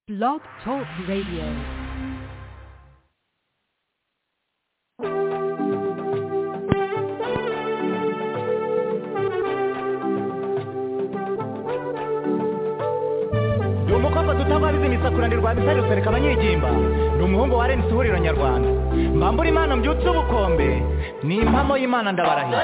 Blog Talk Radio. ni umukobwa tutabariza imisakuranirwa bisari rusereka abanyigimba ni umuhungu wa rnc ihuriro nyarwanda mbambura imana mbyutse ubukombe ni impamo y'imana ndabarahira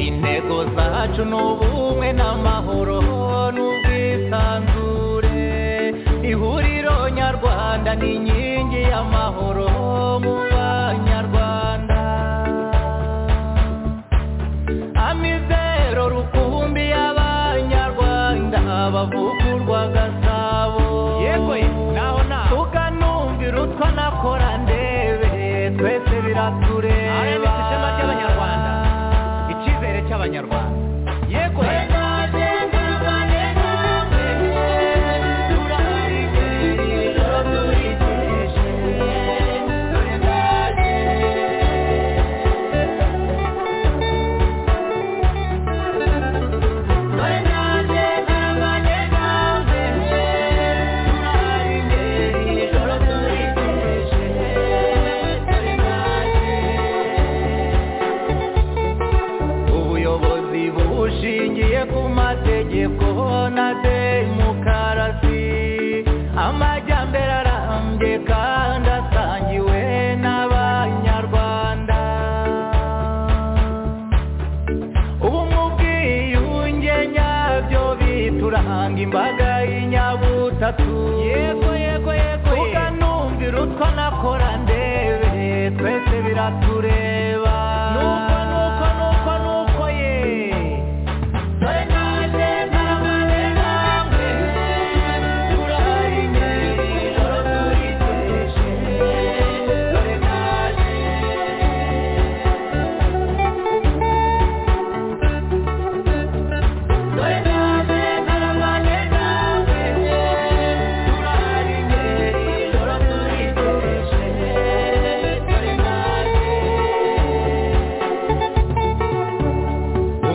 intego zacu ni ubumwe n'amahoro n'ubwisanzure ihuriro nyarwanda ni inkingi y'amahoro mu banyarwanda amizero rukumbi y'abanyarwanda bavugurwa gasabo yego naho naho tukanumvira utwo nakora ndebe twese biratureba RMC ishema ry'Abanyarwanda. icyizere cy'abanyarwanda yego ubuyobozi bushingiye ku mategeko na demokarasi amajyambere arambye kandi asangiwe n'abanyarwanda ubumwe ubwiyunge nyabyo bituranga imbaga y'inyabutatu yego yego yego tuganumvira utwo nakora ndebe twese biratureba nuko nuko nuko nuko ye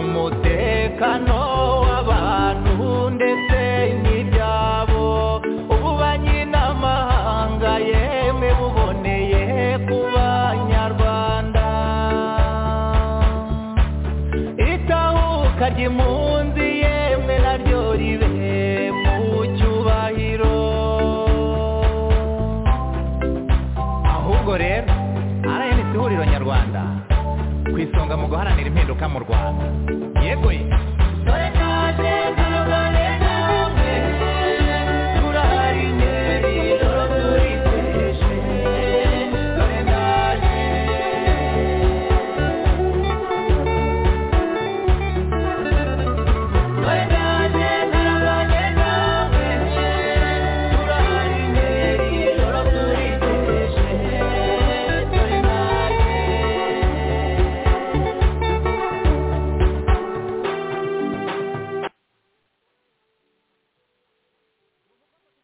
umutekano w'abantu ndetse n'ibyabo ububanyi n'amahanga yemwe buboneye ku banyarwanda itahuka ry'impunzi yemwe naryo ribe mu cyubahiro ahubwo rero rnc ihuriro nyarwanda ku isonga mu guharanira impinduka mu rwanda yego ye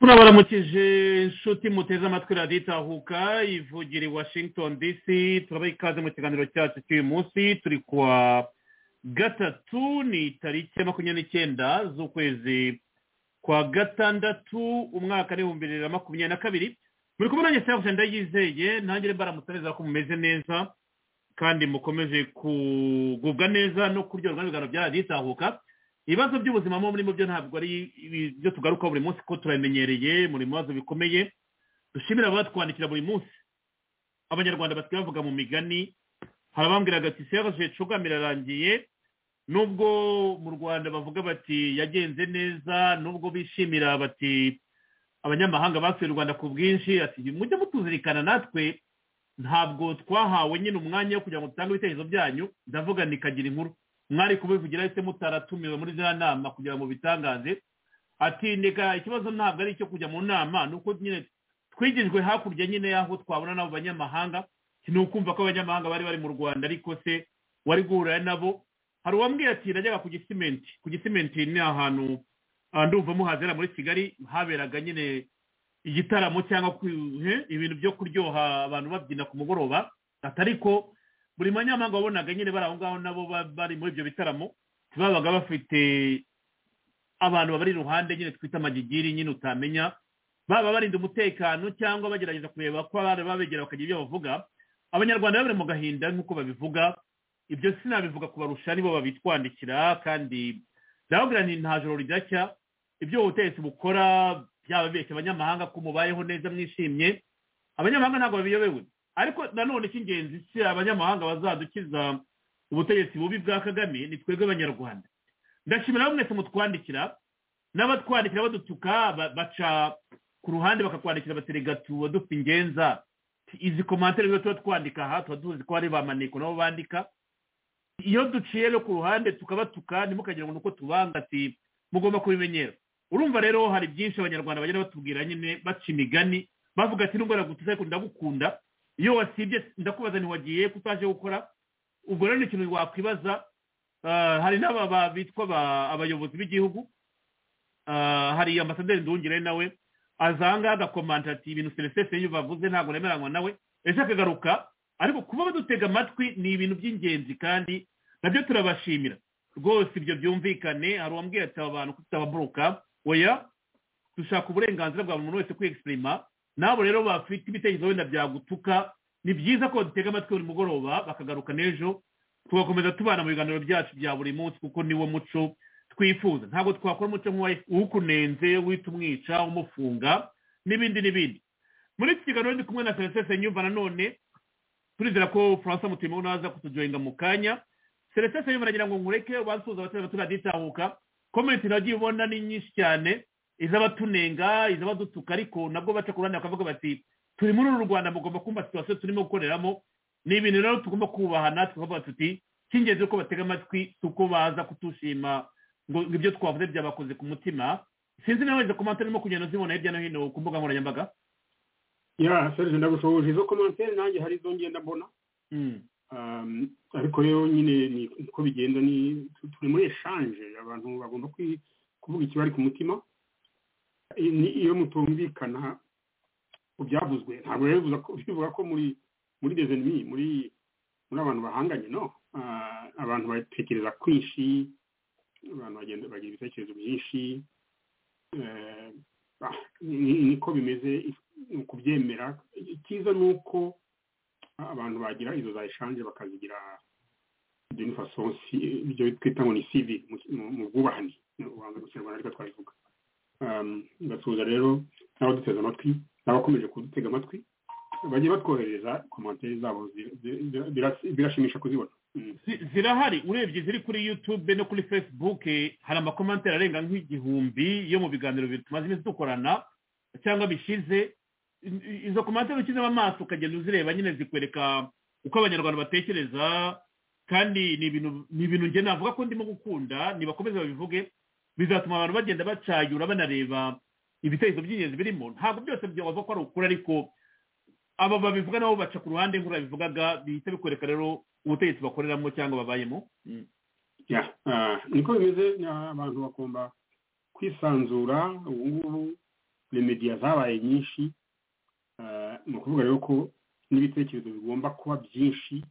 turabaramukije inshuti muteze amatwi radiyo itahuka ivugira i washington dc turabaha ikaze mu kiganiro cyacu cy'uyu munsi turi kuwa gatatu ni tariki ya makumyabiri n'icyenda z'ukwezi kwa gatandatu umwaka n'ibihumbi bibiri na makumyabiri na kabiri muri kumwe nanjye cyangwa se ndayizeye nanjye mbaramutareza ko mumeze neza kandi mukomeje kugubwa neza no kuryoherwa n'ibiganiro bya radiyo itahuka ibibazo by'ubuzima mo muri mu byo ntabwo ari ibyo tugaruka buri munsi ko turamenyereye muri mu bibazo bikomeye dushimira abatwandikira buri munsi abanyarwanda basigaye bavuga mu migani hari abambwiraga ati serage cugamira arangiye nubwo mu rwanda bavuga bati yagenze neza nubwo bishimira bati abanyamahanga basuye u rwanda ku bwinshi ati mujye mutuzirikana natwe ntabwo twahawe nyine umwanya wo kugira ngo dutange ibitekerezo byanyu ndavuga nikagira inkuru mwari kubivugira ese mutaratumiwe muri ziriya nama kugira ngo bitangaze ati ndeka ikibazo ntabwo ari icyo kujya mu nama ni uko nyine twigijwe hakurya nyine y'aho twabona n'abo banyamahanga ni ukumva ko abanyamahanga bari bari mu rwanda ariko se wari guhura nabo hari uwambwiye ati najyaga ku gisimenti ku gisimenti ni ahantu ah, ndumva muhazera muri kigali haberaga nyine igitaramo cyangwa ku- he, ibintu byo kuryoha abantu babyina ku mugoroba atari ko buri manyamahanga wabonaga nyine bari aho ngaho nabo ba- bari muri ibyo bitaramo babaga bafite abantu babari iruhande nyine twita amagigiri nyine utamenya baba barinda umutekano cyangwa bagerageza kureba ko abana babegera bakagira ibyo bavuga abanyarwanda bari mu gahinda nk'uko babivuga ibyo sinabivuga kubarusha nibo babitwandikira kandi ndababwira nti nta joro ridacya ibyo ubutegetsi bukora byababeshya abanyamahanga ko mubayeho neza mwishimye abanyamahanga ntabwo babiyobewe ariko nanone icy'ingenzi si abanyamahanga bazadukiza ubutegetsi bubi bwa kagame ni twebwe abanyarwanda ndashimira abo mwese mutwandikira n'abatwandikira badutuka ba- baca ku ruhande bakakwandikira bateregatu badufa ingenza izi komantere rero tuba twandika aha tuba tuzi ko hari ba maneko nabo bandika iyo duciye rero ku ruhande tukabatuka ntimukagira ngo ni uko tubanga ati mugomba kubimenyera urumva rero hari byinshi abanyarwanda bagenda batubwira nyine baca imigani bavuga ati nubwo nagutuze ariko ndagukunda iyo wasibye ndakubaza ntiwagiye ko utaje gukora ubwo rero ni ikintu wakwibaza Ah, hari n'aba ba- bitwa ba- abayobozi b'igihugu Ah, hari ambasaderi ndungire nawe aza ahangaha agakomanta ati ibintu selesese iyo bavuze ntabwo nemeranywa nawe ejo akagaruka ariko kuba badutega amatwi ni ibintu by'ingenzi kandi nabyo turabashimira rwose ibyo byumvikane hari uwambwiye ati aba bantu tutababuruka oya dushaka uburenganzira bwa buri muntu wese kwexprima n'abo rero bafite ibitekerezo wenda byagutuka ni byiza ko badutega amatwi buri mugoroba bakagaruka n'ejo tugakomeza tubana mu biganiro byacu bya buri munsi kuko niwo muco twifuza ntabwo twakora umuco nk'uwukunenze wita umwica umufunga n'ibindi n'ibindi muri iki kiganiro ndi kumwe na selesese nyumva nanone turizera ko faransa mutima naza kutujoyinga mu kanya selesese nyumva nagira ngo nkureke basuhuza abaturage abaturage itahuka komenti nagiye ubona ni nyinshi cyane iz'abatunenga iz'abadutuka ariko nabwo baca ku ruhande bakavuga bati turi muri uru rwanda mugomba kumva situwasiyo turimo gukoreramo ni ibintu rero tugomba kubahana tukavuga tuti cy'ingenzi ko batega amatwi uko baza kutushima ngo ngo ibyo twavuze byabakoze ku mutima sinzi nawe izo komantere urimo kugenda uzibona hirya no hino ku mbuga nkoranyambaga ya serge ndagushoboje izo komantere nanjye hari izo ngenda mbona Mm. Um, ariko rero nyine ni uko bigenda ni tu- turi muri eshanje abantu bagomba kwi- kuvuga ikibari ku mutima I- ni- iyo mutumvikana ku byavuzwe ntabwo rero bivuga ko- bivuga ko muri muri des ennemis muri muri abantu bahanganye no Ah, abantu batekereza kwinshi abantu bagenda bagira ibitekerezo byinshi Eh, ah, ni- ni- niko bimeze ni ukubyemera icyiza ni uko abantu bagira izo za eshanje bakazigira d'une façon si- ibyo twita ngo ni civil mu- mu- mu bwubahane ni ubuhanzi mu kinyarwanda ariko twabivuga Um, ndasuhuza rero n'abaduteze amatwi n'abakomeje kudutega amatwi bagiye batwoherereza komantere zabo zi- zi- zi- bira- birashimisha kuzibona Mm. Zi- zirahari urebye ziri kuri youtube no kuri facebook eh, hari amakomantere arenga nk'igihumbi yo mu biganiro bibiri tumaze iminsi dukorana cyangwa bishize I- i- izo komantere ukizemo amaso ukagenda uzireba nyine zikwereka uko abanyarwanda batekereza kandi ni ibintu ni ibintu njye navuga ko ndimo gukunda nibakomeze babivuge bizatuma abantu bagenda bacayura banareba ibitekerezo by'ingenzi birimo ntabwo byose byabava ko ari ukuri ariko aba babivuga nabo baca ku ruhande nk'urabivugaga bihita bikwereka rero ubutegetsi bakoreramo cyangwa babayemo Ya, ah, niko bimeze na- abantu bagomba kwisanzura ubu ngubu remediya zabaye nyinshi Ah, ni ukuvuga rero ko n'ibitekerezo bigomba kuba byinshi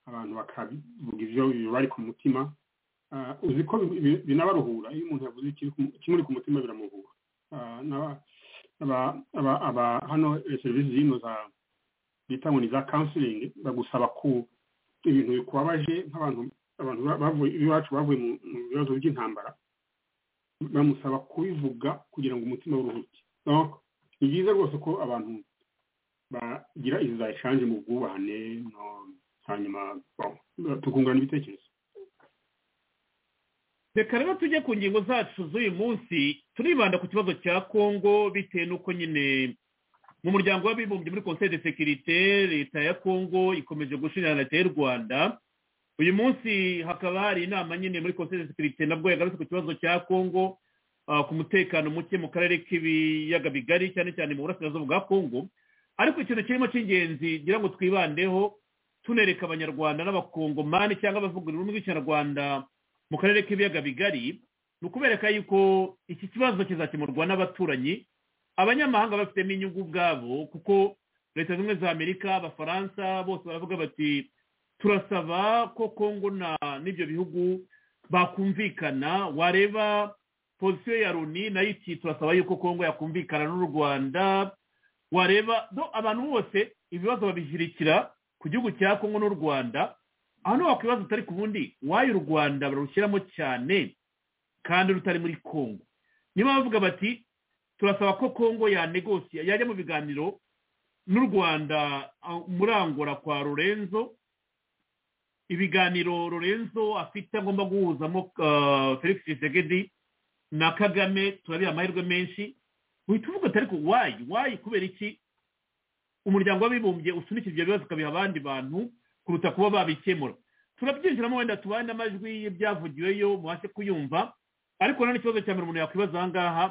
abantu bakavuga ibyo bibari ku mutima Ah, uzi ko bi- bi- binabaruhura iyo umuntu yavuze ikiri ku- ikimuri ku mutima biramuhura Ah, n'aba- aba- aba- aba- hano eh, serivisi zino za bita ngo ni za counseling bagusaba ku ibintu bikubabaje nk'abantu abantu ba- bavuye iwacu bavuye mu mu bibazo by'intambara bamusaba kubivuga kugira ngo umutima uruhuke Donc, ni byiza rwose ko abantu bagira izo za eshanje mu bwubahane no hanyuma bon, tukungurana ibitekerezo reka rero tujye ku ngingo zacu z'uyu munsi turibanda ku kibazo cya kongo bitewe n'uko nyine mu muryango w'abibumbye muri conseil de sécurité leta ya kongo ikomeje gushinjana leta y'u rwanda uyu munsi hakaba hari inama nyine muri conseil de sécurité nabwo yagarutse ku kibazo cya kongo ah, ku mutekano muke mu karere k'ibiyaga bigari cyane cyane mu burasirazuba bwa kongo ariko ikintu kirimo cy'ingenzi ngira ngo twibandeho tunereka abanyarwanda n'abakongomani cyangwa abavuga ururimi rw'ikinyarwanda mu karere k'ibiyaga bigari ni ukubereka yuko iki kibazo kizakemurwa n'abaturanyi abanyamahanga bafitemo inyungu ubwabo kuko leta zimwe za amerika abafaransa bose baravuga bati turasaba ko kongo na n'ibyo bihugu bakumvikana wareba pozisiyo ya loni nayo iti turasaba yuko kongo yakumvikana n'u rwanda wareba do abantu bose ibibazo babishyirikira ku gihugu cya kongo n'u rwanda aho ntiwaka ibibazo utari ku bundi wayo u rwanda barushyiramo cyane kandi rutari muri kongo niba bavuga bati turasaba ko kongo yanegosiya yajya mu biganiro n'u rwanda ah, muri angora kwa lorenzo ibiganiro lorenzo afite agomba guhuzamo ah, felix tshisekedi na kagame turabiha amahirwe menshi uhita uvuga utari ku wayi wayi kubera iki umuryango w'abibumbye usunikije ibyo bibazo ukabiha abandi bantu kuruta kuba babikemura turabyinjiramo wenda tubane amajwi y'ibyavugiweyo mubashe kuyumva ariko nanone ikibazo cya mbere umuntu yakwibaza aha ngaha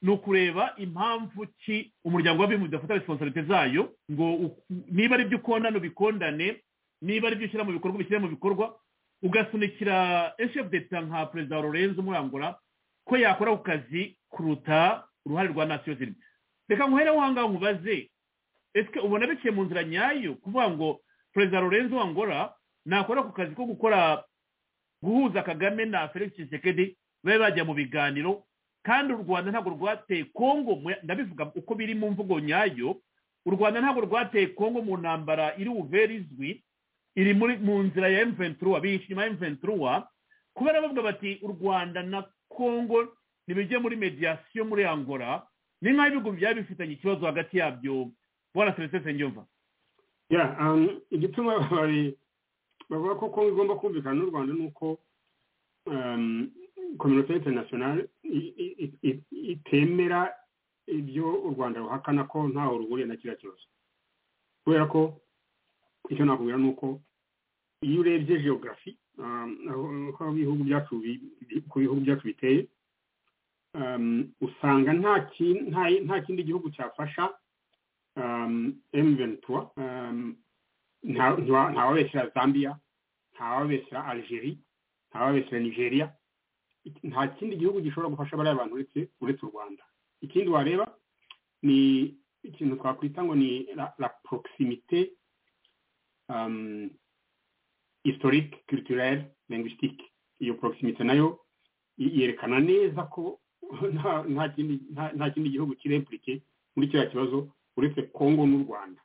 ni ukureba impamvu ki umuryango w'abibumbye udafata responsibility zayo ngo u- niba ari ibyo ukondana ubikondane niba ari ibyo ushyira mu bikorwa ubishyire mu bikorwa ugasunikira eshefu deta nka perezida wa lorenzo umurangura ko yakora ku kazi kuruta uruhare rwa nasiyo zimwe reka nkuhereho aho ngaho nkubaze ese ubona biciye mu nzira nyayo kuvuga ngo perezida lorenzo wangora nakora ku kazi ko gukora guhuza kagame na felix tshisekedi babe bajya mu biganiro kandi u rwanda ntabwo rwateye kongo mu- ndabivuga uko biri mu mvugo nyayo u rwanda ntabwo rwateye kongo mu ntambara iri buvere izwi iri muri mu nzira ya emventura bihishe inyuma ya emventura kubera bavuga bati u rwanda na kongo ntibijye muri mediyasiyo muri angola ni nk'aho ibihugu byaba bifitanye ikibazo hagati yabyo bwana celestin senyumva ya um, igituma bari- bavuga ko kongo igomba kumvikana n'u rwanda ni uko um, kominote interinasiyonari i- i- i- i- itemera ibyo u rwanda ruhakana ko ntaho ruhuriye na kiriya kibazo kubera ko icyo nakubwira ni uko iyo urebye geogarafi um, aho- aho ibihugu byacu bi- bi- uko ibihugu byacu biteye um, usanga nta ki- nta- nta kindi gihugu cyafasha um, M23 um, nta- nta- ntawabeshyira Zambia ntawabeshyira Algeria ntawabeshyira Nigeria Ik- nta kindi gihugu gishobora gufasha bariya bantu uretse uretse u Rwanda ikindi wareba ni ikintu twakwita ngo ni la, la proximité um, historique culturelle linguistique iyo proximité nayo i- yerekana neza ko nta nta kindi nta- nta kindi gihugu kiremplike muri kiriya kibazo uretse kongo n'u rwanda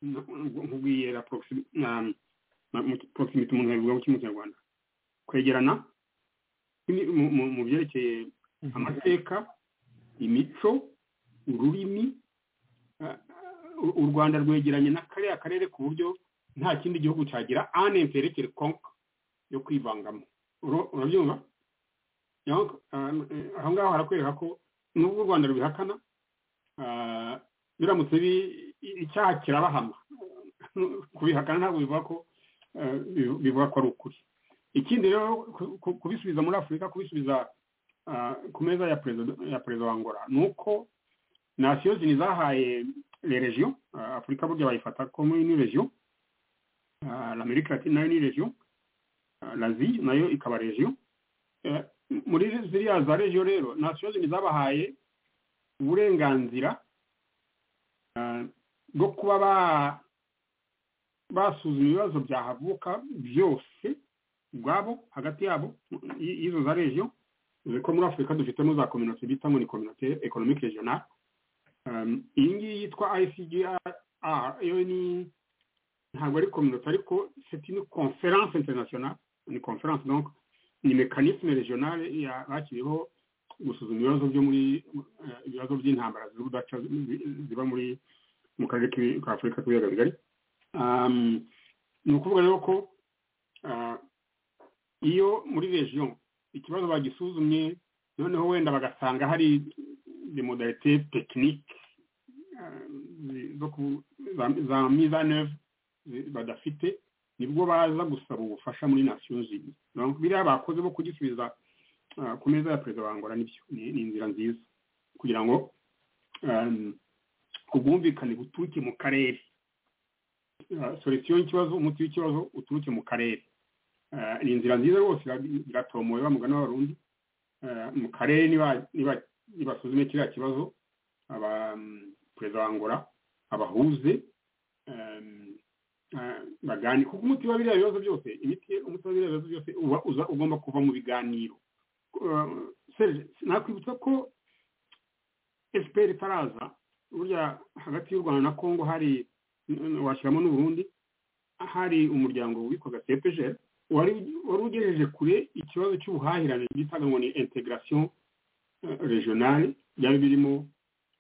N- nkubwiye la proximi- na- na- mu- proximity umuntu yabivuga mu kinyarwanda kwegerana Ni- mu- mu mu byerekeye amateka imico ururimi ah, u- u rwanda rwegeranye na kariya karere ku buryo nta kindi gihugu cyagira ane imperekere konka yo kwivangamo Uro- urabyumva Donc, ah, eh, aho ngaho harakwereka ko nubwo u rwanda rubihakana ah, biramutse bi- icyaha kirabahama kubihakana ntabwo bivuga ko eh, bi- bivuga ko ari ukuri ikindi rero ku- ku- kubisubiza muri afurika kubisubiza ah, ku meza ya perezida ya perezida wa ngora ni uko nasiyo zini zahaye le region ah, afurika burya bayifata ko muri ni region ah, l'amerika latine nayo ni region ah, l'asie nayo ikaba region Eh, muri ziriya za region rero nasiyo zini zabahaye uburenganzira ah, bwo kuba ba- basuzuma ibibazo byahavuka byose ubwabo hagati yabo i- y'izo za region dore ko muri afurika dufitemo za kominote bita ngo ni kominote economique regionale Um, iyi ngiyi yitwa icgr yo ni ntabwo ari kominote ariko c'est une conférence internationale ni conférence donc ni mécanisme regional ya- bashyiriyeho gusuzuma ibibazo byo muri eh, ibibazo by'intambara z'urudaca ziba muri mu karere k'ibi- ka afurika k'ibiyaga bigari Um, ni ukuvuga rero ko ah, iyo muri region ikibazo bagisuzumye noneho wenda bagasanga hari des modalités techniques ah, zi- zo ku- za- za mise en œuvre zi- badafite nibwo baza gusaba ubufasha muri nations unies Donc, biriya bakoze bo kugisubiza ah, ku meza ya perezida wa angola nibyo ni ni inzira nziza kugira ngo um, ubwumvikane buturuke mu karere Ah, solution y'ikibazo umuti w'ikibazo uturuke mu karere Ah, ni inzira nziza rwose ira- iratomoye wa mugani w'abarundi Ah, mu karere niba- niba- nibasuzume kiriya kibazo aba mm, perezida wa angola abahuze um, ah, bagani kuko umuti wa biriya bibazo byose imiti umuti wa biriya bibazo byose uba uza ugomba kuva mu biganiro Ah, Serge, nakwibutsa ko fpr itaraza burya hagati y'u rwanda na congo hari mm, washyiramo n'uburundi hari umuryango witwaga cpgr wari wari ugejeje kure ikibazo cy'ubuhahirane bitaga ngo ni integration eh, regionale byari birimo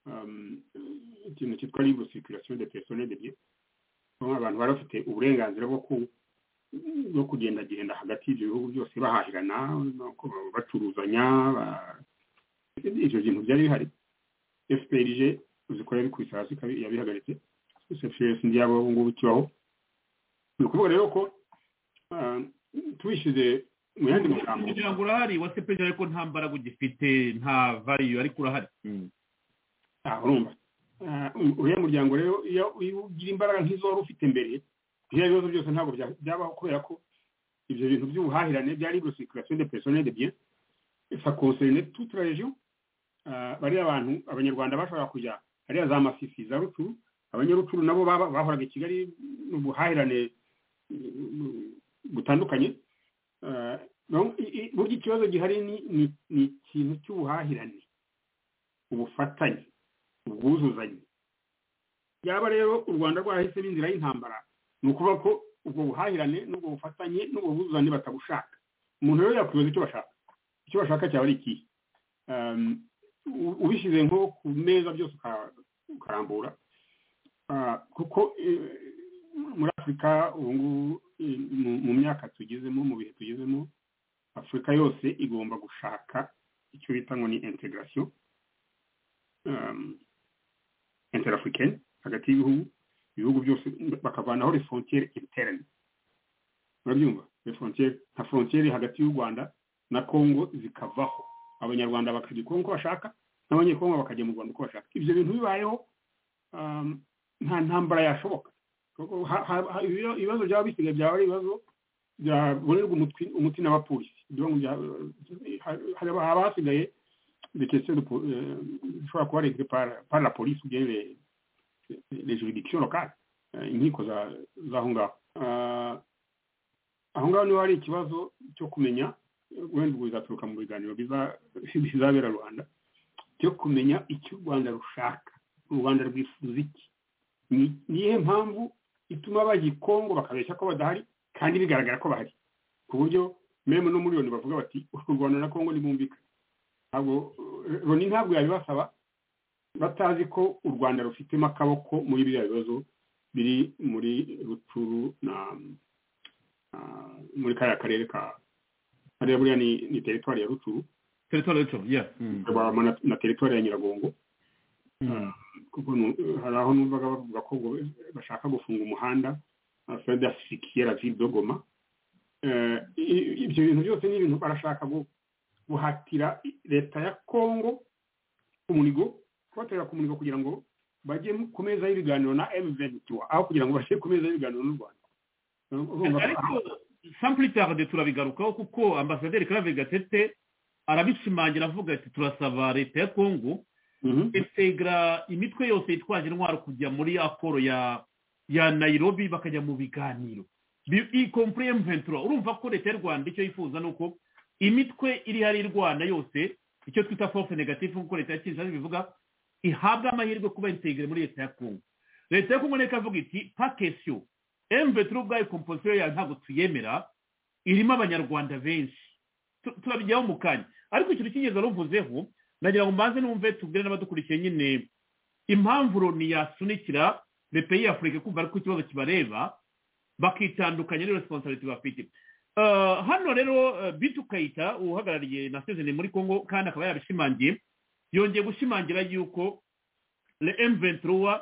um, ikintu cyitwa libre circulation de personnel de biens aho abantu bari bafite uburenganzira bwo ku bwo kugendagenda hagati y'ibyo bihugu byose bahahirana nuko bacuruzanya ba- ibyo bintu byari bihari fprg zikorera ku isi hasi kabi- yabihagaritse cfs ntiyaba ubu ngubu kibaho ni ukuvuga rero ko ah, tubishyize mu yandi magambo umuryango urahari wa sepeje ariko nta mbaraga ugifite nta vayu ariko urahari Ah, urumva Ah, u- uriya muryango rero iyo iyo ugira imbaraga nk'izo wari ufite mbere biriya bibazo byose ntabwo bya- byabaho kubera ko ibyo bintu by'ubuhahirane byari libre circulation de personnel de biens ça concernait toute la région Ah, bariya bantu abanyarwanda bashobora kujya hariya za masisi za rucuru abanyarucuru nabo baba- bahoraga i kigali mu buhahirane mm, butandukanye Ah, donc, i- i- burya ikibazo gihari ni- ni- ni ikintu cy'ubuhahirane ubufatanye ubwuzuzanye yaba rero u rwanda rwarahisemo inzira y'intambara ni ukuvuga ko ubwo buhahirane n'ubwo bufatanye n'ubwo bwuzuzanye batabushaka umuntu rero yakwibaza icyo bashaka icyo bashaka cyaba ari ikihe Um, u- ubishyize nko ku meza byose uka- ukarambura Ah, kuko eh, muri afurika ubu ngubu eh, mu- mu myaka tugezemo mu bihe tugezemo afurika yose igomba gushaka icyo bita ngo ni integration um, interafricaine hagati y'ibihugu ibihugu byose bakavanaho les frontières internes urabyumva les frontières nka frontière hagati y'u Rwanda na Congo zikavaho abanyarwanda bakajya i Congo uko bashaka n'abanyekongo bakajya mu Rwanda uko bashaka ibyo bintu bibayeho um, nta ntambara yashoboka Kuko ha- ha- ha- ibiba- ibibazo byaba bisigaye byaba ari ibibazo byabonerwa umutwi- umuti n'abapolisi Ibyo ngo bya- ha- haba haba hasigaye des questions de, po- euh, je crois quoi, réglées par, par la police ou bien les, les juridictions locales euh, inkiko za zaho ngaho Euh, aho ngaho niho hari ikibazo cyo kumenya wenda ubwo bizaturuka mu biganiro biza- bizabera rwanda cyo kumenya icyo u rwanda rushaka u rwanda rwifuza iki Ni- ni iyihe mpamvu ituma abagikongo bakabeshya ko badahari kandi bigaragara ko bahari ku buryo meme no muri loni bavuga bati u rwanda na kongo ntibumvikana ntabwo loni ntabwo yabibasaba batazi ko u rwanda rufitemo akaboko muri biriya bibazo biri muri rucuru na na muri kariya karere ka hariya buriya ni ni teritwari ya rucuru teritwari y'icyo ya Mm. ikabamo na- na teritwari ya nyiragongo Mm. kuko nu- hari aho numvaga bavuga ko ngo bashaka gufunga umuhanda fede sikiera vido goma Eh, i- ibyo bintu byose ni ibintu barashaka gu- guhatira leta ya kongo umunigo kubatera ku munigo kugira ngo bajye mu- ku meza y'ibiganiro na M23 aho kugira ngo bashyire ku meza y'ibiganiro n'u Rwanda urumva ko- ariko sampuritarde turabigarukaho kuko ambasaderi karave gatete arabishimangira avuga ati turasaba leta ya kongo Mhm. integra imitwe yose yitwaje intwaro kujya muri akoro ya ya nayirobi bakajya mu biganiro ikompure emuventura urumva ko leta y'u rwanda icyo yifuza ni uko imitwe iri hari irwana yose icyo twita fofe negatifu nk'uko leta ya kinshasa bivuga ihabwa amahirwe kuba integire muri leta ya kongo leta ya kongo nayo ikavuga iti pakesiyo emuventura ubwayo kompositiyo yawe ntabwo tuyemera irimo abanyarwanda benshi Tu- turabijyaho mu kanya ariko ikintu cy'ingenzi waruvuzeho nagira ngo mbanze numve tubwire n'abadukurikiye nyine impamvu loni yasunikira bepeyi y'afurika kumva ariko ikibazo kibareba bakitandukanya n'iyo resiponsabiliti bafite Eh, hano rero eh, bitu kayita uhagarariye na sezoni muri congo kandi akaba yarabishimangiye yongeye gushimangira yuko le m23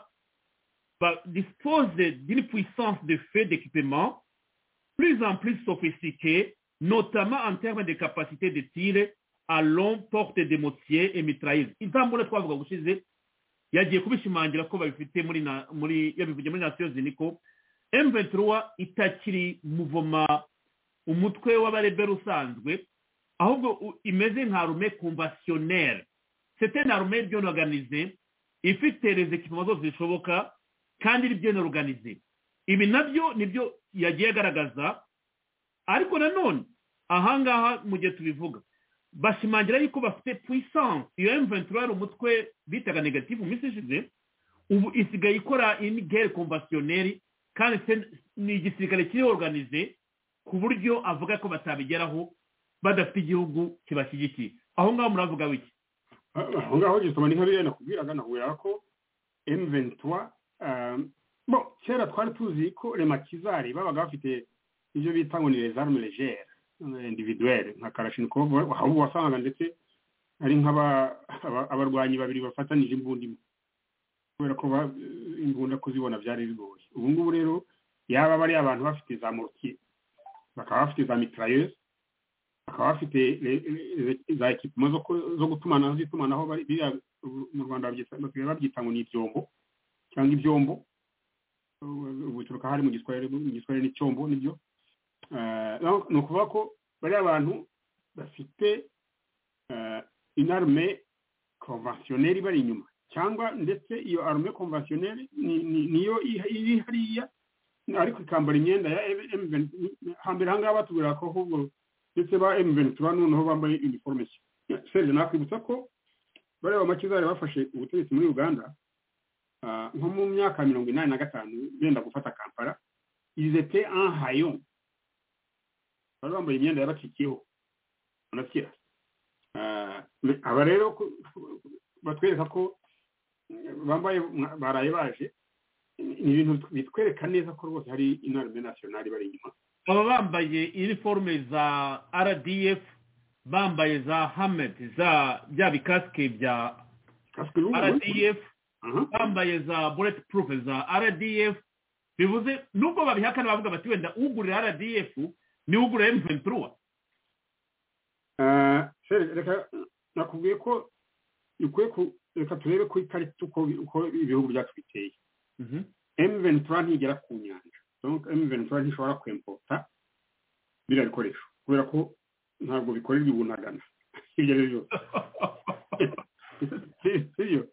ba- dispose d'une puissance de fait d'équipement plus en plus sophistiquée, notamment en termes de capacité de tir, allons porte des motiers et mitrailleuses intambure twavuga gushize yagiye kubishimangira ko babifite muri na muri yabivugiye muri nation ziniko M23 itakiri muvoma umutwe w'abarebera usanzwe ahubwo u- imeze nka rume conventionnelle c'était une armée bien organisée ifite les équipements zose zishoboka kandi iri bien organisée ibi nabyo nibyo yagiye agaragaza ariko nanone ahangaha mu gihe tubivuga bashimangira yuko bafite puissance iyo M23 yari umutwe bitaga negative mu minsi ishize ubu isigaye ikora indi guerre conventionnelle kandi se- ni igisirikare kiri organize ku buryo avuga ko batabigeraho badafite igihugu kibashyigikiye aho ngaho muravuga wiki aho ngaho gisoma ni nk'abiriya nakubwiraga nahurira ko emuventura bo kera twari tuzi ko remakizari babaga bafite ibyo bita ngo ni rezarume legere individuwere nka karashinikovu ahubwo wasangaga ndetse ari nk'aba- aba- abarwanyi babiri bafatanije imbunda imwe kubera ko ba- imbunda kuzibona byari bigoye ubu ngubu rero yaba bari abantu bafite za morukiye bakaba bafite za mitarayeze bakaba bafite le- le- za ekipima zo ku- zo gutumanaho z'itumanaho bari- biriya ubu mu rwanda babyita- basigaye babyita ngo ni ibyombo cyangwa ibyombo ubu bituruka hari mu giswahili mu giswahili n'icyombo nibyo Eh, no- ni ukuvuga ko bariya bantu bafite eh, une arme conventionnelle ibari inyuma cyangwa ndetse iyo arme conventionnelle ni- ni- niyo iha- iri hariya ariko ikambara imyenda ya M- M- hambere ahangaha batubwira ko ahubwo ndetse ba M23 noneho bambaye uniforme serge nakwibutsa ko bariya bamakizari bafashe ubutegetsi muri uganda ah, nko mu myaka mirongo inani na gatanu benda gufata kampala izete en hayon bari bambaye imyenda yabacikiyeho unasikia Ah, me- aba rero ku- batwereka ko eh, bambaye mwa- baraye baje ni ibintu bitwereka neza ko rwose hari inarme nationale bari inyuma baba bambaye iniforume za rdf bambaye za hamed za bya bikasike bya kasike rdf Aha. bambaye za bullet proof za rdf bivuze nubwo babihakana bavuga bati wenda ugurira rdf ni ugura m23 Eh, Fred, reka nakubwiye ko ukwiye ku- reka turebe ku ikarita uko uko ibihugu byacu biteye Mhm. M23 ntigera ku nyanja donc M23 ntishobora kwempota biriya bikoresho kubera ko ntabwo bikorerwa ibunagana ibyo ari byo byose Si- sibyo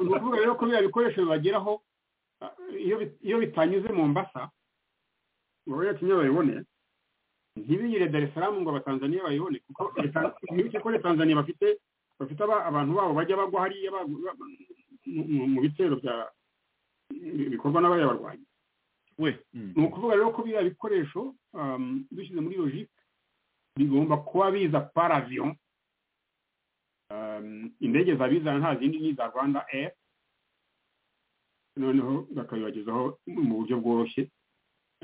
ni ukuvuga rero ko biriya bikoresho bibageraho ah, iyo bit- iyo bitanyuze mu mbasa ngo bayatumye babibone ntibinyure dar es salaam ngo abatanzaniya bayibone kuko leta- mwibuke ko leta tanzaniya bafite bafite aba- abantu babo bajya bagwa hariya ba- ba- mu- mu- mu bitero bya bikorwa n'abariya barwanyi we ni ukuvuga rero ko biriya bikoresho um, dushyize muri logike bigomba kuba biza par avion um, indege zabizana nta zindi ni iza rwanda air noneho bakabibagezaho mu buryo bworoshye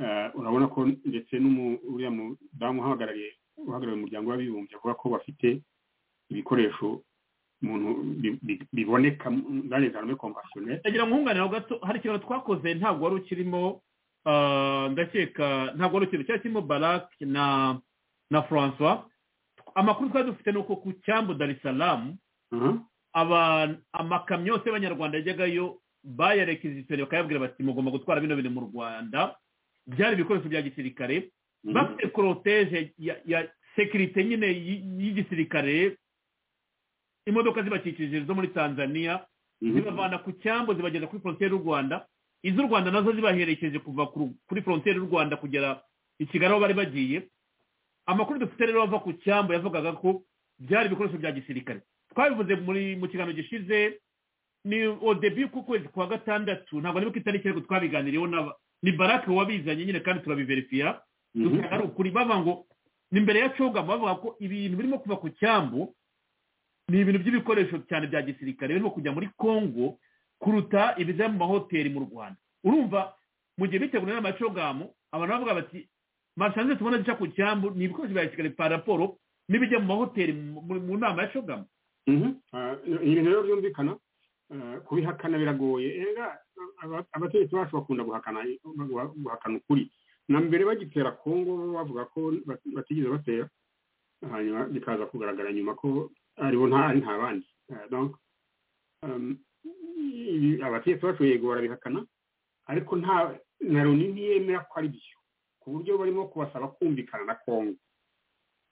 Eh, urabona ko ndetse n'umu- uriya mudamu uhagarariye uhagarariye umuryango w'abibumbye avuga ko bafite ibikoresho umuntu bi- bi- biboneka dans les armées conventionnelles ndagira ngo nkunganire aho gato hari ikintu twakoze ntabwo wari ukirimo ah, ndakeka ntabwo wari ukirimo cyari kirimo barak na na francois amakuru twari dufite ni uko ku cyambu dar es salaam Mhm. aba- amakamyo yose y'abanyarwanda yajyagayo bayarekizitire bakayabwira bati mugomba gutwara bino bintu mu rwanda byari ibikoresho bya gisirikare Mhm. bafite koroteje ya, ya sekirite nyine y- y'igisirikare imodoka zibakikije zo muri tanzania Mhm. zibavana ku cyambu zibageza kuri frontiere y'u rwanda iz'u rwanda nazo zibaherekeje kuva ku- kuri frontiere y'u rwanda kugera i kigali aho bari bagiye amakuru dufite rero ava ku cyambu yavugaga ko byari ibikoresho bya gisirikare twabivuze muri mu kiganiro gishize ni odebi ku kwezi kwa gatandatu ntabwo nibuka itariki ariko twabiganiriyeho n'aba- ni barake wabizanye nyine kandi turabiverifiya Mhm. dusanga ari ukuri bava ngo ni mbere ya coga bavuga ko ibintu birimo kuva ku cyambu ni ibintu by'ibikoresho cyane bya gisirikare birimo kujya muri congo kuruta ibiza mu mahoteli mu rwanda urumva mu gihe bitegura inama ya cogamu abantu bavuga bati mashanze tubona duca ku cyambu ni ibikoresho bya gisirikare pa raporo n'ibijya mu mahoteli mu- mu mu nama ya cogamu Mhm. Ah, ni ibintu rero byumvikana ah, kubihakana biragoye erega aba- abategetsi bacu bakunda guhakana guha- guhakana ukuri na mbere bagitera kongo bavuga ko bat- batigeze batera hanyuma bikaza kugaragara nyuma ko aribo nta ari nta bandi Eh, donc, um, ibi- abategetsi bacu yego barabihakana ariko nta na loni ntiyemera ko ari byo ku buryo barimo kubasaba kumvikana na kongo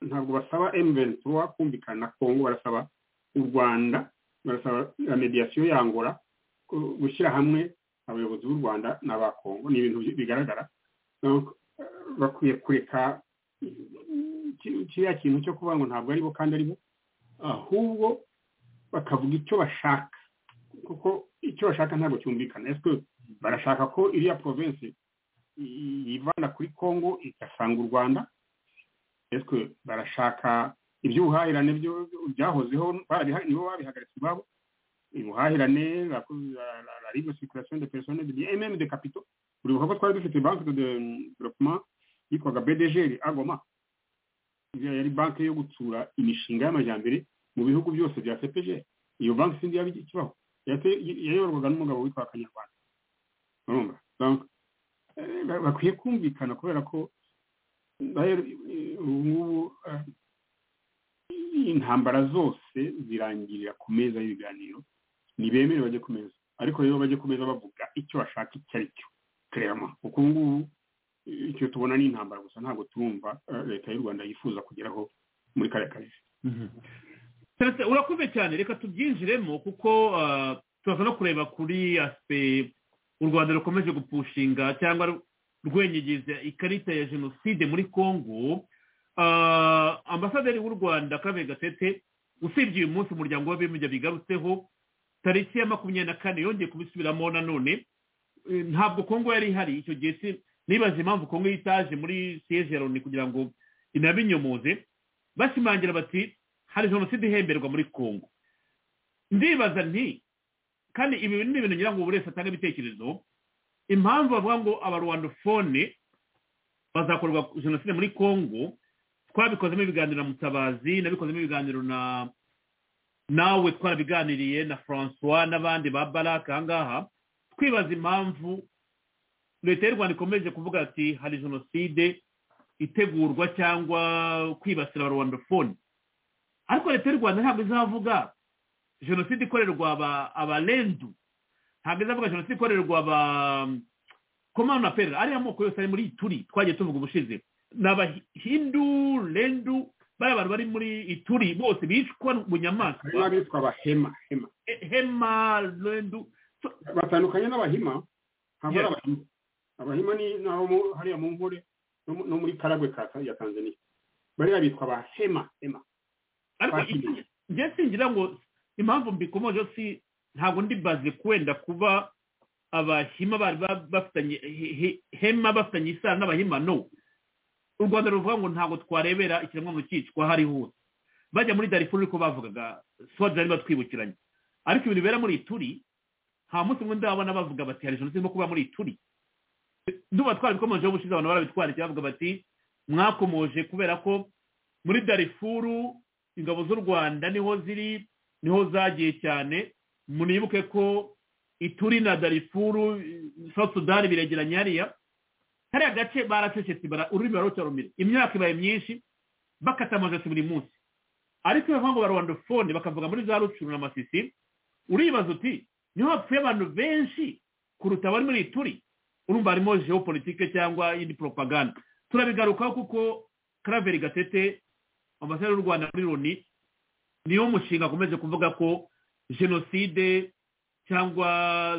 ntabwo basaba emventura kumvikana na kongo barasaba u rwanda barasaba na mediyasiyo yangora gushyira hamwe abayobozi b'u rwanda n'aba kongo ni ibintu bigaragara Donc, eh, bakwiye kureka ki- kiriya kintu cyo kuvuga ngo ntabwo aribo kandi aribo ahubwo bakavuga icyo bashaka kuko icyo bashaka ntabwo cyumvikana ese barashaka ko iriya province i- yivana kuri congo igasanga u rwanda ese barashaka iby'ubuhahirane byo- byahozeho bariha- nibo babihagaritse iwabo ubuhahirane la la- la- la libre circulation de personnes de biens et même de capitaux uribuka ko twari dufite banki de development yitwaga bdg agoma Iyo yari banki yo gutsura imishinga y'amajyambere mu bihugu byose bya cpg iyo banki sindi yaba ikibaho Yate- yayoborwaga n'umugabo witwa kanyarwanda urumva Donc, eh, ba- bakwiye kumvikana kubera ko rero, eh, ubu ngubu eh, intambara zose zirangirira ku meza y'ibiganiro ntibemere bajye ku meza ariko rero bajye ku meza bavuga icyo bashaka icyo ari cyo kerema kuko ubu ngubu eh, icyo tubona ni intambara gusa ntabwo turumva eh, leta y'u rwanda yifuza kugeraho muri kariya karere Celestin, urakoze cyane reka tubyinjiremo kuko ah, turaza no kureba kuri asipe u rwanda rukomeje gupushinga cyangwa ru- rwenyegeza ikarita ya jenoside muri congo Ah, ambasaderi w'u rwanda kabe gatete usibye uyu munsi umuryango w'abibumbye bigarutseho tariki ya makumyabiri na kane yongeye kubisubiramo nanone Eh, ntabwo kongo yari ihari icyo gihe si- nibaza impamvu kongo yitaje muri siyeje ya loni kugira ngo inabinyomoze bashimangira bati hari jenoside ihemberwa muri kongo ndibaza nti kandi ibi ni ibintu ngira ngo buri wese atange ibitekerezo impamvu bavuga ngo abarwandofone bazakorwa jenoside muri kongo twabikozemo ibiganiro na mutabazi nabikozemo ibiganiro na nawe twarabiganiriye na francois n'abandi ba baraka ahangaha twibaza impamvu leta y'u rwanda ikomeje kuvuga ati hari jenoside itegurwa cyangwa kwibasira abarwandofone ariko leta y'u rwanda ntabwo izavuga jenoside ikorerwa aba- abarendu ntabwo izavuga jenoside ikorerwa aba komano na perera ariya moko yose ari muri ituri twagiye tuvuga ubushize ni abahindu rendu bariya bantu bari muri ituri bose bicwa mu hari n'abitwa abahema hema hema rendu So, batandukanye n'abahima ntabwo ari Yes. abahima abahima ni ni abo mu- hariya mu nkore no mu- no muri karagwe ka ya tanzania bariya bitwa abahema hema ariko Twakiriye. icyo- njye singira ngo impamvu mbikomoje si ntabwo ndi baze kwenda kuba abahima bari ba- bafitanye he- he- hema bafitanye isano n'abahima no u rwanda ruvuga ngo ntabwo twarebera ikiremwamuntu cyicwa aho ari hose bajya muri darifuru ariko bavugaga swazi bari batwibukiranye ariko ibintu bibera muri ituri nta munsi umwe ndabona bavuga bati hari jenoside irimo kuba muri ituri duba twarabikomojeho ubushize abantu barabitwarikiye bavuga bati mwakomoje kubera ko muri darifuru ingabo z'u rwanda niho ziri niho zagiye cyane munibuke ko ituri na darifuru south sudan biregeranye hariya kariya gace baracecetse bara- ururimi barutarumira imyaka ibaye myinshi bakata amajosi buri munsi ariko iyo bavuga ngo barwandofone bakavuga muri za rucuru na masisi uribaza uti niho hapfuye abantu benshi kuruta abari muri ituri urumva harimo geopolitike cyangwa indi propaganda turabigarukaho kuko karaveri gatete ambasaderi y'u rwanda muri loni niyo mushinga akomeje kuvuga ko jenoside cyangwa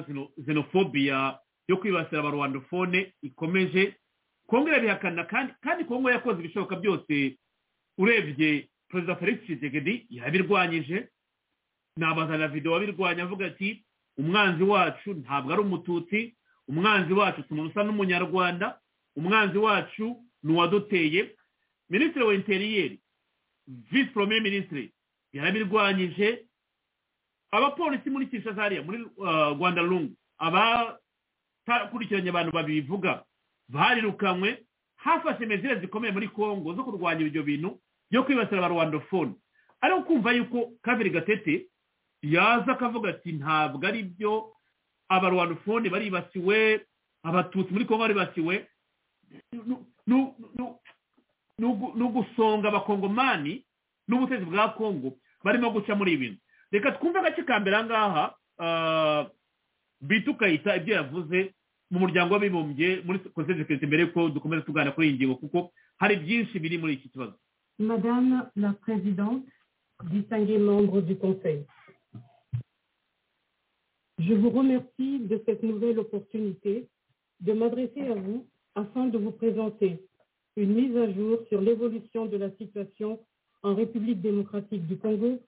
zeno- xenophobia yo kwibasira abarwandofone ikomeje kongo irabihakana kandi kandi kongo yakoze ibishoboka byose urebye perezida felix tshisekedi yabirwanyije nabaza na video wabirwanya avuga ati umwanzi wacu ntabwo ari umututsi umwanzi wacu si umuntu usa n'umunyarwanda umwanzi wacu ni uwaduteye minisitiri wa interiyeri visi porome minisitiri yarabirwanyije abapolisi muri kinshasa hariya muri uh, rwanda rungu abakurikiranye abantu babivuga barirukanywe hafashe mezire zikomeye muri congo zo kurwanya ibyo bintu byo kwibasira abarwandofone ariko kumva yuko kabiri gatete yaza akavuga ati ntabwo ari byo abarwandofone baribasiwe abatutsi muri congo baribasiwe nu- nu- nu- nu- n'ugu- n'ugusonga abakongomani n'ubutegetsi bwa kongo barimo guca muri ibi bintu reka twumve agace ka mbere aha ngaha ah, bita ukayita ibyo yavuze mu muryango w'abibumbye muri conseil de sécurité mbere yuko dukomeza tuganira kuri iyi ngingo kuko hari byinshi biri muri iki kibazo Madame la Présidente, distingués membres du Conseil, je vous remercie de cette nouvelle opportunité de m'adresser à vous afin de vous présenter une mise à jour sur l'évolution de la situation en République démocratique du Congo,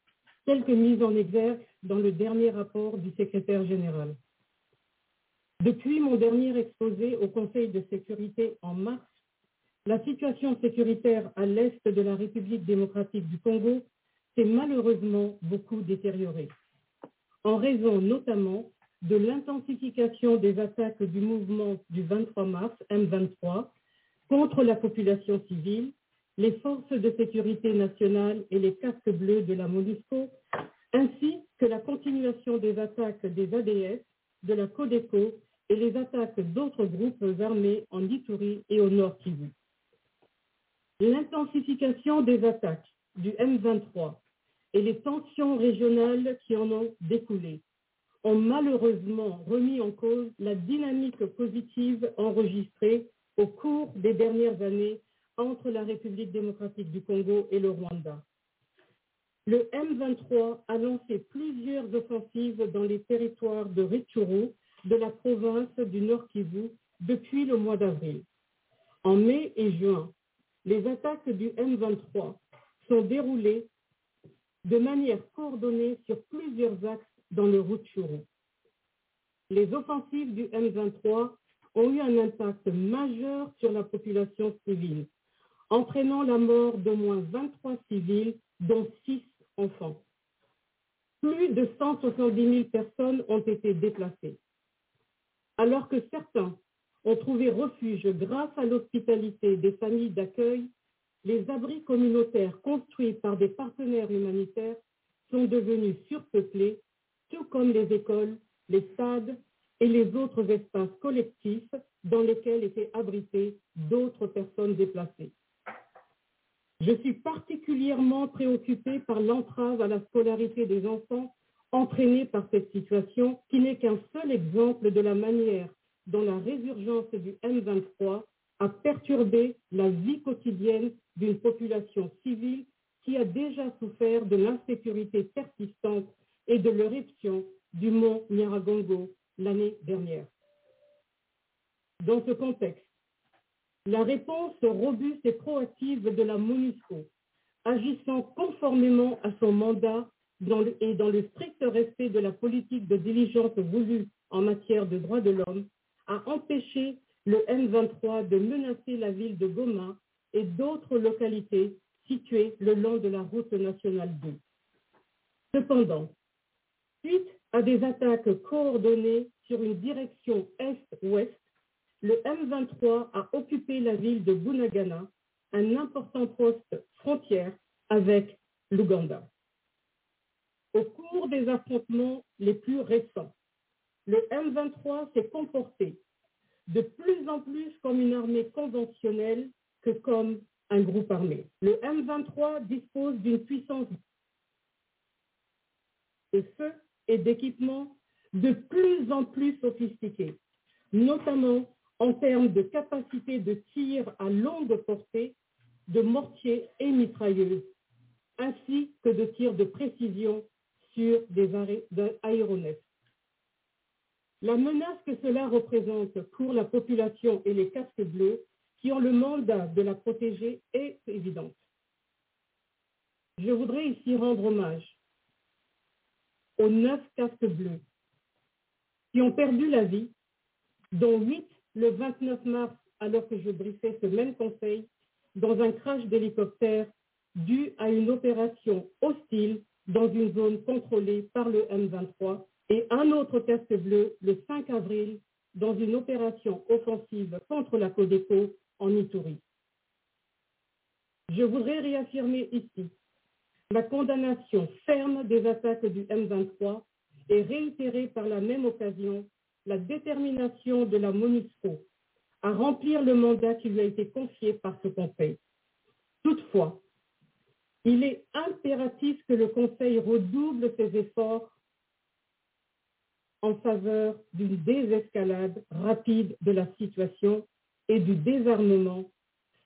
telle que mise en exergue dans le dernier rapport du secrétaire général. Depuis mon dernier exposé au Conseil de sécurité en mars, la situation sécuritaire à l'est de la République démocratique du Congo s'est malheureusement beaucoup détériorée, en raison notamment de l'intensification des attaques du mouvement du 23 mars M23 contre la population civile, les forces de sécurité nationale et les casques bleus de la MONUSCO, ainsi que la continuation des attaques des ADF, de la CODECO et les attaques d'autres groupes armés en Ituri et au Nord Kivu. L'intensification des attaques du M23 et les tensions régionales qui en ont découlé ont malheureusement remis en cause la dynamique positive enregistrée au cours des dernières années entre la République démocratique du Congo et le Rwanda. Le M23 a lancé plusieurs offensives dans les territoires de Rutshuru, de la province du Nord Kivu, depuis le mois d'avril. En mai et juin, les attaques du M23 sont déroulées de manière coordonnée sur plusieurs axes dans le Rutshuru. Les offensives du M23 ont eu un impact majeur sur la population civile, entraînant la mort d'au moins 23 civils, dont 6 enfants. Plus de 170 000 personnes ont été déplacées. Alors que certains ont trouvé refuge grâce à l'hospitalité des familles d'accueil, les abris communautaires construits par des partenaires humanitaires sont devenus surpeuplés, tout comme les écoles, les stades et les autres espaces collectifs dans lesquels étaient abritées d'autres personnes déplacées. Je suis particulièrement préoccupée par l'entrave à la scolarité des enfants entraînée par cette situation qui n'est qu'un seul exemple de la manière dont la résurgence du M23 a perturbé la vie quotidienne d'une population civile qui a déjà souffert de l'insécurité persistante et de l'éruption du mont Nyaragongo l'année dernière. Dans ce contexte, la réponse robuste et proactive de la MONUSCO, agissant conformément à son mandat dans le- et dans le strict respect de la politique de diligence voulue en matière de droits de l'homme, a empêché le M23 de menacer la ville de Goma et d'autres localités situées le long de la route nationale 2. Cependant, suite à des attaques coordonnées sur une direction est-ouest, le M23 a occupé la ville de Bunagana, un important poste frontière avec l'Ouganda. Au cours des affrontements les plus récents, le M23 s'est comporté de plus en plus comme une armée conventionnelle que comme un groupe armé. Le M23 dispose d'une puissance de feu et d'équipements de plus en plus sophistiqués, notamment en termes de capacité de tir à longue portée, de mortiers et mitrailleuses, ainsi que de tirs de précision sur des arrêts- de- aéronefs. La menace que cela représente pour la population et les casques bleus qui ont le mandat de la protéger est évidente. Je voudrais ici rendre hommage aux neuf casques bleus qui ont perdu la vie, dont huit le 29 mars alors que je briefais ce même conseil dans un crash d'hélicoptère dû à une opération hostile dans une zone contrôlée par le M23 et un autre casque bleu le 5 avril dans une opération offensive contre la Codeco en Ituri. Je voudrais réaffirmer ici la condamnation ferme des attaques du M23 est réitérée par la même occasion la détermination de la MONUSCO à remplir le mandat qui lui a été confié par ce Conseil, Toutefois, il est impératif que le Conseil redouble ses efforts en faveur d'une désescalade rapide de la situation et du désarmement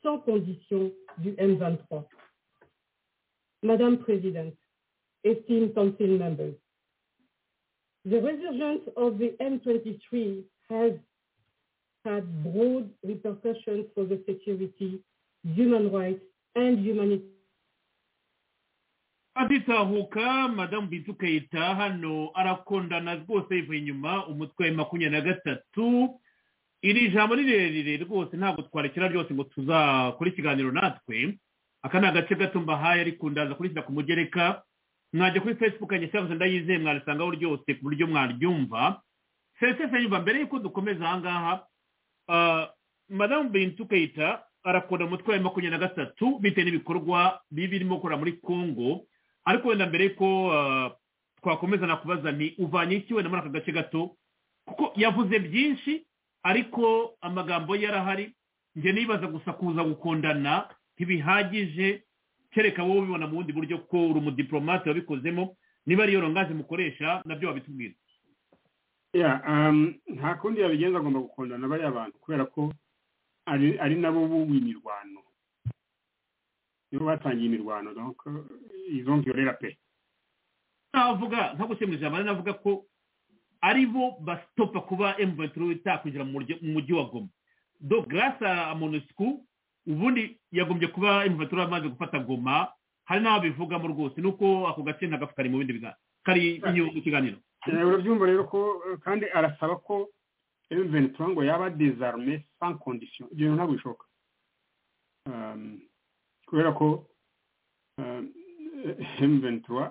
sans condition du M23. Madame President, esteemed Council members, the resurgence of the M23 has had broad repercussions for the security, human rights, and humanitarian aditahuka madamu bintu kayita hano arakondana rwose yivuye inyuma umutwe makumyabiri na gatatu iri jambo ni rirerire rwose ntabwo twarekera ryose ngo tuzakore ikiganiro natwe aka ni agace gato mbahaye ariko ndaza kurishyira ku mugereka mwajya kuri facebook yanjye cyangwa se ndayizeye mwarisanga ryose ku buryo mwaryumva sesese nyuma mbere y'uko dukomeza aha ngaha ah, madamu bintu kayita arakunda umutwe wa makumyabiri na gatatu bitewe n'ibikorwa bibi birimo gukora muri congo ariko wenda mbere ko ah, twakomeza nakubaza ni uvanye iki wenda muri aka gace gato kuko yavuze byinshi ariko amagambo ye yarahari njye nibaza gusa kuza gukundana ntibihagije kereka wowe ubibona mu bundi buryo ko uri umudiplomate wabikozemo niba ariyo rongaje mukoresha nabyo wabitubwira Yeah, um, nta kundi yabigenza agomba gukundana bariya bantu kubera ko ari ari nabo bubu imirwano nibo batangiye imirwano donc izongerera pe navuga nko gukemura ijambo ari navuga ko ari bo basitopa kuba M23 itakwinjira mu murya- mu mujyi wa Goma do grâce à MONUSCO ubundi yagombye kuba M23 yamaze gufata Goma hari n'aho bivugamo rwose nuko ako gace ntagafu kari mu bindi biganiro kari inyuma mu kiganiro Eh, urabyumva rero ko eh, kandi arasaba ko M23 ngo yaba désarmé sans condition ibyo bintu ntabwo bishoboka Um, kubera ko um, M23 uh, uh,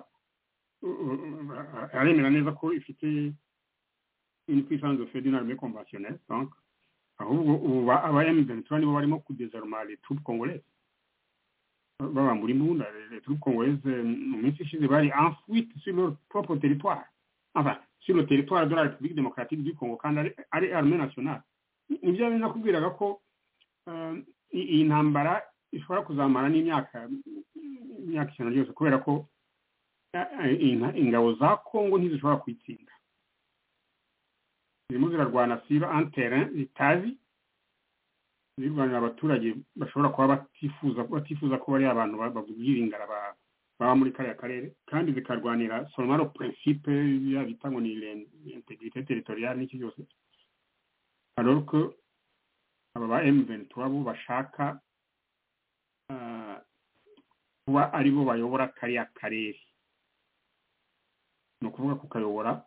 uh, aremera neza ko ifite une puissance de feu d'une armée conventionnelle donc ahubwo ubu ba aba M23 nibo barimo kudésarma les troupes congolaises babambura imbunda les troupes congolaises eh, mu minsi ishize bari en fuite sur leur propre territoire enfin, sur le territoire de la République démocratique du Congo kandi ari, ari armée nationale nibyo yari nakubwiraga ko um, i- iyi ntambara ishobora kuzamara n'imyaka imyaka ijana ryose kubera ko eh, eh, inka- ingabo za Congo ntizishobora kuyitsinda zirimo zirarwana sur un terrain zitazi zirwanira abaturage bashobora kuba batifuza batifuza ko bari abantu ba- babyiringara ba baba muri kariya karere kandi zikarwanira solomaro principe ya bita ngo ni l'in- l'intégrité territoriale n'iki byose alors que aba ba M23 bo bashaka ah, kuba ari bo bayobora kariya karere ni ukuvuga kukayobora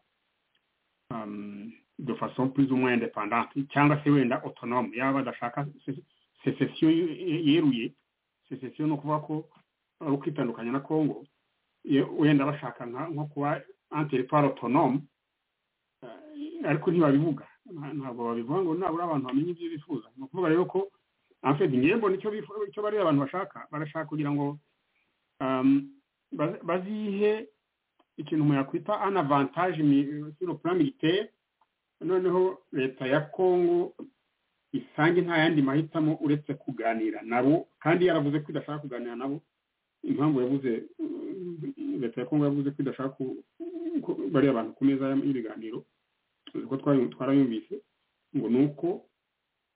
um, de façon plus ou moins indépendante cyangwa se wenda autonome yaba badashaka se- secession ye- yeruye secession ni ukuvuga ko ari ukwitandukanya na congo ye- wenda bashaka nka- nko kuba un territoire autonome eh, ariko ntibabivuga Nta- ntabwo babivuga ngo nabura abantu bamenye ibyo bifuza ni ukuvuga rero ko en fait ngewe mbona icyo bifu- icyo bariya abantu bashaka barashaka kugira ngo um, bazi- bazihe ikintu umuntu yakwita un avantage mi- sur le plan militaire noneho leta ya congo isange nta yandi mahitamo uretse kuganira nabo kandi yaravuze ko idashaka kuganira nabo impamvu yavuze mm, leta ya kongo yavuze ko idashaka ku- ku- bariya bantu ku meza y'am- y'ibiganiro uko twari- twarayumvise ngo ni uko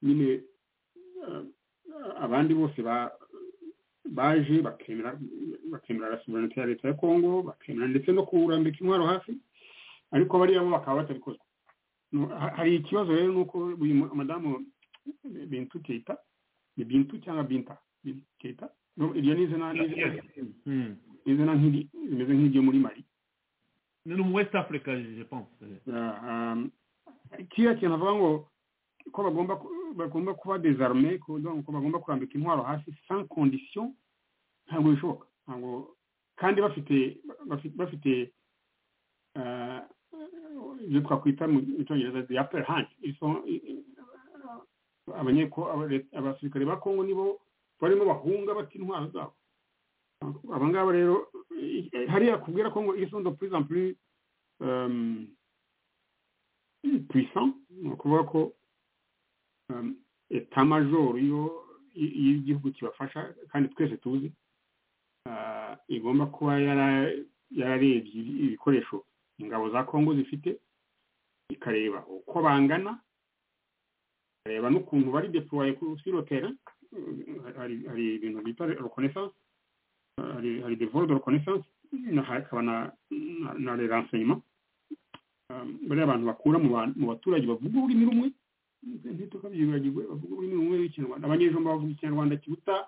nyine eh, abandi bose ba- baje bakemera bakemera la sovereignty ya leta ya kongo bakemera ndetse no kurambika intwaro hafi ariko bariya bo bakaba batabikozwa No, ha- hari ikibazo rero ni uko uyu mu- madamu bintu keita ni bintu cyangwa binta Bintu keita No, iryo ni izina ni izina- Hmm. izina nk'iri rimeze nk'iryo muri mari ni umu west africa je pense kiriya kintu avuga ngo ko bagomba ku- bagomba kuba desarme ko donc ko bagomba kurambika intwaro hasi sans condition ntabwo bishoboka ntabwo kandi bafite bafite bafite ah, ibyo twakwita mu mu cyongereza the upper hand Ils sont- i- i- abanyeko aba- leta- abasirikare ba kongo nibo barimo bahunga bata intwaro zabo aba ngaba rero i- i- hariya kubwira ko ngo ils sont de plus en plus euh, puissants ni ukuvuga ko euh, etat major yo iyo igihugu kibafasha kandi twese tuzi ah, igomba kuba yara- yararebye ibikoresho ingabo za kongo zifite ikareba uko bangana ikareba n'ukuntu bari deploye kuri rotera hari hari ibintu bita reconnaissance hari hari devoir de reconnaissance na hakaba na na- na les renseignements Ah, bariya abantu bakura mu ba- mu baturage bavuga ururimi rumwe ntitukabyibagirwe bavuga ururimi rumwe rw'ikinyarwanda abanyejomba bavuga ikinyarwanda kiruta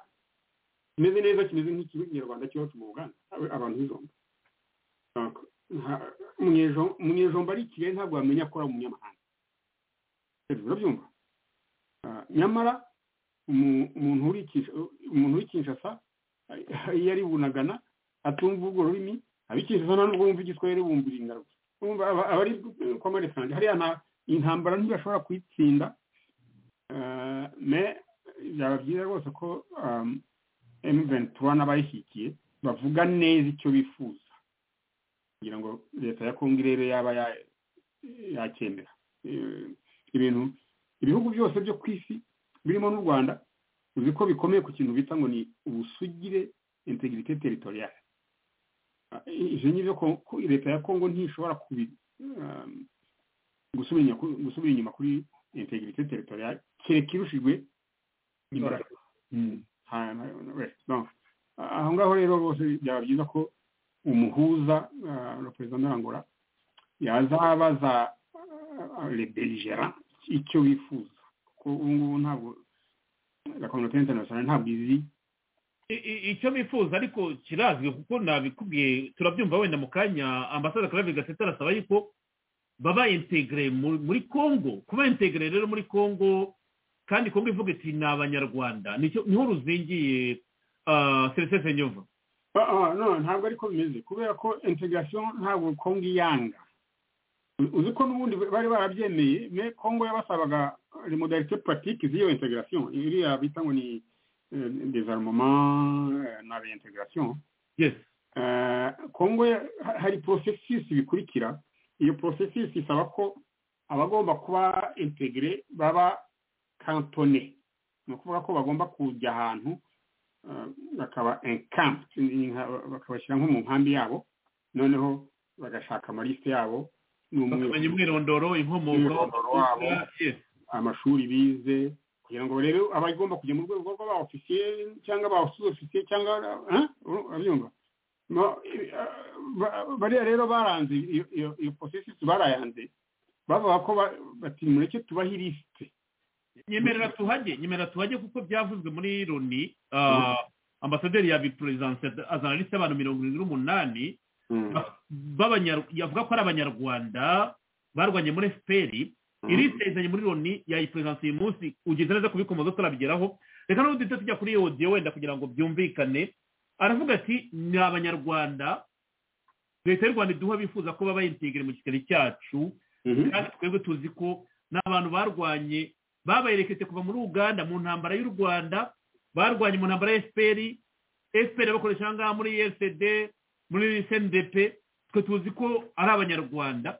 kimeze neza kimeze nk'ikinyarwanda cy'iwacu mu buganda Aba- abantu b'ijomba Donc, nta- umunyejo- umunyejomba ari i kigali ntabwo wamenya ko ari umunyamahanga hejuru urabyumva Ah, nyamara umu- umuntu uri i Kinsh- umuntu uri i kinshasa ah, iyo ari bunagana atumva urwo rurimi abikishasa nta n'ubwo wumva igiswahili wumva iringaruka Urumva aba- abari kwa marisanje hariya nta intambara ntibashobora kuyitsinda Eh, me byaba byiza rwose ko M23 n'abayishyigikiye bavuga neza icyo bifuza kugira ngo leta ya Kongo irebe yaba ya- yacyemera Eh, ibintu ibihugu byose byo ku isi birimo n'u Rwanda uzi ko bikomeye ku kintu bita ngo ni ubusugire integrité territoriale Ah, ivyo ngivyo ko- ko leta ya Kongo ntishobora kubi ah, gusubira inyuma kuri- gusubira inyuma kuri integrité territoriale kereka irushijwe imbaraga Ha- na- we, donc, aho ngaho rero bose byaba byiza ko umuhuza representant d'angola yazabaza ah, les belligérants icyo bifuza kuko ubu ngubu ntabwo la communauté internationale ntabwo izi I- i- icyo bifuza ariko kirazwi kuko nabikubwiye turabyumva wenda mu kanya ambasade clave gatete arasaba yuko baba integre mu- muri congo kuba integre rero muri congo kandi congo ivuga iti ni abanyarwanda nicyo- niho ruzingiye seresese nyova Ah, ah, no ntabwo ariko bimeze kubera ko integration ntabwo kongo iyanga U- uzi ko n'ubundi bari barabyemeye me kongo yabasabaga les modalités pratiques z'iyo integration iriya bita ngo ni eh, désarmement eh, na réintégration yes Eh, kongo ya- ha- hari processus bikurikira iyo processus isaba ko abagomba kuba integre baba cantonné ni ukuvuga ko bagomba kujya ahantu eh, bakaba encamped ni nka- bakabashyira nko mu nkambi yabo noneho bagashaka amaliste yabo bakamenya umwirondoro inkomoko Umwirondoro wabo. yes amashuri bize kugira ngo rero abagomba kujya mu rwego rw'aba ofisiye cyangwa aba sous ofisiye cyangwa eh, uru- urabyumva Mo- eh, ba- bariya rero baranze iyo- iyo- iyo processus barayanze bavuga ko ba- bati mureke tubahe ilisite nyemerera tuhajye nyemerera tuhajye kuko byavuzwe muri loni ah, ambasaderi yabiperezidanse azana lisite y'abantu mirongo irindwi n'umunani b'abanyar- yavuga ko ari abanyarwanda barwanye muri fpr irisite izanye muri loni yayiperezidanse uyu munsi ugeze neza kubikomoza turabigeraho reka n'ubu duhita tujya kuri iyo odiyo wenda kugira ngo byumvikane aravuga ati ni abanyarwanda leta y'u rwanda iduha bifuza ko baba integere mu kigali cyacu Mhm. kandi twebwe tuzi ko n'abantu barwanye babayereketse kuva muri uganda mu ntambara y'u rwanda barwanye mu ntambara ya fpr fpr bakoresha aha ngaha muri esd muri cndp twe tuzi ko ari abanyarwanda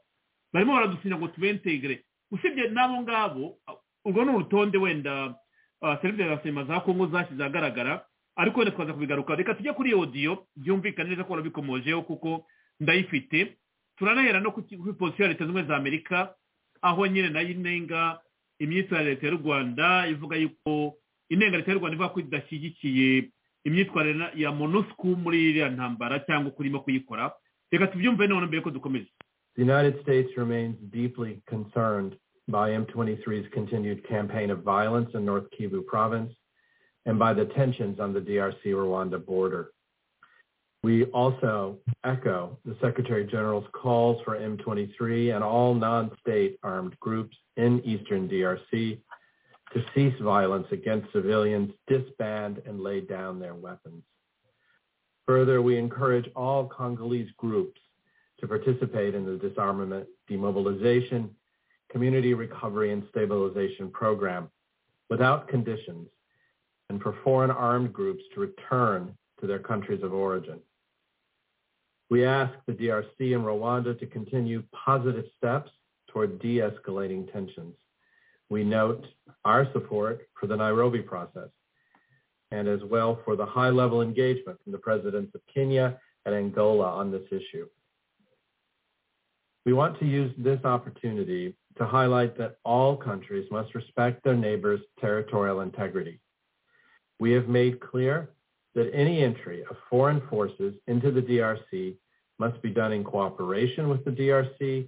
barimo baradusinya ngo tubentegere usibye n'abo ngabo urwo ni urutonde wenda ah, serivisi za sema za kongo zashyize ahagaragara ariko wenda twaza kubigaruka reka tujye kuri iyo odiyo byumvikane neza ko warabikomojeho kuko ndayifite turanahera no ku ki- kuri posiyo ya leta zunze ubumwe za amerika aho nyine nayo inenga imyitwarire ya leta y'u rwanda ivuga yuko inenga leta y'u rwanda ivuga ko idashyigikiye imyitwarire na- ya monusco muri iriya ntambara cyangwa uko irimo kuyikora reka tubyumve noneho mbere ko dukomeza The United States remains deeply concerned by M23's continued campaign of violence in North Kivu province and by the tensions on the DRC-Rwanda border. We also echo the Secretary General's calls for M23 and all non-state armed groups in eastern DRC to cease violence against civilians, disband, and lay down their weapons. Further, we encourage all Congolese groups to participate in the disarmament, demobilization, community recovery and stabilization program without conditions and for foreign armed groups to return to their countries of origin. We ask the DRC and Rwanda to continue positive steps toward de-escalating tensions. We note our support for the Nairobi process and as well for the high-level engagement from the presidents of Kenya and Angola on this issue. We want to use this opportunity to highlight that all countries must respect their neighbors' territorial integrity. We have made clear that any entry of foreign forces into the DRC must be done in cooperation with the DRC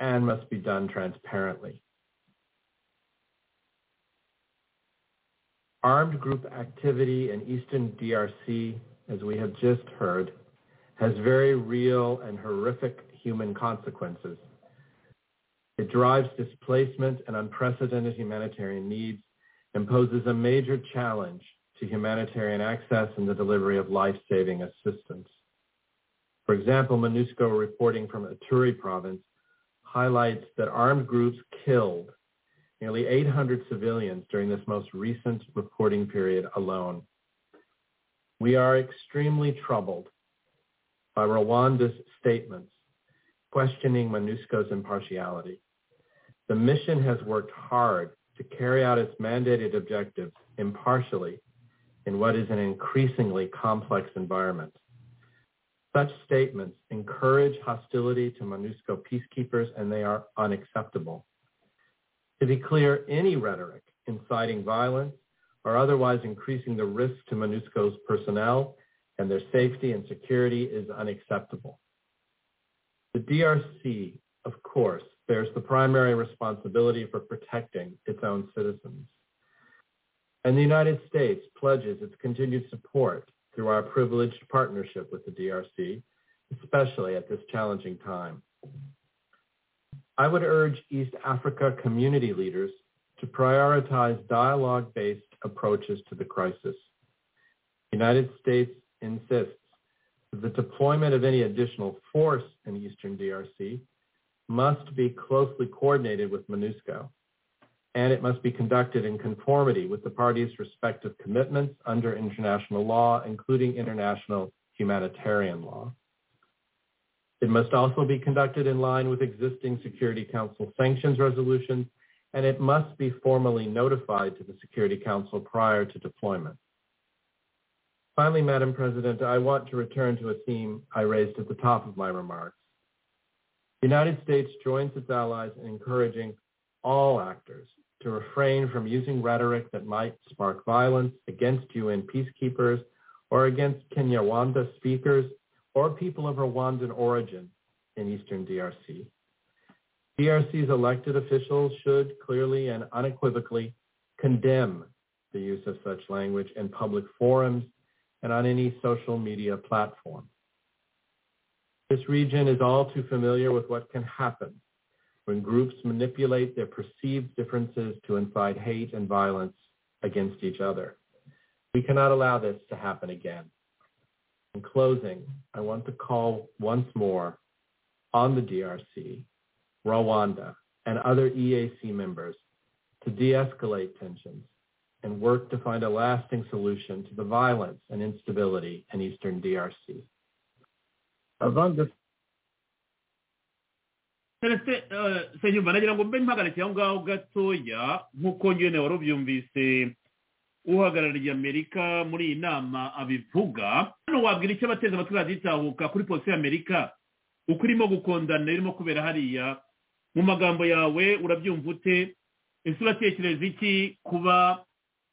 and must be done transparently. Armed group activity in eastern DRC, as we have just heard, has very real and horrific human consequences. It drives displacement and unprecedented humanitarian needs and poses a major challenge to humanitarian access and the delivery of life-saving assistance. For example, MINUSCO reporting from Ituri province highlights that armed groups killed nearly 800 civilians during this most recent reporting period alone. We are extremely troubled by Rwanda's statements questioning MINUSCO's impartiality. The mission has worked hard to carry out its mandated objectives impartially in what is an increasingly complex environment. Such statements encourage hostility to MONUSCO peacekeepers, and they are unacceptable. To be clear, any rhetoric inciting violence or otherwise increasing the risk to MONUSCO's personnel and their safety and security is unacceptable. The DRC, of course, bears the primary responsibility for protecting its own citizens. And the United States pledges its continued support through our privileged partnership with the DRC, especially at this challenging time. I would urge East Africa community leaders to prioritize dialogue-based approaches to the crisis. The United States insists that the deployment of any additional force in eastern DRC must be closely coordinated with MONUSCO, and it must be conducted in conformity with the parties' respective commitments under international law, including international humanitarian law. It must also be conducted in line with existing Security Council sanctions resolutions, and it must be formally notified to the Security Council prior to deployment. Finally, Madam President, I want to return to a theme I raised at the top of my remarks. The United States joins its allies in encouraging all actors to refrain from using rhetoric that might spark violence against UN peacekeepers or against Kenyawanda speakers or people of Rwandan origin in eastern DRC. DRC's elected officials should clearly and unequivocally condemn the use of such language in public forums and on any social media platform. This region is all too familiar with what can happen when groups manipulate their perceived differences to incite hate and violence against each other. We cannot allow this to happen again. In closing, I want to call once more on the DRC, Rwanda, and other EAC members to de-escalate tensions and work to find a lasting solution to the violence and instability in eastern DRC. Avant senyumva nagira ngo mbe mpagarike aho ngaho gatoya nk'uko nyine wari ubyumvise uhagarariye amerika muri iyi nama abivuga hano wabwira icyo abateze amatwi raditahuka kuri polisi y'amerika uko irimo gukondana irimo kubera hariya mu magambo yawe urabyumva ute ese uratekereza iki kuba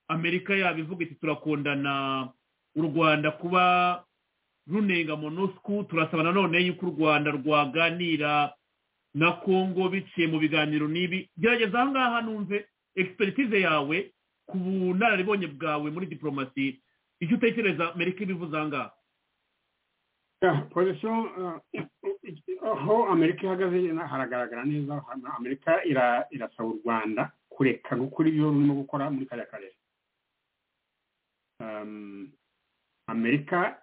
amerika yabivuga iti turakundana u rwanda kuba runenga monusku turasaba nanone yuko u rwanda rwaganira na kongo biciye mu biganiro n'ibi gerageza aha ngaha numve egisperitize yawe ku bunararibonye bwawe muri diporomasi icyo utekereza amerika ibivuze aha ngaha polisiyo aho amerika ihagaze haragaragara neza amerika irasaba u rwanda kureka gukora ibyo rurimo gukora muri kariya karere amerika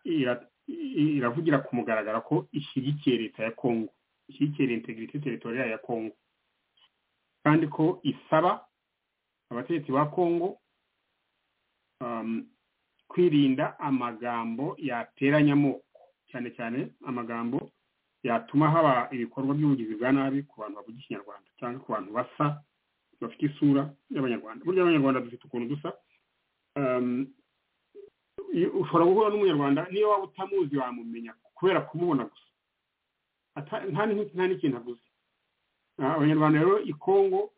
iravugira ku mugaragaro ko ishyigikiye leta ya kongo ishyigikira integrity territorial ya kongo kandi ko isaba abategetsi ba kongo kwirinda amagambo yateranya amoko cyane cyane amagambo yatuma haba ibikorwa by'ubugizi bwa nabi ku bantu bavuga ikinyarwanda cyangwa ku bantu basa bafite isura y'abanyarwanda burya abanyarwanda dufite ukuntu dusa iyo- ushobora guhura n'umunyarwanda niyo waba utamuzi wamumenya kubera kumubona gusa Ata- nta n'iki- nta n'ikintu aguze Ah, abanyarwanda rero i kongo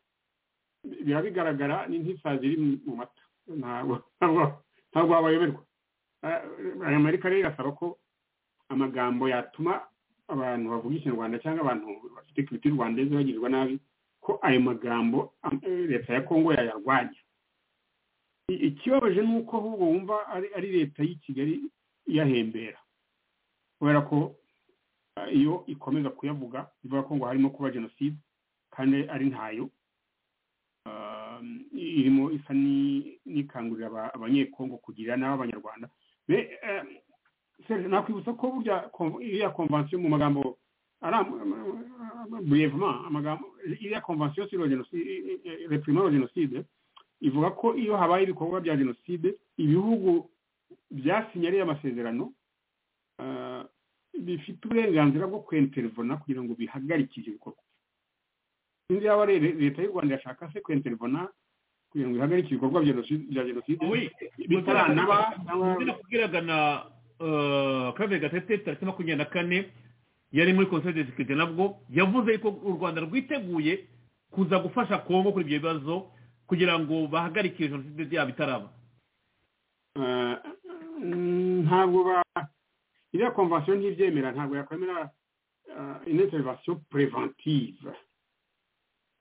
biba bigaragara ni nk'isazi iri mu- mu mata ntabwo ntabwo- ntabwo wabayoberwa Ah, abanyamerika rero irasaba ko amagambo yatuma abantu bavuga ikinyarwanda cyangwa abantu bafite kiriti rwandeze bagirirwa nabi ko ayo magambo am- leta ya kongo yayarwanya I- ikibabaje ni uko ahubwo wumva ari ari leta y'i kigali iyahembera kubera ko ah, iyo ikomeza kuyavuga bivuga ko ngo harimo kuba jenoside kandi ari ntayo Ah, irimo isa ni- n'ikangurira aba- abanyekongo kugirira nabi abanyarwanda Be- eh, Serge, nakwibutsa ko burya kon- iriya konvansiyo mu magambo burevement amagambo iriya konvansiyo sur la génocide- eh, eh, reprimant la jenoside ivuga ko iyo habaye ibikorwa bya jenoside ibihugu byasinyariye amasezerano ah, bifite uburenganzira bwo kwenterivona kugira ngo bihagarike ibyo bikorwa sinzi yaba re- re- leta y'u rwanda yashaka se kwenterivona kugira ngo ihagarike ibikorwa bya jenoside- bya jenoside Oui, bitaranaba ubwo nakubwiraga na kabiri gatete tariki makumyabiri na kane yari muri conseil de sécurité nabwo yavuze ko u rwanda rwiteguye kuza gufasha kongo kuri ibyo bibazo kugira ngo bahagarike jenoside yabo itaraba Ah, mm, ntabwo ba iriya konvansiyo ntibyemera ntabwo yakwemera ah, une intervention préventive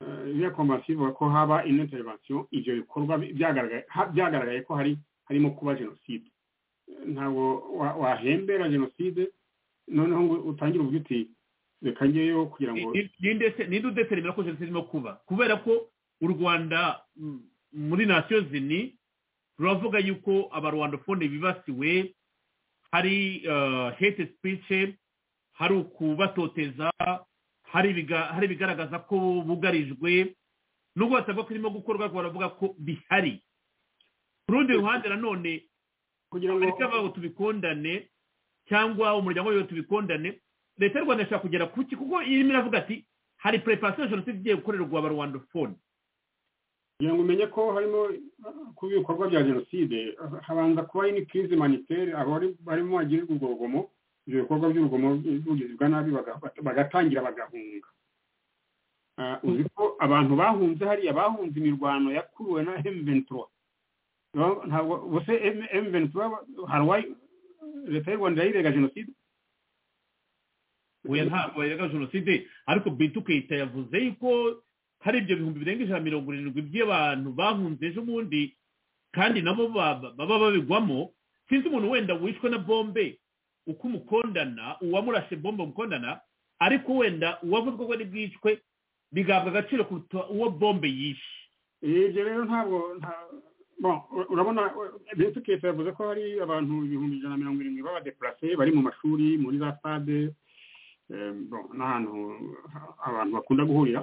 Ah, iriya konvansiyo ivuga ko haba une intervention ibyo bikorwa bi- byagaragaye ha- byagaragaye ko hari harimo kuba jenoside ntabwo wa- wahembera jenoside noneho ngo utangire uvuge uti reka njyeyo kugira ngo Ni- ninde se ninde udetermina ko jenoside irimo kuba kubera ko u rwanda mm, muri nasiyo zini ruravuga yuko abarwandofone bibasiwe hari hete sipice hari ukubatoteza hari ibiga- hari ibigaragaza ko bugarijwe nubwo basabwa ko irimo gukorwa ariko baravuga ko bihari ku rundi ruhande nanone kugira ngo amerika bavuga tubikondane cyangwa umuryango wayo tubikondane leta y'u rwanda ishobora kugera ku ki kuko irimo iravuga ati hari preparation ya jenoside igiye gukorerwa abarwandofone kugira ngo umenye ko harimo ah, kuba ibikorwa bya jenoside ah, habanza kuba ni kirizi manitere abari barimo bagirirwa ubwo rugomo ibyo bikorwa by'urugomo by'ubugizi bwa nabi baga- bagatangira bagahunga Ah, uzi ko abantu bahunze hariya bahunze imirwano yakuruwe na M23 Ntabwo- ntabwo bose M- M23 hari uwayi leta y'u Rwanda yayirega jenoside oya ntabwo bayirega jenoside ariko bintu keyita yavuze yuko hari ibyo bihumbi birenga ijana na mirongo irindwi by'abantu bahunze ejo bundi kandi nabo ba- baba babigwamo sinzi umuntu wenda wishwe na bombe uko umukondana uwamurashe bombe umukondana ariko wenda uwavuzwe ko ari bwicwe bigahabwa agaciro kuruta uwo bombe yishe Eh, ibyo rero ntabwo nta- bon ur- urabona benshi kese yavuze ko hari abantu ibihumbi ijana na mirongo irindwi b'abadeparase bari mu mashuri muri za stade eh, bon n'ahantu ha- abantu bakunda guhurira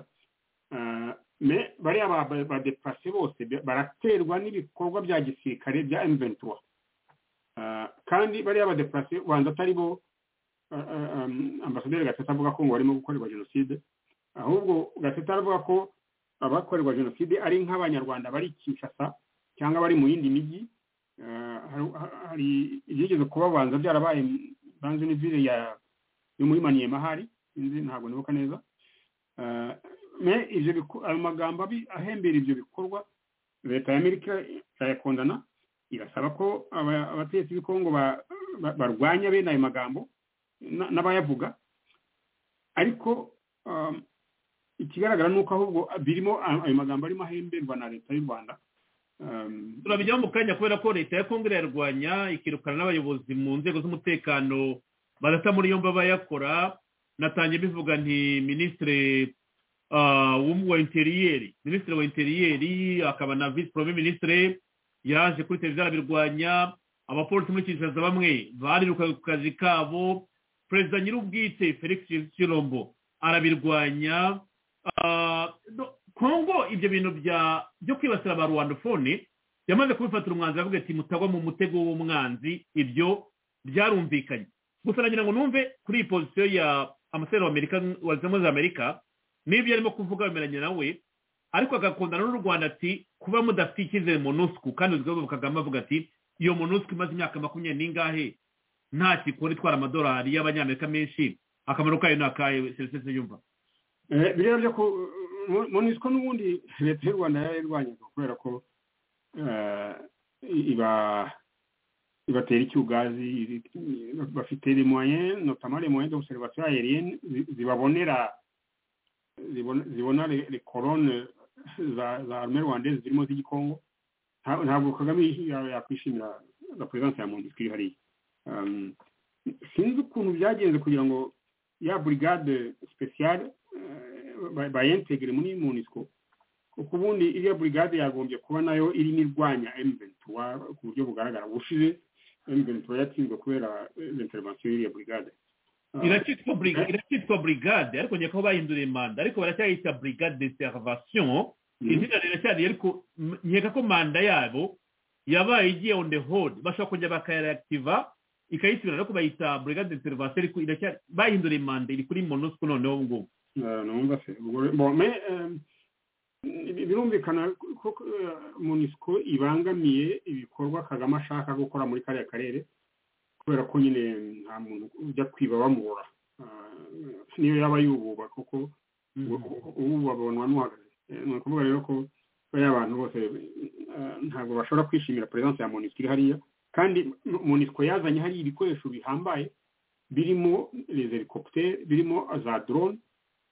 Eh, me bariya ba- ba- badeparase bose ba- baraterwa n'ibikorwa bya gisirikare bya M23 Eh, kandi bariya badeparase ubanza atari bo eh, eh, em, ambasaderi gatete avuga ko ngo barimo gukorerwa jenoside ahubwo gatete aravuga ko abakorerwa jenoside ari nk'abanyarwanda bari kinshasa cyangwa bari mu yindi mijyi Eh, hari- hari ibyigeze kubabanza byarabaye banze ni vile ya yo muri maniyema hari sinzi ntabwo nibuka neza Eh, me ibyo biko- ayo magambo abi- ahembera ibyo bikorwa leta ya amerika irayakondana irasaba ko aba- abategetsi b'i kongo ba- ba- barwanya bene ayo magambo na- n'abayavuga ariko um, ikigaragara ni uko ahubwo birimo ayo magambo arimo ahemberwa na leta y'u rwanda Um, turabijyaho mu kanya kubera ko leta ya kongo irayarwanya ikirukana n'abayobozi mu nzego z'umutekano badata muri yombi bayakora natangiye bivuga nti minisitiri ah, w'um- wa interiyeri minisitiri wa interiyeri akaba na visi porome minisitiri yaje kuri televiziyo arabirwanya abapolisi muri kinshasa bamwe barirukaga ku kazi kabo perezida nyir'ubwite felix kirombo arabirwanya Ah, do- kongo ibyo bintu bya byo kwibasira ba rwandofone yamaze kubifatira umwanzuro avuga ati mutagwa mu mutego w'umwanzi ibyo byarumvikanye gusa nagira ngo numve kuri iyi pozisiyo ya amasederi wa amerika wa zimwe za amerika n'ibyo arimo kuvuga bemeranya nawe ariko agakundana n'u rwanda ati kuba mudafite icyizere mu nusuku kandi uzwi kagame avuga ati iyo monusco imaze imyaka makumyabiri n'ingahe nta kikora itwara amadolari y'abanyamerika menshi akamaro kayo ni akahe serivisi yumva Eh, biriya byo ku monisiko n'ubundi leta y'u rwanda yarayirwanyaga kubera ko eh, iba ibatera icyugazi iri- bafite les moyens notamment les moyens d'observation aérienne zi- zibabonera zibona zibona les les colonnes za za armée rwandaise zirimo z'igikongo Nta- ntabwo kagame ya- yakwishimira la présence ya monisiko iri hariya Um, sinzi ukuntu byagenze kugira ngo ya brigade spéciale bayintegire muri munisiko kuko ubundi iriya brigade yagombye kuba nayo irimo irwanya emuventura ku buryo bugaragara ubushize emuventura yatsinzwe kubera intervention y'iriya brigade Ah, iracyitwa briga- iracyitwa brigade ariko nyako bahinduriye manda ariko baracyayita brigade de servation mm. izina riracyari ariko m- nkeka ko manda yabo yabaye igiye on the hold bashobora kongera bakayareactiva ikayisubira ariko bayita brigade de serivasi ariko iracyari bahindura manda iri kuri monusco noneho ubu ngubu Ah, numva se ubwo- bon, mais, eh, birumvikana ko ko, eh, munisiko ibangamiye ibikorwa kagame ashaka gukora muri kariya karere kubera ko nyine nta muntu ujya kwiba bamubura Ah, niyo yaba yububa kuko ubu babonwa n'uhagaze Eh, ni ukuvuga rero ko bariya bantu bose eh, ntabwo bashobora kwishimira perezidansi ya monisiko iri hariya kandi Mo- monisiko yazanye hariya ibikoresho bihambaye birimo les helicopters birimo za drone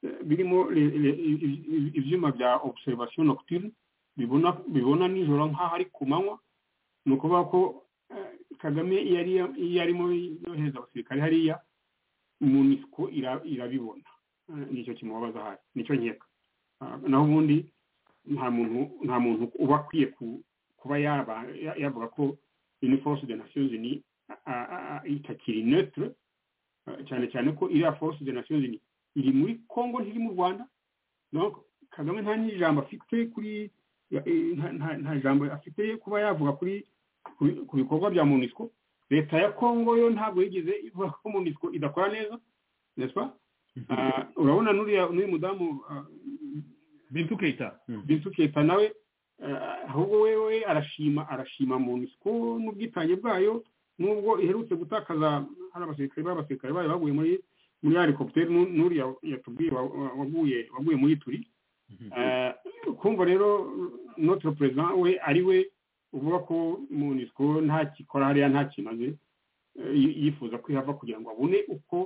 eh, birimo le- le- i- i- i- ibyuma bya observation nocturne bibona bibona nijoro nk'aho ari ku manywa ni ukuvuga ko eh, kagame iyo ari- iyo arimo yohereza abasirikare hariya munisiko ira- irabibona Eh, nicyo kimubabaza ahari nicyo nkeka Ah, naho ubundi nta muntu nta muntu uba akwiye ku- kuba yaba ya- yavuga ko uniforce de nations unies a- a- a- itakiri neutre Ah, cyane cyane ko iriya force de nations unies iri muri congo ntiri mu rwanda donc kagame nta n'ijambo afite kuri ya- eh, nta- nta- nta jambo afite kuba yavuga kuri ku- ku bikorwa bya munisiko leta ya congo yo ntabwo yigeze ivuga ko munisiko idakora neza n'est-ce pas Ah, urabona n'uriya n'uyu mudamu ah, bintu keita Bintu Keita nawe ah, ahubwo wewe arashima arashima munisiko n'ubwitange bwayo nubwo iherutse gutakaza hari abasirikare b'abasirikare bayo baguye muri muri helicopteri n'uriya yatubwiye wa- wa- waguye waguye muri turi Ah, kumva rero notre president we ari we uvuga ko munisiko nta kikora hariya nta kimaze eh, yi- yifuza kwihava kugira ngo abone uko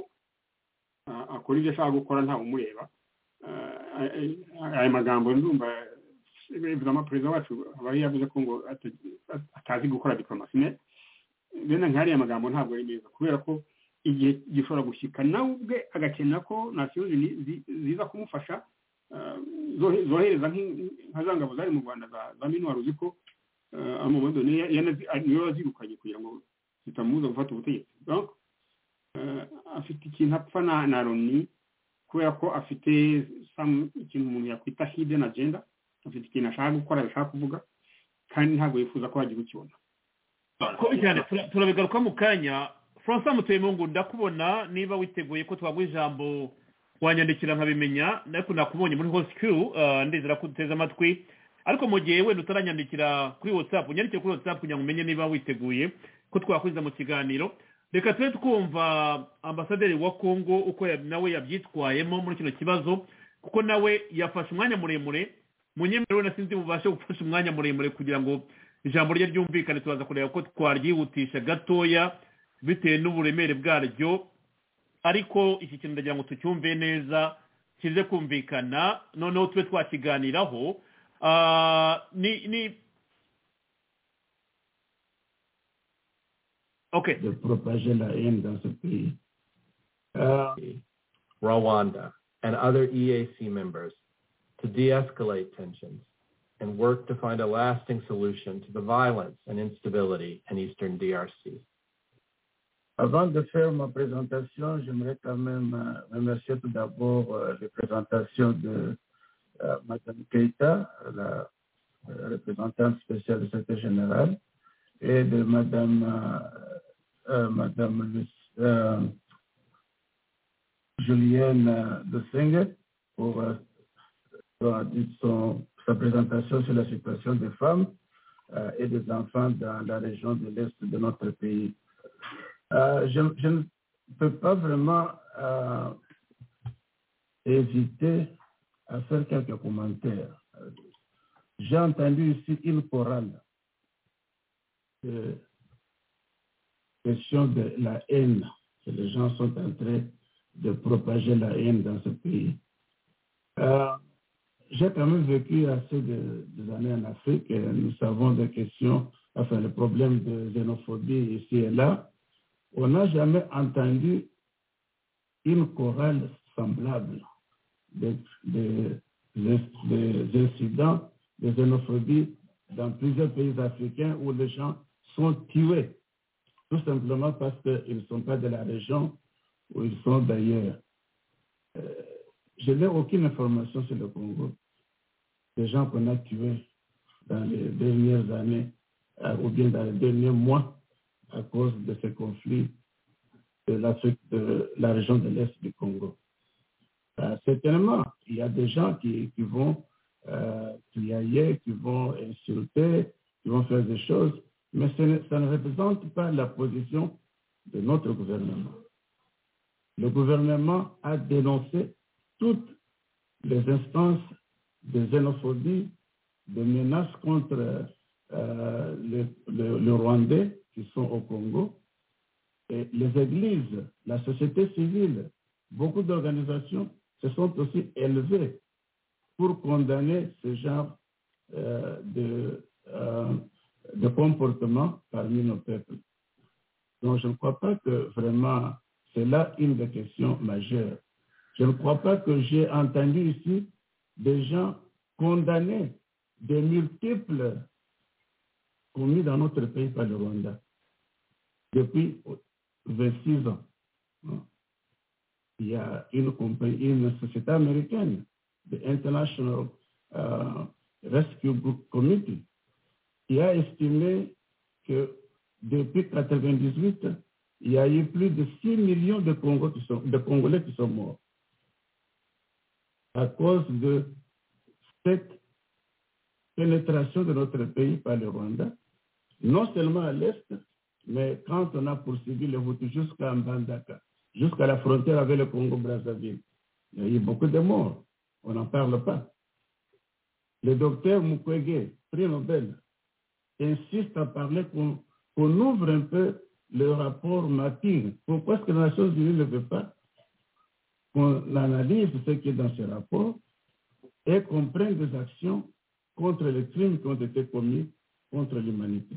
ah, akora ibyo ashaka gukora ntawe umureba Ah, ah, aya magambo ndumva bivuze perezida wacu aba yavuze ko ngo ata- atazi gukora diplomasi ne bene nk'ariya magambo ntabwo ari meza kubera ko igihe gishobora gushyika nawe ubwe agakenera ko nasiyo Zini- zi- ziza kumufasha ah, zohe- zohereza nk'i- nka za ngabo zari mu rwanda za- za minuwari uzi ko ah, amamodo niyo ya- yanazi- ah, niyo yazirukanye kugira ngo zitamubuza gufata ubutegetsi Donc, ah, afite ikintu apfa na na loni kubera ko afite some- ikintu umuntu yakwita hidden agenda afite ikintu ashaka gukora ashaka kuvuga kandi ntabwo yifuza ko hagira ukibona kobi cyane tura- turabigaruka mu kanya francois mutuyemo ngo ndakubona niba witeguye ko twaguha ijambo wanyandikira nkabimenya ariko nakubonye muri host crew ah, ndizera ko uteze amatwi ariko mu gihe wenda utaranyandikira kuri whatsapp unyandikire kuri whatsapp kugira ngo umenye niba witeguye ko twakwiza mu kiganiro reka tube twumva ambasaderi wa kongo uko ya- nawe yabyitwayemo muri kino kibazo kuko nawe yafashe umwanya muremure munyemerewe na sinzi bubashe gufasha umwanya muremure kugira ngo ijambo rye ryumvikane turaza kureba ko twaryihutisha gatoya bitewe n'uburemere bwaryo ariko iki kintu ndagira ngo tucyumve neza kize kumvikana noneho tube twakiganiraho Ah, ni ni okay de propager la haine dans ce pays. Euh, Rwanda, and other EAC members to de-escalate tensions and work to find a lasting solution to the violence and instability in eastern DRC. avant de faire ma présentation, j'aimerais quand même euh, remercier tout d'abord euh, les présentations de euh, Madame Keita, la euh, représentante spéciale du secrétaire général, et de Madame, euh, euh, Madame Luc- euh, Julienne euh, de Sengue pour euh, son- son- sa présentation sur la situation des femmes. euh, et des enfants dans la région de l'Est de notre pays. Euh, je, je ne peux pas vraiment euh, hésiter à faire quelques commentaires. J'ai entendu ici il chorale de question de la haine, que les gens sont en train de propager la haine dans ce pays. Euh, J'ai quand même vécu assez de, des années en Afrique. et Nous savons des questions, enfin le problème de xénophobie ici et là. On n'a jamais entendu une chorale semblable des, des, des- des incidents de xénophobie dans plusieurs pays africains où les gens sont tués tout simplement parce qu'ils ne sont pas de la région ou ils sont d'ailleurs. Euh, je n'ai aucune information sur le Congo des gens qu'on a tués dans les dernières années euh, ou bien dans les derniers mois à cause de ce conflit de, l'Afrique- de la région de l'Est du Congo. Euh, certainement, il y a des gens qui, qui vont euh, criailler, qui vont insulter, qui vont faire des choses, mais ce ne- ça ne représente pas la position de notre gouvernement. Le gouvernement a dénoncé toutes les instances de xénophobie, de menaces contre euh, le, le- le Rwandais qui sont au Congo, et les églises, la société civile, beaucoup d'organisations se sont aussi élevées pour condamner ce genre euh, de, euh, de comportement parmi nos peuples. Donc, je ne crois pas que vraiment, c'est là une des questions majeures. Je ne crois pas que j'ai entendu ici des gens condamnés de multiples commis dans notre pays par le Rwanda depuis 26 ans. hein. Il y a une compagnie, une société américaine, the International euh, Rescue Group Committee, qui a estimé que depuis 1998, il y a eu plus de 6 millions de, Congo qui sont- de Congolais qui sont morts à cause de cette pénétration de notre pays par le Rwanda, non seulement à l'Est, mais quand on a poursuivi les Hutus jusqu'à Mbandaka, jusqu'à la frontière avec le Congo-Brazzaville, il y a eu beaucoup de morts. On n'en parle pas. Le docteur Mukwege, prix Nobel, insiste à parler qu'on qu'on ouvre un peu le rapport MAPIR. Pourquoi est-ce que les Nations Unies ne veut pas qu'on analyse ce qui est dans ce rapport et qu'on prenne des actions contre les crimes qui ont été commis contre l'humanité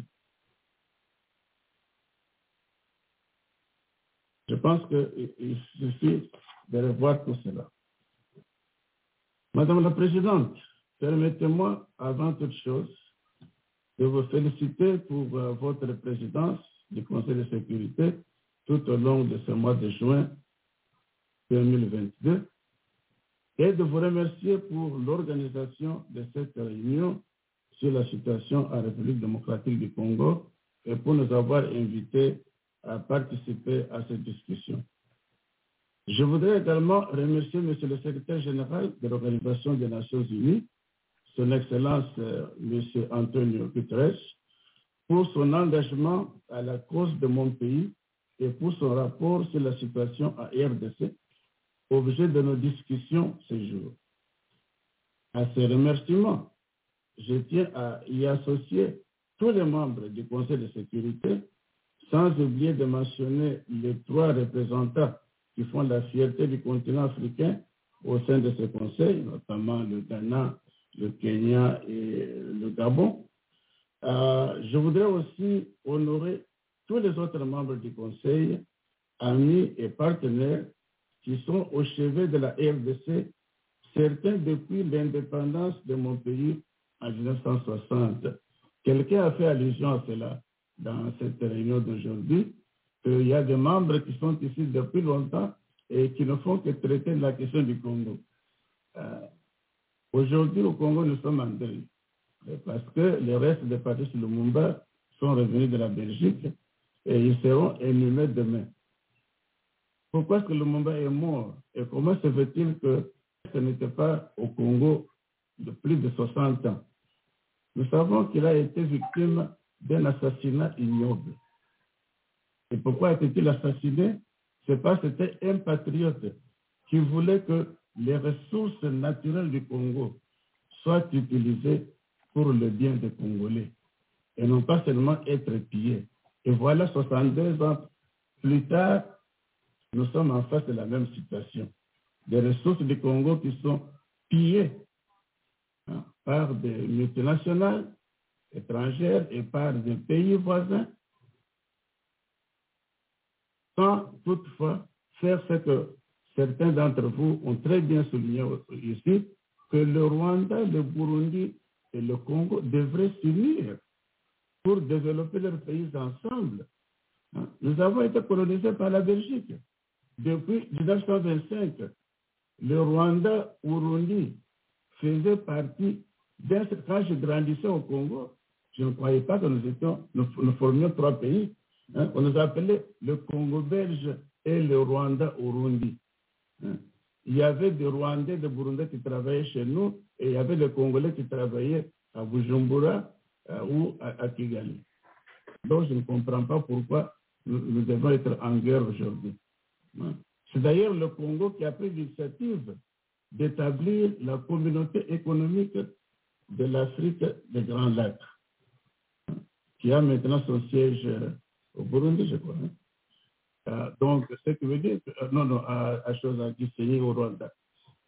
Je pense qu'il suffit de revoir tout cela. Madame la Présidente, permettez-moi, avant toute chose, de vous féliciter pour euh, votre présidence du Conseil de sécurité tout au long de ce mois de juin 2022 et de vous remercier pour l'organisation de cette réunion sur la situation en République démocratique du Congo et pour nous avoir invités à participer à cette discussion. Je voudrais également remercier Monsieur le Secrétaire général de l'Organisation des Nations Unies, son Excellence euh, Monsieur Antonio Guterres, pour son engagement à la cause de mon pays et pour son rapport sur la situation à RDC, objet de nos discussions ce jour. À ces remerciements, je tiens à y associer tous les membres du Conseil de sécurité, sans oublier de mentionner les trois représentants qui font la fierté du continent africain au sein de ce Conseil, notamment le Ghana, le Kenya et le Gabon. Euh, je voudrais aussi honorer tous les autres membres du Conseil, amis et partenaires qui sont au chevet de la RDC, certains depuis l'indépendance de mon pays en 1960. Quelqu'un a fait allusion à cela dans cette réunion d'aujourd'hui, qu'il y a des membres qui sont ici depuis longtemps et qui ne font que traiter de la question du Congo. Euh, Aujourd'hui, au Congo, nous sommes en deuil. euh, Parce que les restes de Patrice Lumumba sont revenus de la Belgique et ils seront inhumés demain. Pourquoi est-ce que Lumumba est mort Et comment se fait-il que ce n'était pas au Congo de plus de 60 ans Nous savons qu'il a été victime d'un assassinat ignoble. Et pourquoi était-il assassiné C'est parce que c'était un patriote qui voulait que les ressources naturelles du Congo soient utilisées pour le bien des Congolais et non pas seulement être pillés. Et voilà 62 ans plus tard, nous sommes en face de la même situation. Des ressources du Congo qui sont pillées hein, par des multinationales étrangères et par des pays voisins, sans toutefois faire ce que certains d'entre vous ont très bien souligné ici, que le Rwanda, le Burundi et le Congo devraient s'unir pour développer leurs pays ensemble. Hein? Nous avons été colonisés par la Belgique. Depuis 1925, le Rwanda, Burundi faisait partie d'un... Quand je grandissais au Congo, je ne croyais pas que nous, étions, nous, nous formions trois pays. hein? On nous appelait le Congo belge et le Rwanda, Burundi. hein? Il y avait des Rwandais, des Burundais qui travaillaient chez nous et il y avait des Congolais qui travaillaient à Bujumbura, euh, ou à, à Kigali. Donc, je ne comprends pas pourquoi nous, nous devons être en guerre aujourd'hui. Hein. C'est d'ailleurs le Congo qui a pris l'initiative d'établir la communauté économique de l'Afrique des Grands Lacs, hein, qui a maintenant son siège euh, au Burundi, je crois. hein. Euh, donc, ce qui veut dire, que, euh, non, non, à, à Chosangi, c'est au Rwanda.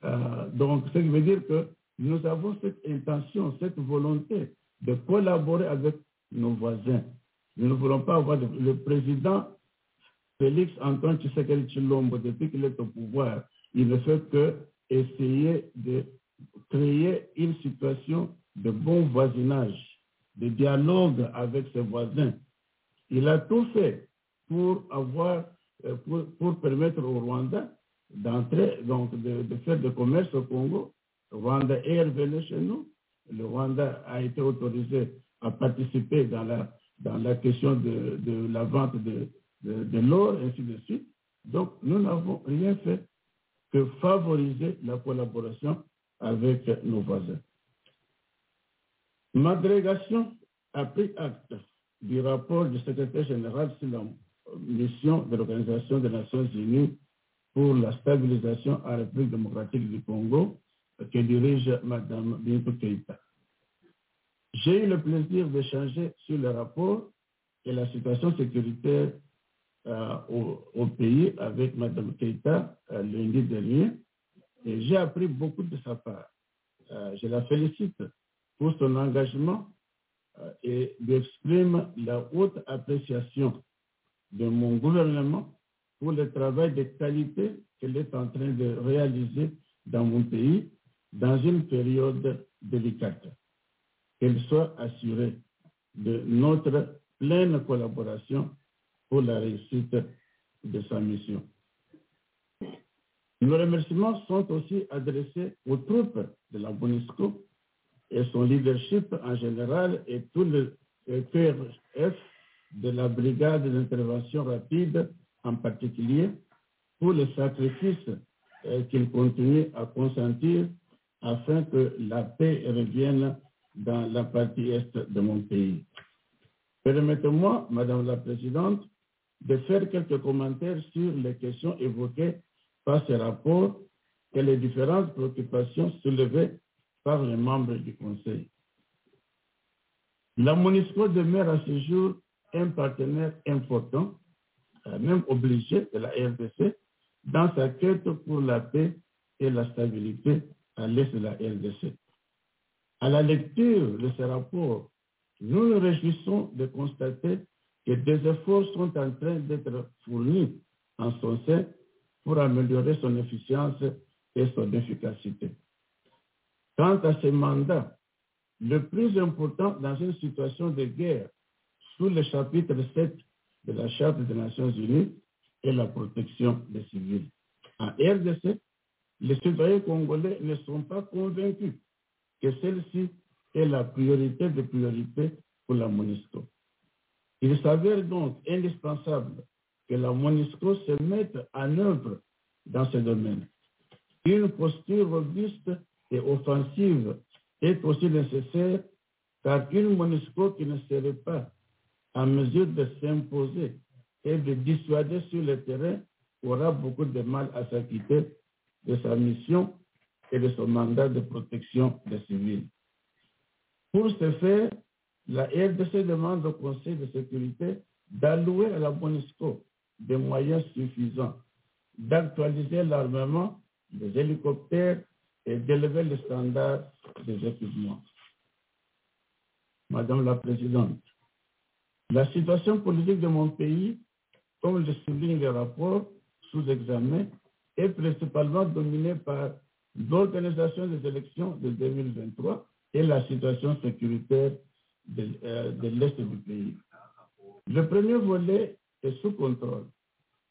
Euh, donc, ce qui veut dire que nous avons cette intention, cette volonté de collaborer avec nos voisins. Nous ne voulons pas avoir de- le président Félix Antoine Tshisekedi Chilombo, depuis qu'il est au pouvoir, il ne fait que essayer de créer une situation de bon voisinage, de dialogue avec ses voisins. Il a tout fait pour avoir, euh, pour, pour permettre au Rwanda d'entrer, donc de, de faire du commerce au Congo. Le Rwanda est revenu chez nous. Le Rwanda a été autorisé à participer dans la, dans la question de, de la vente de, de, de l'or, ainsi de suite. Donc, nous n'avons rien fait que favoriser la collaboration avec nos voisins. Ma délégation a pris acte du rapport du secrétaire général sur la mission de l'Organisation des Nations Unies pour la stabilisation en République démocratique du Congo euh, que dirige Mme Bintou Keïta. J'ai eu le plaisir d'échanger sur le rapport et la situation sécuritaire euh, au, au pays avec Mme Keïta euh, lundi dernier et j'ai appris beaucoup de sa part. Euh, je la félicite pour son engagement euh, et lui exprime la haute appréciation de mon gouvernement pour le travail de qualité qu'elle est en train de réaliser dans mon pays dans une période délicate. Qu'elle soit assurée de notre pleine collaboration pour la réussite de sa mission. Nos remerciements sont aussi adressés aux troupes de la MONUSCO et son leadership en général et tout le le PRF de la brigade d'intervention rapide en particulier pour les sacrifices euh, qu'ils continuent à consentir afin que la paix revienne dans la partie est de mon pays. Permettez-moi, Madame la Présidente, de faire quelques commentaires sur les questions évoquées par ce rapport et les différentes préoccupations soulevées par les membres du Conseil. La MONUSCO demeure à ce jour un partenaire important, euh, même obligé de la RDC, dans sa quête pour la paix et la stabilité à l'est de la RDC. À la lecture de ce rapport, nous nous réjouissons de constater que des efforts sont en train d'être fournis en son sein pour améliorer son efficience et son efficacité. Quant à ce mandat, le plus important dans une situation de guerre sous le chapitre 7 de la Charte des Nations Unies est la protection des civils. En RDC, les citoyens congolais ne sont pas convaincus que celle-ci est la priorité des priorités pour la MONUSCO. Il s'avère donc indispensable que la MONUSCO se mette en œuvre dans ce domaine. Une posture robuste et offensive est aussi nécessaire car une MONUSCO qui ne serait pas en mesure de s'imposer et de dissuader sur le terrain aura beaucoup de mal à s'acquitter de sa mission et de son mandat de protection des civils. Pour ce faire, la RDC demande au Conseil de sécurité d'allouer à la MONUSCO des moyens suffisants, d'actualiser l'armement des hélicoptères et d'élever le standard des équipements. Madame la Présidente, la situation politique de mon pays, comme le souligne le rapport sous examen, est principalement dominée par l'organisation des élections de 2023 et la situation sécuritaire de, euh, de l'Est du pays. Le premier volet est sous contrôle,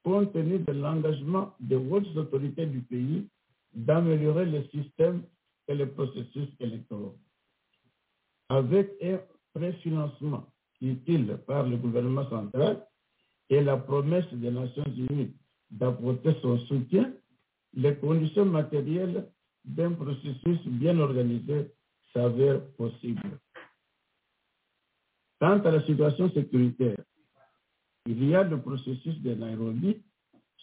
compte tenu de l'engagement des hautes autorités du pays d'améliorer le système et les processus électoraux. Avec un préfinancement utile par le gouvernement central et la promesse des Nations Unies d'apporter son soutien, les conditions matérielles d'un processus bien organisé s'avèrent possibles. Quant à la situation sécuritaire, il y a le processus de Nairobi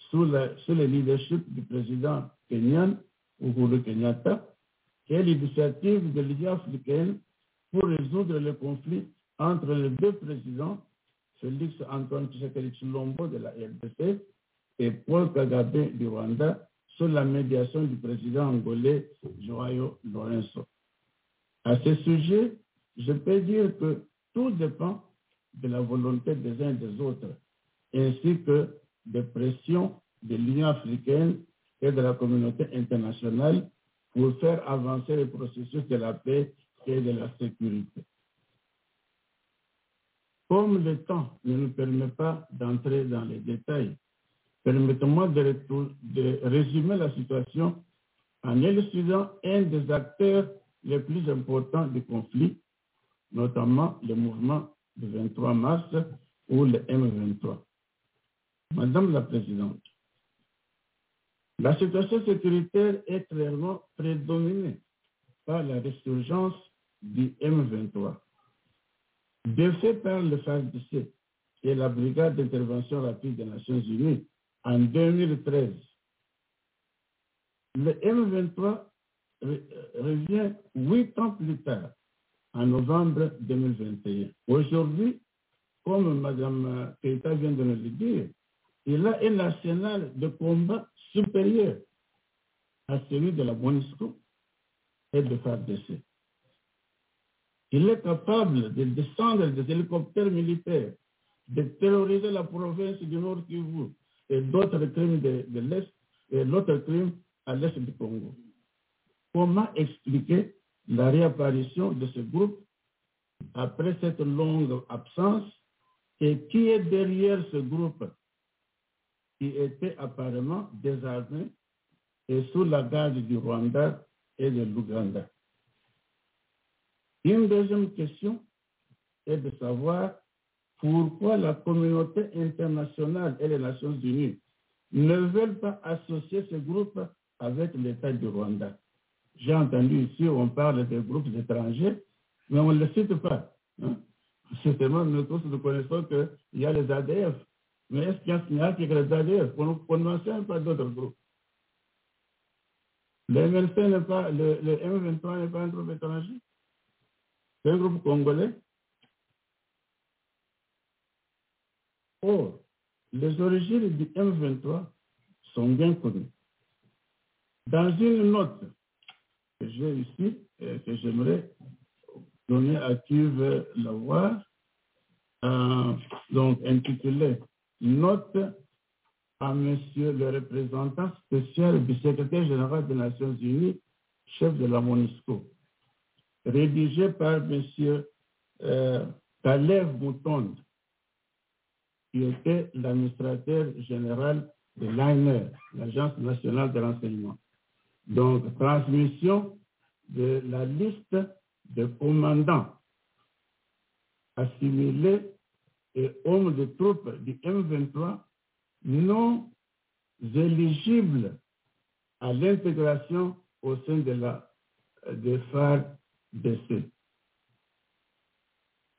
sous, la, sous le leadership du président kenyan Uhuru Kenyatta, qui est l'initiative de l'Union africaine pour résoudre le conflit entre les deux présidents, Félix Antoine Tshisekedi Chilombo de la RDC et Paul Kagabe du Rwanda, sous la médiation du président angolais Joao Lorenzo. À ce sujet, je peux dire que tout dépend de la volonté des uns et des autres, ainsi que des pressions de l'Union africaine et de la communauté internationale pour faire avancer le processus de la paix et de la sécurité. Comme le temps ne nous permet pas d'entrer dans les détails, permettez-moi de, de, résumer la situation en élucidant un des acteurs les plus importants du conflit, notamment le mouvement du 23 mars ou le M23. Madame la Présidente, la situation sécuritaire est clairement prédominée par la résurgence du M23. Défait par le FASDC et la Brigade d'intervention rapide des Nations Unies en 2013, le M23 revient huit ans plus tard, en novembre 2021. Aujourd'hui, comme Mme Keita vient de nous le dire, il a un arsenal de combat supérieur à celui de la MONUSCO et de FARDC. Il est capable de descendre des hélicoptères militaires, de terroriser la province du Nord Kivu et d'autres crimes de, de l'Est et l'autre crime à l'Est du Congo. Comment expliquer la réapparition de ce groupe après cette longue absence et qui est derrière ce groupe qui était apparemment désarmé et sous la garde du Rwanda et de l'Ouganda. Une deuxième question est de savoir pourquoi la communauté internationale et les Nations Unies ne veulent pas associer ce groupe avec l'État du Rwanda. J'ai entendu ici, on parle des groupes étrangers, mais on ne les cite pas. Hein? Justement, nous tous nous connaissons qu'il y a les ADF, mais est-ce qu'il y a qui ADF On ne mentionne pas d'autres groupes. Le, n'est pas, le, le M23 n'est pas un groupe étranger. C'est un groupe congolais. Or, les origines du M23 sont bien connues. Dans une note que j'ai ici, et que j'aimerais donner à qui veut la voir, euh, donc intitulée note à Monsieur le représentant spécial du secrétaire général des Nations Unies, chef de la MONUSCO, rédigée par Monsieur euh, Kalev Moutonde, qui était l'administrateur général de l'ANR, l'Agence nationale de renseignement. Donc, transmission de la liste de commandants assimilés et hommes de troupes du M23 non éligibles à l'intégration au sein de la de FARDC.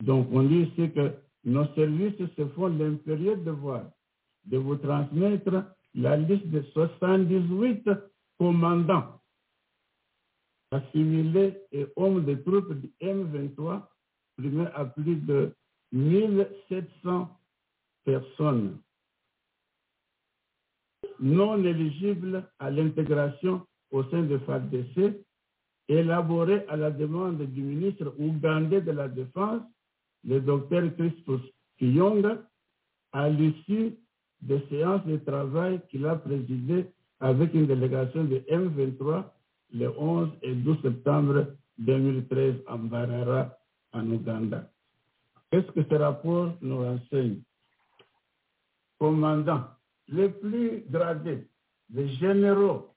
Donc, on dit ici que nos services se font l'impérieux devoir de vous transmettre la liste de 78 commandants assimilés et hommes de troupes du M23, primés à plus de 1700 personnes non éligibles à l'intégration au sein de FADC, élaboré à la demande du ministre ougandais de la Défense, le docteur Christos Kiyonga, à l'issue des séances de travail qu'il a présidées avec une délégation de M23 le 11 et 12 septembre 2013 à Mbarara, en Ouganda. Qu'est-ce que ce rapport nous renseigne Commandant, les plus gradés, les généraux,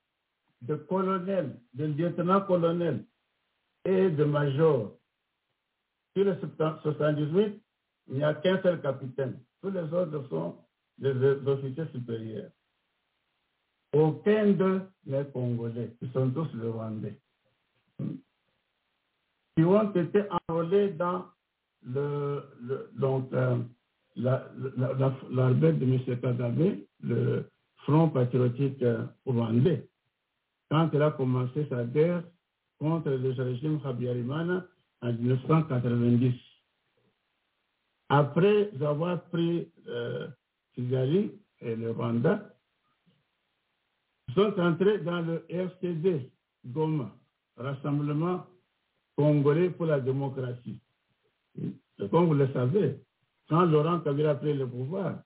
de colonel, de lieutenant-colonel et de major. Sur les 78, il n'y a qu'un seul capitaine. Tous les autres sont des officiers supérieurs. Aucun d'eux n'est congolais. Ils sont tous rwandais. Qui ont été enrôlés dans le, le- donc, euh, la- la- la- l'armée de M. Kagame, le Front patriotique euh, rwandais quand elle a commencé sa guerre contre le régime Habyarimana en 1990. Après avoir pris euh, Kigali et le Rwanda, ils sont entrés dans le RCD, Goma, Rassemblement congolais pour la démocratie. Et Comme vous le savez, quand Laurent Kabila a pris le pouvoir,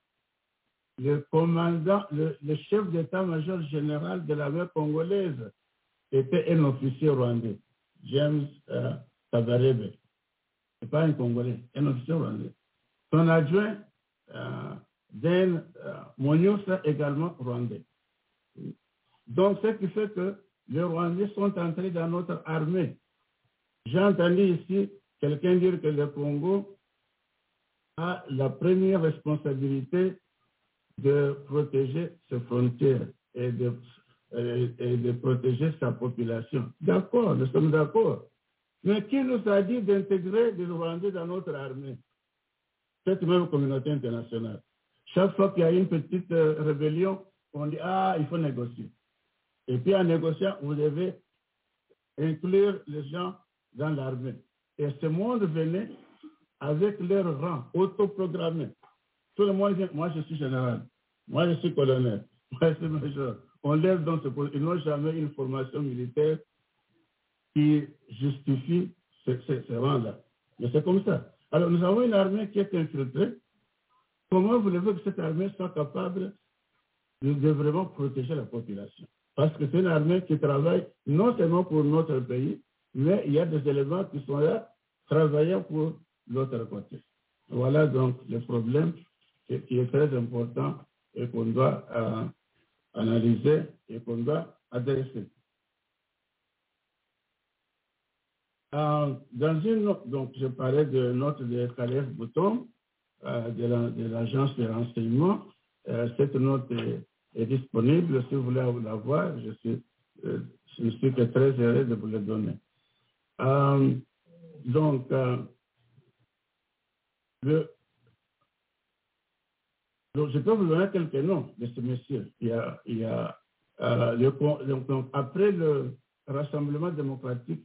le commandant, le, le chef d'état-major général de l'armée congolaise était un officier rwandais, James euh, Tabarebe. Ce n'est pas un Congolais, un officier rwandais. Son adjoint, euh, Dan euh, Monyosa, également rwandais. Donc, ce qui fait que les Rwandais sont entrés dans notre armée. J'ai entendu ici quelqu'un dire que le Congo a la première responsabilité de protéger ses frontières et de, euh, et de protéger sa population. D'accord, nous sommes d'accord. Mais qui nous a dit d'intégrer des Rwandais dans notre armée Cette même communauté internationale. Chaque fois qu'il y a une petite euh, rébellion, on dit, ah, il faut négocier. Et puis en négociant, vous devez inclure les gens dans l'armée. Et ce monde venait avec leur rang autoprogrammé. Tout le monde vient, moi je suis général, moi je suis colonel, moi je suis major. On lève dans ce poste. Ils n'ont jamais une formation militaire qui justifie ce, ce- ce rang-là. Mais c'est comme ça. Alors nous avons une armée qui est infiltrée. Comment voulez-vous que cette armée soit capable de, de vraiment protéger la population Parce que c'est une armée qui travaille non seulement pour notre pays, mais il y a des éléments qui sont là travaillant pour l'autre côté. Voilà donc le problème qui qui est très important et qu'on doit euh, analyser et qu'on doit adresser. Euh, dans une autre- donc je parlais de note de Calais Bouton euh, de la- de l'agence de renseignement. Euh, cette note est, est disponible si vous voulez la voir. Je suis, euh, je suis que très heureux de vous le donner. Euh, donc, euh, le, donc, je peux vous donner quelques noms de ce monsieur. Il y a, il y a, euh, le con- donc, donc, après le Rassemblement démocratique,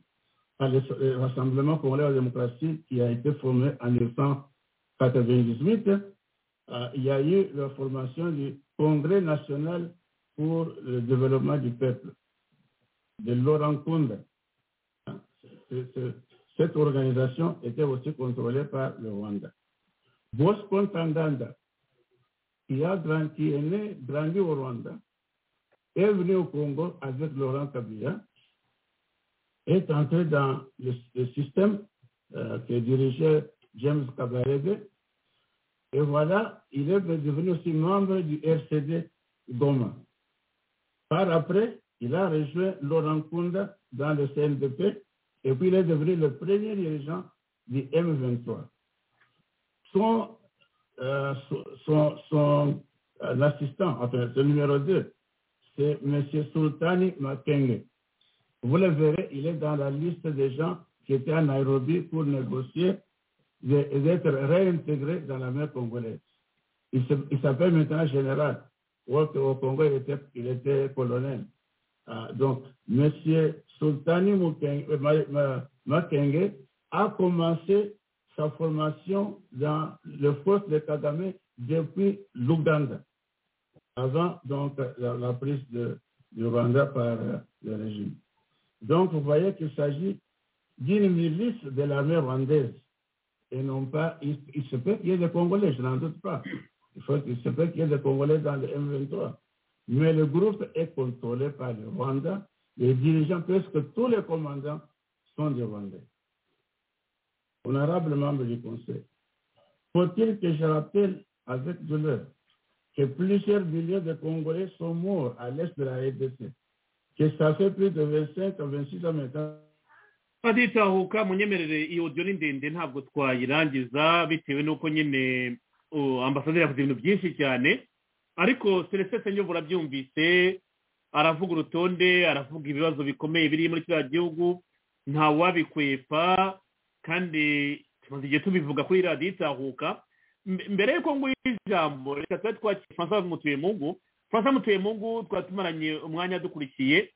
par le le Rassemblement pour la démocratie qui a été formé en 1998, euh, il y a eu la formation du Congrès national pour le développement du peuple, de Laurent Kunda. Hein, c'est- c'est- Cette organisation était aussi contrôlée par le Rwanda. Bosco Tandanda, qui, a grand- qui est né, grandi au Rwanda, est venu au Congo avec Laurent Kabila, est entré dans le, le système euh, que dirigeait James Kabarebe. Et voilà, il est devenu aussi membre du RCD Goma. Par après, il a rejoint Laurent Kunda dans le CNDP et puis il est devenu le premier dirigeant du M23. Son euh, son, son, son, euh, assistant, enfin, le numéro 2, c'est M. Sultani Makenge. Vous le verrez, il est dans la liste des gens qui étaient à Nairobi pour négocier de- d'être réintégré dans la mer congolaise. Il se- il s'appelle maintenant général. Au, au Congo, il était, il était colonel. Ah, donc, M. Sultani Mukeng- euh, Ma- Ma- Makenge a commencé sa formation dans le force de Kagame depuis l'Ouganda, avant donc la, la prise de, du Rwanda par euh, le régime. Donc, vous voyez qu'il s'agit d'une milice de l'armée rwandaise et non pas. Il, il se peut qu'il y ait des Congolais, je n'en doute pas. Il, faut, il se peut qu'il y ait des Congolais dans le M23. Mais le groupe est contrôlé par le Rwanda. Les dirigeants, presque tous les commandants, sont des Rwandais. Honorable membre du Conseil, faut-il que je rappelle avec douleur que plusieurs milliers de Congolais sont morts à l'est de la RDC, que ça fait plus de 25 à 26 ans maintenant aditahuka munyemerere iyo audio ni ndende ntabwo twayirangiza bitewe n'uko nyine o, ambasaderi yakoze ibintu byinshi cyane ariko selesese nyo burabyumvise aravuga urutonde aravuga ibibazo bikomeye biri muri kiriya gihugu ntawabikwepa kandi tumaze igihe tubivuga kuri radiyo itahuka M- mbere y'uko nguha ijambo reka tuba twakira francois mutuyemungu francois mutuyemungu twaba tumaranye umwanya dukurikiye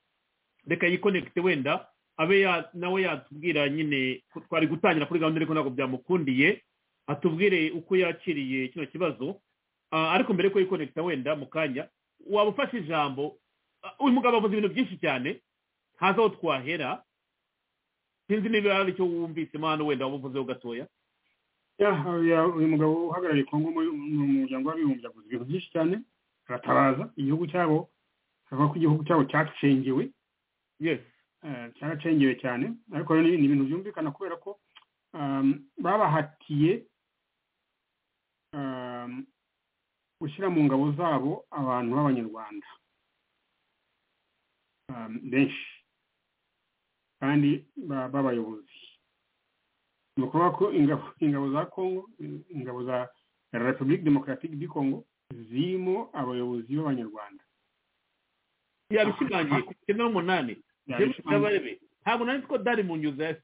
reka yikonekite wenda abe ya- nawe yatubwira nyine ko twari gutangira kuri gahunda ariko ntabwo byamukundiye atubwire uko yakiriye kino kibazo Ah, ariko mbere yuko yikonekita wenda mu kanya waba ufashe ijambo Ah, uyu mugabo avuze ibintu byinshi cyane haza aho twahera sinzi niba hari icyo wumvisemo hano wenda waba uvuzeho gatoya Ya- ya- uyu mugabo uhagarariye kongo muri mu muryango w'abibumbye avuze ibintu byinshi cyane aratabaza igihugu cyabo avuga ko igihugu cyabo cyacengewe yes eh, cyaracengewe cyane ariko rero ni ni ibintu byumvikana kubera ko um, babahatiye um, gushyira mu ngabo zabo abantu b'abanyarwanda um, benshi kandi ba- b'abayobozi ni ukuvuga ko ingabo ingabo za kongo eh, ingabo za repubulika demokaratike di kongo zirimo abayobozi b'abanyarwanda yabishimangiye ku icyenda n'umunani James Kabarebe ntabwo nari nzi ko dari mu nyuza ya-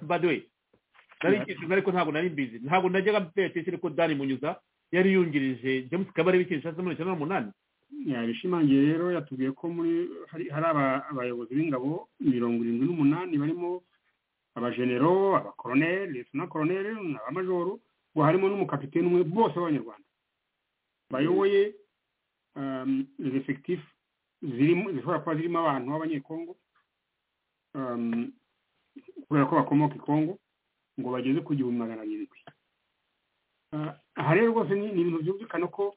by the way nari nkicuza ariko ntabwo nari mbizi ntabwo najyaga mperekesha ko dari mu nyuza yari yungirije James Kabarebe ikintu cyashyizemo muri icyenda n'umunani yabishimangiye rero yatubwiye ko muri hari hari aba- abayobozi b'ingabo mirongo irindwi n'umunani barimo abajenero abakoroneli na koroneli n'abamajoro ngo harimo n'umukapiteni umwe bose b'abanyarwanda bayoboye um, les effectifs zirimo zishobora kuba zirimo abantu b'abanyekongo um, kubera ko bakomoka i Kongo ngo bageze ku gihumbi magana arindwi Ah, aha rero rwose ni ni ibintu byumvikana ko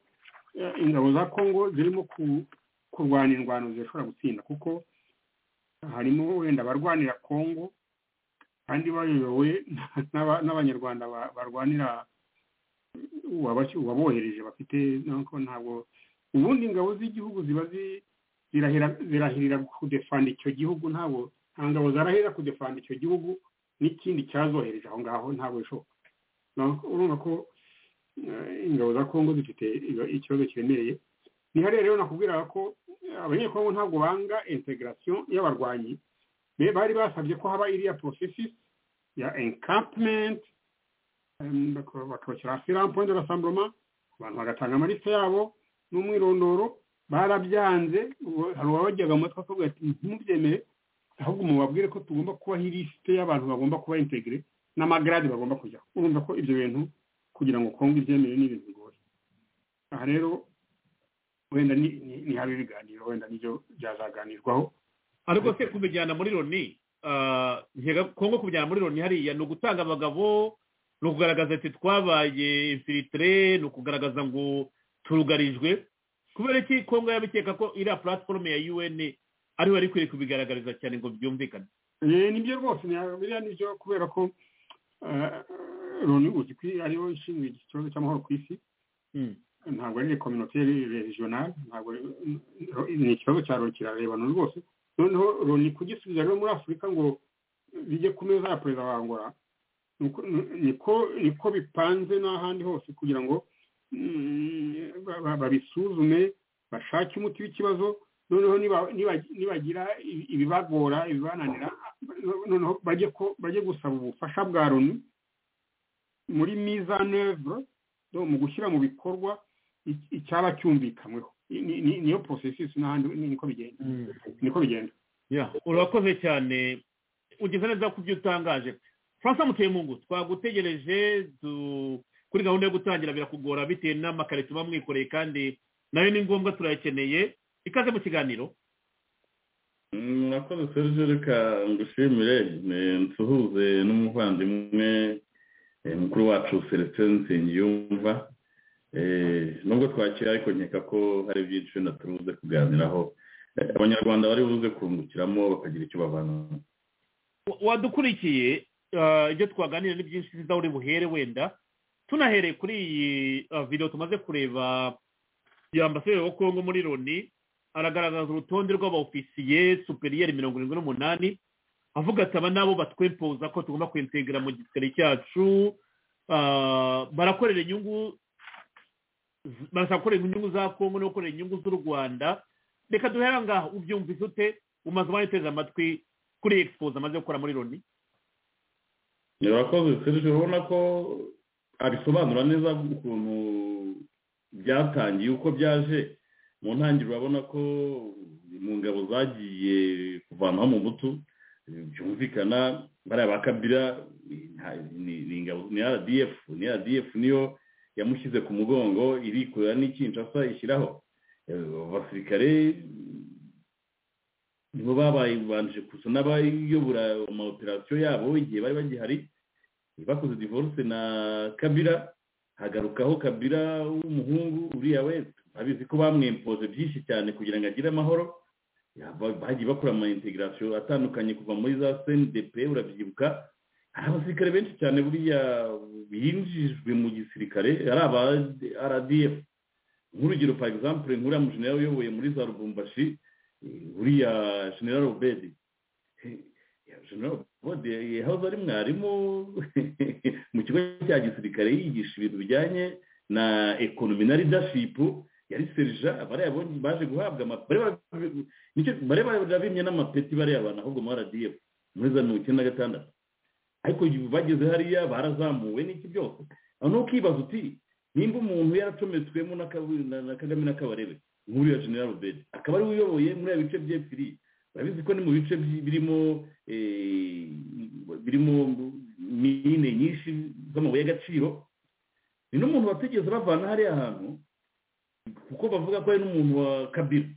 eh, ingabo za kongo zirimo ku- kurwana indwano zishobora gutsinda kuko harimo wenda abarwanira kongo kandi bayobowe n'aba- n'abanyarwanda ba- barwanira uwabashy- uwabohereje bafite nako ntabwo ubundi ingabo z'igihugu ziba zi- zirahira- zirahirira kudefanda icyo gihugu ntabwo nta ngabo zarahirira kudefanda icyo gihugu n'ikindi cyazohereje aho ngaho ntabwo bishoboka Donc, urumva ko eh, ingabo za kongo zifite iba- ikibazo kiremereye nihariya rero nakubwiraga ko eh, abanyekongo ntabwo banga integration y'abarwanyi be bari basabye ko haba iriya processus ya encampment em, baka- bakabashyira hasi rampoint de rassemblement abantu bagatanga amaliste yabo n'umwirondoro barabyanze uwo- hari uwabajyaga mu matwi akavuga ati ntimubyemere ahubwo mubabwire ko tugomba kubaho ilisite y'abantu bagomba kuba integire n'amagarade bagomba kujya urumva ko ibyo bintu kugira ngo kongo ibyemere ni ibintu bigoye aha rero wenda ni ni- ni habe ibiganiro wenda nibyo byazaganirwaho ariko se kubijyana muri loni ah, nkeka kongo kubijyana muri loni hariya ni ugutanga abagabo ni ukugaragaza ati twabaye infilitire ni ukugaragaza ngo turugarijwe kubera iki kongo yabikeka ko iriya platform ya un ariho bari kwiye kubigaragariza cyane ngo byumvikane Eh, nibyo rwose ni- biriya nibyo kubera ko eh, loni uzi ko ariyo ishinzwe ikibazo cy'amahoro ku isi Mm. ntabwo ari communautaire regionale ntabwo ari- ni ikibazo cya loni kirareba loni rwose noneho loni kugisubiza rero muri afurika ngo bijye ku meza ya perezida wa angola nuko- nu- niko niko bipanze n'ahandi hose kugira ngo mm, ba- ba- babisuzume bashake umuti w'ikibazo noneho niba- niba- nibagira ibi- ibibagora ibibananira noneho bajye ko bajye gusaba ubufasha bwa loni muri mise en œuvre donc mu gushyira mu bikorwa i- icyaba cyumvikanyweho Ni- ni- ni- niyo processus n'ahandi ni- niko bigenda niko bigenda Yeah, urakoze cyane ugeze neza ku byo utangaje francois mutemungu twagutegereje du- kuri gahunda yo gutangira birakugora bitewe n'amakarito uba mwikoreye kandi nayo ni ngombwa turayakeneye ikaze mu kiganiro Mm, Mwakoze serije reka ngushimire eh, nsuhuze n'umuvandimwe eh, mukuru wacu Celestin Nsengiyumva Eh, nubwo twakira ariko nkeka ko hari byinshi na turuze kuganiraho Eh, abanyarwanda bari buze kungukiramo bakagira icyo bavana Wa- wadukurikiye ah, ibyo twaganira ni byinshi biza uri buhere wenda tunahereye kuri iyi ah, video tumaze kureba ya ambasaderi wa kongo muri loni aragaragaza urutonde rw'abaofisiye superiyeri mirongo irindwi n'umunani avuga ati aba nabo batwempoza ko tugomba kwintegra mu gisirikare cyacu ah, barakorera inyungu z- barashaka gukorera inyungu za kongo no gukorera inyungu z'u rwanda reka duhera ngaho ubyumvise ute umaze wayiteze amatwi kuri expoze amaze gukora muri loni urakoze serije urabona ko abisobanura neza ukuntu byatangiye uko byaje mu ntangiriro urabona ko mu ngabo zagiye kuvanwaho mu butu byumvikana bariya ba kabira ni- nta- ni- ni ingabo ni rdf ni rdf niyo yamushyize ku mugongo irikorera n'ikinshasa ishyiraho Eh, abasirikare nibo babanje gusa n'abayobora amaoperasiyo yabo igihe bari bagihari bakoze divorce na kabira hagarukaho kabira w'umuhungu uriya we babizi ko bamwempoze byinshi cyane kugira ngo agire amahoro yaba- bagiye bakora ama integration atandukanye kuva muri za cndp urabyibuka hari abasirikare benshi cyane buriya binjijwe mu gisirikare ari aba rdf nk'urugero par exemple nk'uriya mujenera uyoboye muri za rubumbashi eh, uriya general obedi general obedi yahoze ari mwarimu mu kigo cya gisirikare yigisha ibintu bijyanye na ekonomi na leadership yari serija bariya bonye baje guhabwa ama- bariya- nicyo bariya barabimye n'amapeti bariya bantu ahubwo mu rdf muri za mirongo icyenda na gatandatu ariko bageze hariya barazamuwe n'iki byose aho ni ukibaza uti nimba umuntu yaracometswemo na Kabu- na- na kagame na kabarebe nk'uriya general bedi akaba ariwe uyoboye muri aya bice by'epfiri urabizi ko ni mu bice by- birimo eh, birimo mine nyinshi z'amabuye y'agaciro ni n'umuntu watigeze bavana hariya hantu kuko bavuga ko ari n'umuntu wa kabira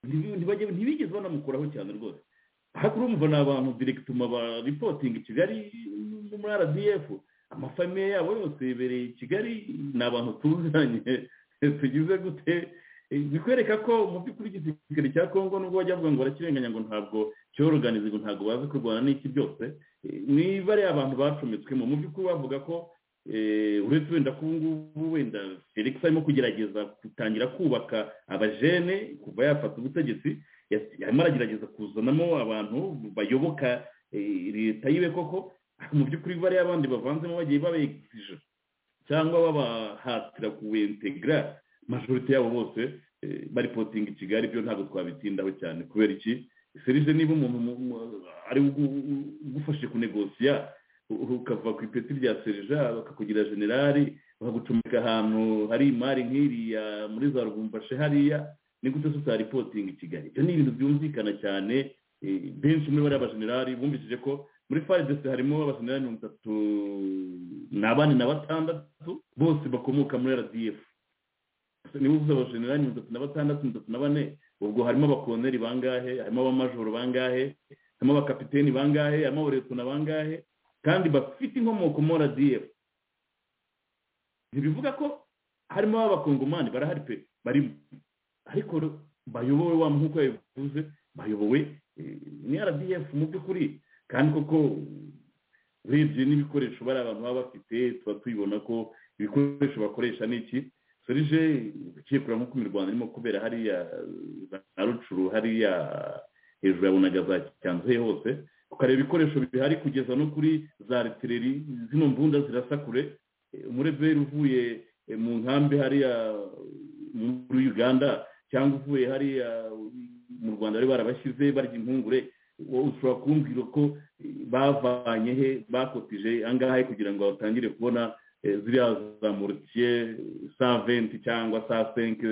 Ntibi- ntibajye- ntibigeze banamukuraho cyane rwose ahakuru umva ni abantu direkituma ba ripotinga i kigali no muri rdf amafamiye yabo yose yibereye i kigali ni abantu tuzanye tugize gute Eh, bikwereka ko mu by'ukuri igisirikare cya kongo nubwo bajya bavuga ngo barakirenganya ngo ntabwo cyoroganize ngo ntabwo bazi kurwana n'iki byose eh, niba ari abantu bacometswemo mu by'ukuri bavuga ko eh, uretse wenda ko ubu ngubu wenda felix arimo kugerageza gutangira kubaka abajene kuva yafata ubutegetsi yas- arimo aragerageza kuzanamo abantu bayoboka eh, leta yiwe koko mu by'ukuri bariya abandi bavanzemo bagiye babegije cyangwa babahatira kuwentegra majorite yabo bose eh, baripotinga i kigali byo ntabwo twabitindaho cyane kubera iki serije niba umuntu mu- mu- ari ugu- u- ugufashe kunegosiya u- ukava ku ipeti rya serija bakakugira generali bakagucomeka ahantu hari imari nk'iriya muri za rubumbashi hariya ni gute se utaripotinga i kigali ibyo ni ibintu byumvikana cyane eh, benshi muri bariya bajenerali bumvishije ko muri faridesi harimo abajenerali mirongo itatu ni abane na batandatu bose bakomoka muri rdf niba uvuze abajenerali mirongo itatu na batandatu mirongo itatu na bane ubwo harimo abakoloneli bangahe harimo abamajoro bangahe harimo abakapiteni bangahe harimo abaretona bangahe kandi bafite inkomoko muri rdf ntibivuga ko harimo abakongomani barahari pe barimo ariko ro- bayobowe wa nk'uko yabivuze bayobowe eh, ni rdf mu by'ukuri kandi koko urebye n'ibikoresho bari abantu baba bafite tuba tubibona ko ibikoresho bakoresha ni iki serije ugiye kureba nk'uko mu rwanda irimo kubera hariya eh, na rucuru hariya hejuru yabonaga za cyanzuye hose ukareba ibikoresho bihari kugeza no kuri za retireri zino mbunda zirasa kure Eh, umureveri uvuye eh, mu nkambi hariya muri uganda cyangwa uvuye hariya mu rwanda bari barabashyize barya impungure wowe ushobora kumbwira ko bavanye he bakotije angahe kugira ngo batangire kubona eh, ziriya za moritiye sa venti cyangwa sa senke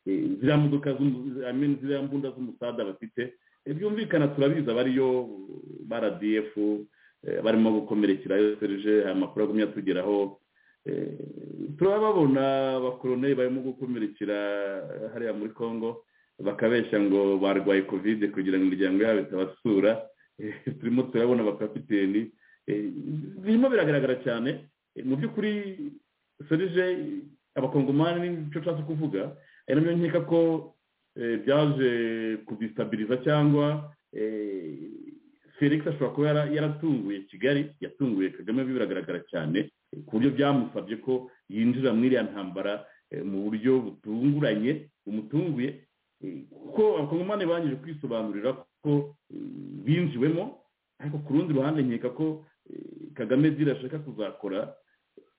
eh, ziriya modoka z'umu- I mean, ziriya mbunda z'umusada bafite Eh, byumvikana turabizi abariyo brdf eh, barimo gukomerekera yo serije aya makuru agumya atugeraho Eh, turababona abakoroneri barimo gukomerekera hariya muri congo bakabeshya ngo barwaye kovide kugira ngo imiryango yabo itabasura Eh, turimo turabona abakapiteni Eh, birimo biragaragara cyane Eh, mu by'ukuri serije abakongomani n'icyo nshatse kuvuga ari nabyo nkeka ko eh, byaje kudisitabiliza cyangwa eh, felix ashobora kuba yara- yaratunguye kigali yatunguye kagame biragaragara cyane eh, ku buryo byamusabye ko yinjira muri iriya ntambara eh, mu buryo butunguranye bumutunguye Eh, kuko abakongomani bangije kwisobanurira ko eh, binjiwemo ariko ku rundi ruhande nkeka ko eh, kagame zira ashaka kuzakora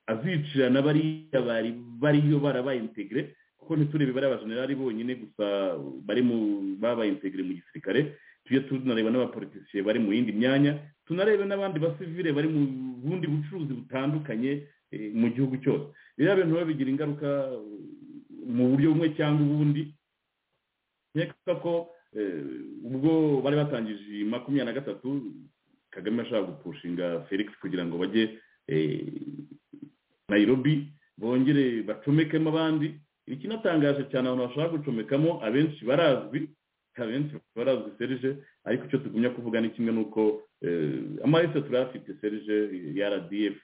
azicira na bariya bari bariyo barabayintegire kuko ntiturebe bariya bajenerali bonyine gusa bari mu babayintegire mu gisirikare tujye tunareba n'abapolitisiye bari mu yindi myanya tunarebe n'abandi basivile bari mu bundi bucuruzi butandukanye eh, mu gihugu cyose biriya bintu biba bigira ingaruka eh, mu buryo bumwe cyangwa ubundi nkeka ko eh, ubwo bari batangije iyi makumyabiri na gatatu kagame ashaka gupushinga felix kugira ngo bajye eh, nayirobi bongere bacomekemo abandi ikinatangaje cyane abantu bashaka gucomekamo abenshi barazwi abenshi barazwi serije ariko icyo tugumya kuvuga ni kimwe n'uko amarese turayafite serije ya rdf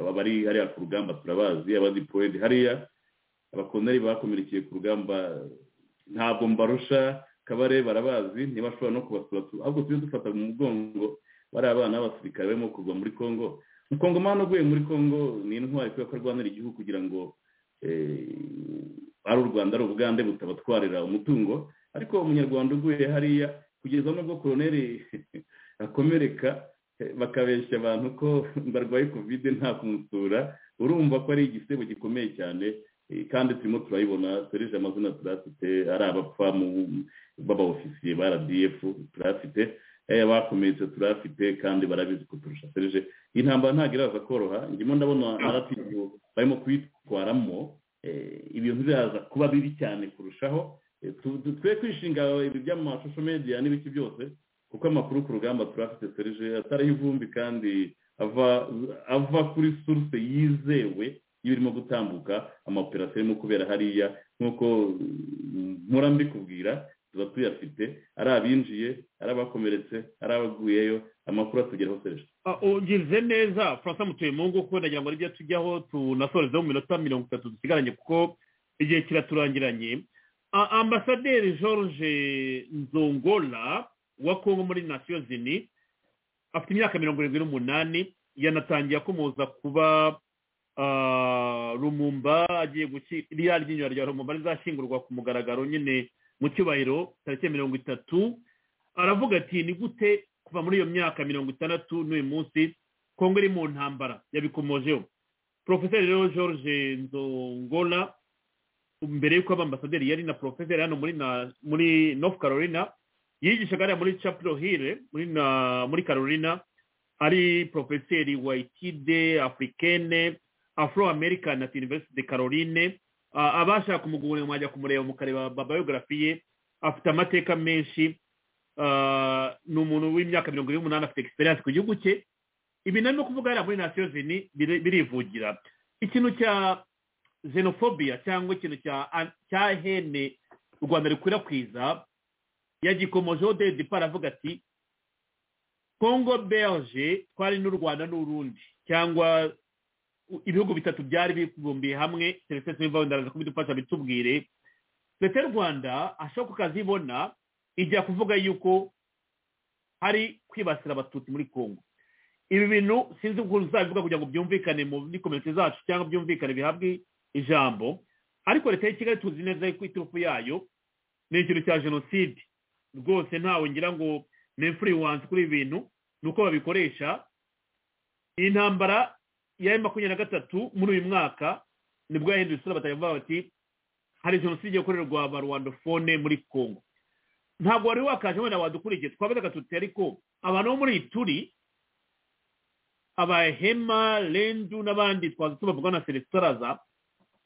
abari hariya ku rugamba turabazi abadipoedi hariya abakoneri bakomerekeye ku rugamba ntabwo mbarusha kabare barabazi ntibashobora no kubasura tu- ahubwo tujye dufata mu mugongo bari abana b'abasirikare barimo kurwa muri congo umukongomani uguye muri congo ni intwari kubera ko arwanira igihugu kugira ngo eh, ari u rwanda ari ubugande butabatwarira umutungo ariko umunyarwanda uguye hariya kugeza n'ubwo koroneri akomereka eh, bakabeshya abantu ko barwaye kovide nta kumusura urumva ko ari igisebo gikomeye cyane Eh, kandi turimo turayibona serije amazina turafite ari abapfa mu- b'abaofisiye ba rdf turafite eh, abakomeretse turafite kandi barabizi kuturusha serije iyi ntambara ntabwo iraza koroha ndimo ndabona aratifu barimo kuyitwaramo eh, ibintu biraza kuba bibi cyane kurushaho Eh, tu- tu- twe kwishinga ibi by'amashusho media n'ibiki byose kuko amakuru ku rugamba turafite serije atariho ivumbi kandi ava ava kuri source yizewe iyo irimo gutambuka amaoperasiyo arimo kubera hariya nk'uko mm, mpora mbikubwira tuba tuyafite ari abinjiye ari abakomeretse ari abaguyeyo amakuru atugeraho serije Ah, ungirize neza francois mutuyemungu kuko nagira ngo aribyo tujyaho tunasorezeho mu minota mirongo itatu dusigaranye kuko igihe kiraturangiranye Ah, ambasaderi george nzongola wa kongo muri nasiyo zini afite imyaka mirongo irindwi n'umunani yanatangiye akomoza kuba ah, rumumba agiye guki- ririya ryinyo rya rumumba rizashyingurwa ku mugaragaro nyine mu cyubahiro tariki mirongo itatu aravuga ati ni gute kuva muri iyo myaka mirongo itandatu n'uyu munsi kongo iri mu ntambara yabikomojeho porofeseri rero george nzongola mbere y'uko aba ambasaderi yari na porofeseri hano muri na muri north carolina yigishaga hariya muri chapel hill muri na muri carolina ari porofeseri wa ikide africaine afro american at university de caroline Ah, abashaka kumugurira mwajya kumureba mukareba biography ye afite amateka menshi Ah, ni umuntu w'imyaka mirongo irindwi n'umunani afite egisperiyanse ku gihugu cye ibi nari no kuvuga hariya muri nasiyo zini biri- birivugira ikintu cya xenophobia cyangwa ikintu cya cya hene u rwanda rukwirakwiza yagikomojeho de depara avuga ati congo belge twari n'u rwanda n'urundi cyangwa ibihugu bitatu byari bibumbiye hamwe serivisi z'imvaho ndaraza kubidufasha bitubwire leta y'u rwanda ashobora kukazibona ijya kuvuga yuko hari kwibasira abatutsi muri congo ibi bintu sinzi ukuntu uzabivuga kugira ngo byumvikane muri komite zacu cyangwa byumvikane bihabwe ijambo ariko leta ya kigali tuzi neza ko iturufu yayo ni ikintu cya jenoside rwose ntawe ngira ngo ni influence kuri ibi bintu ni uko babikoresha iyi ntambara ya makumyabiri na gatatu muri uyu mwaka nibwo yahinduye isura batavuga bati hari jenoside igiye gukorerwa abarwandofone muri congo ntabwo wari wakaje wenda wadukurikiye twabaga tuti ariko abantu bo muri iyi turi abahema rendu n'abandi twaza tubavuga na selesitaraza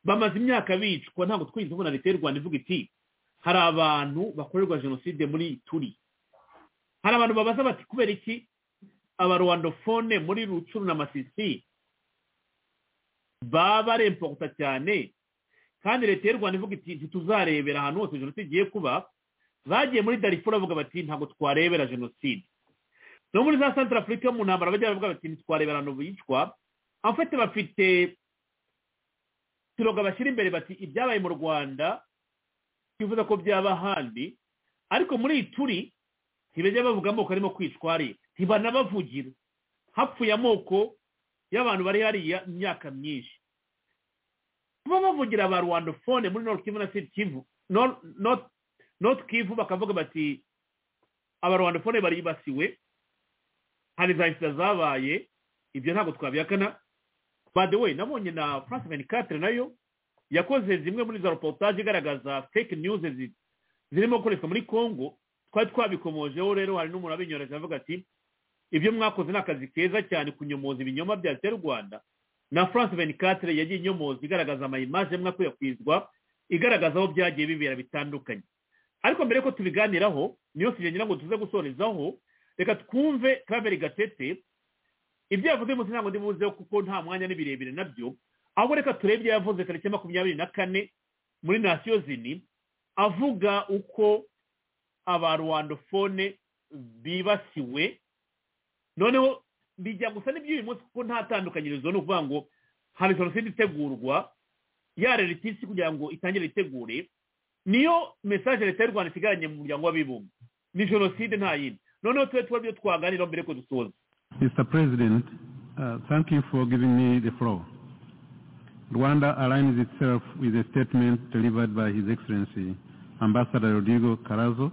bamaze imyaka bicwa ntabwo twigeze tubona leta y'u rwanda ivuga iti hari abantu bakorerwa jenoside muri turi hari abantu babaza bati kubera iki abarwandofone muri rucuru na masisi baba barempokuta cyane kandi leta y'u rwanda ivuga iti ntituzarebera ahantu hose jenoside igiye kuba bagiye muri darifuru bavuga bati ntabwo twarebera jenoside no muri za santara afurika mu ntambara bajya bavuga bati ntitwarebera ahantu bicwa afite bafite turoga bashyira imbere bati ibyabaye mu rwanda twifuza ko byaba ahandi ariko muri iyi turi ntibajya bavuga amoko arimo kwicwa hariya ntibanabavugira hapfuye amoko y'abantu bari hariya imyaka myinshi kuba bavugira ba rwandofone muri north kivu na sud kivu Nor- North- north kivu bakavuga bati abarwandofone baribasiwe hari za insida zabaye ibyo ntabwo twabyakana by the way nabonye na france venicatre nayo yakoze zimwe muri za reportage igaragaza fake news zi- zirimo gukoreshwa muri congo twari twabikomojeho rero hari n'umuntu abinyoreje avuga ati ibyo mwakoze ni akazi keza cyane kunyomoza ibinyoma bya leta y'u rwanda na france venicatre yagiye inyomoza igaragaza amayimaje mwakwirakwizwa igaragaza aho byagiye bibera bitandukanye ariko mbere ko tubiganiraho niyo tugendera ngo tuze gusorezaho reka twumve claver gatete ibyo yavuze munsi ntabwo ndibuzeho kuko nta mwanya ni birebire nabyo ahubwo reka turebe ibyo yavuze tariki makumyabiri na kane muri nasiyo zini avuga uko abarwandofone bibasiwe noneho bijya gusa n'iby'uyu munsi kuko nta tandukanyirizo ni ukuvuga ngo hari jenoside itegurwa yarera itisi kugira ngo itangire itegure niyo mesaje leta y'u rwanda isigaranye mu muryango w'abibumbye ni jenoside nta yindi noneho tube tuba ibyo twaganiraho mbere ko dusoza Mr. President, uh, thank you for giving me the floor. Rwanda aligns itself with a statement delivered by His Excellency Ambassador Rodrigo Carazo,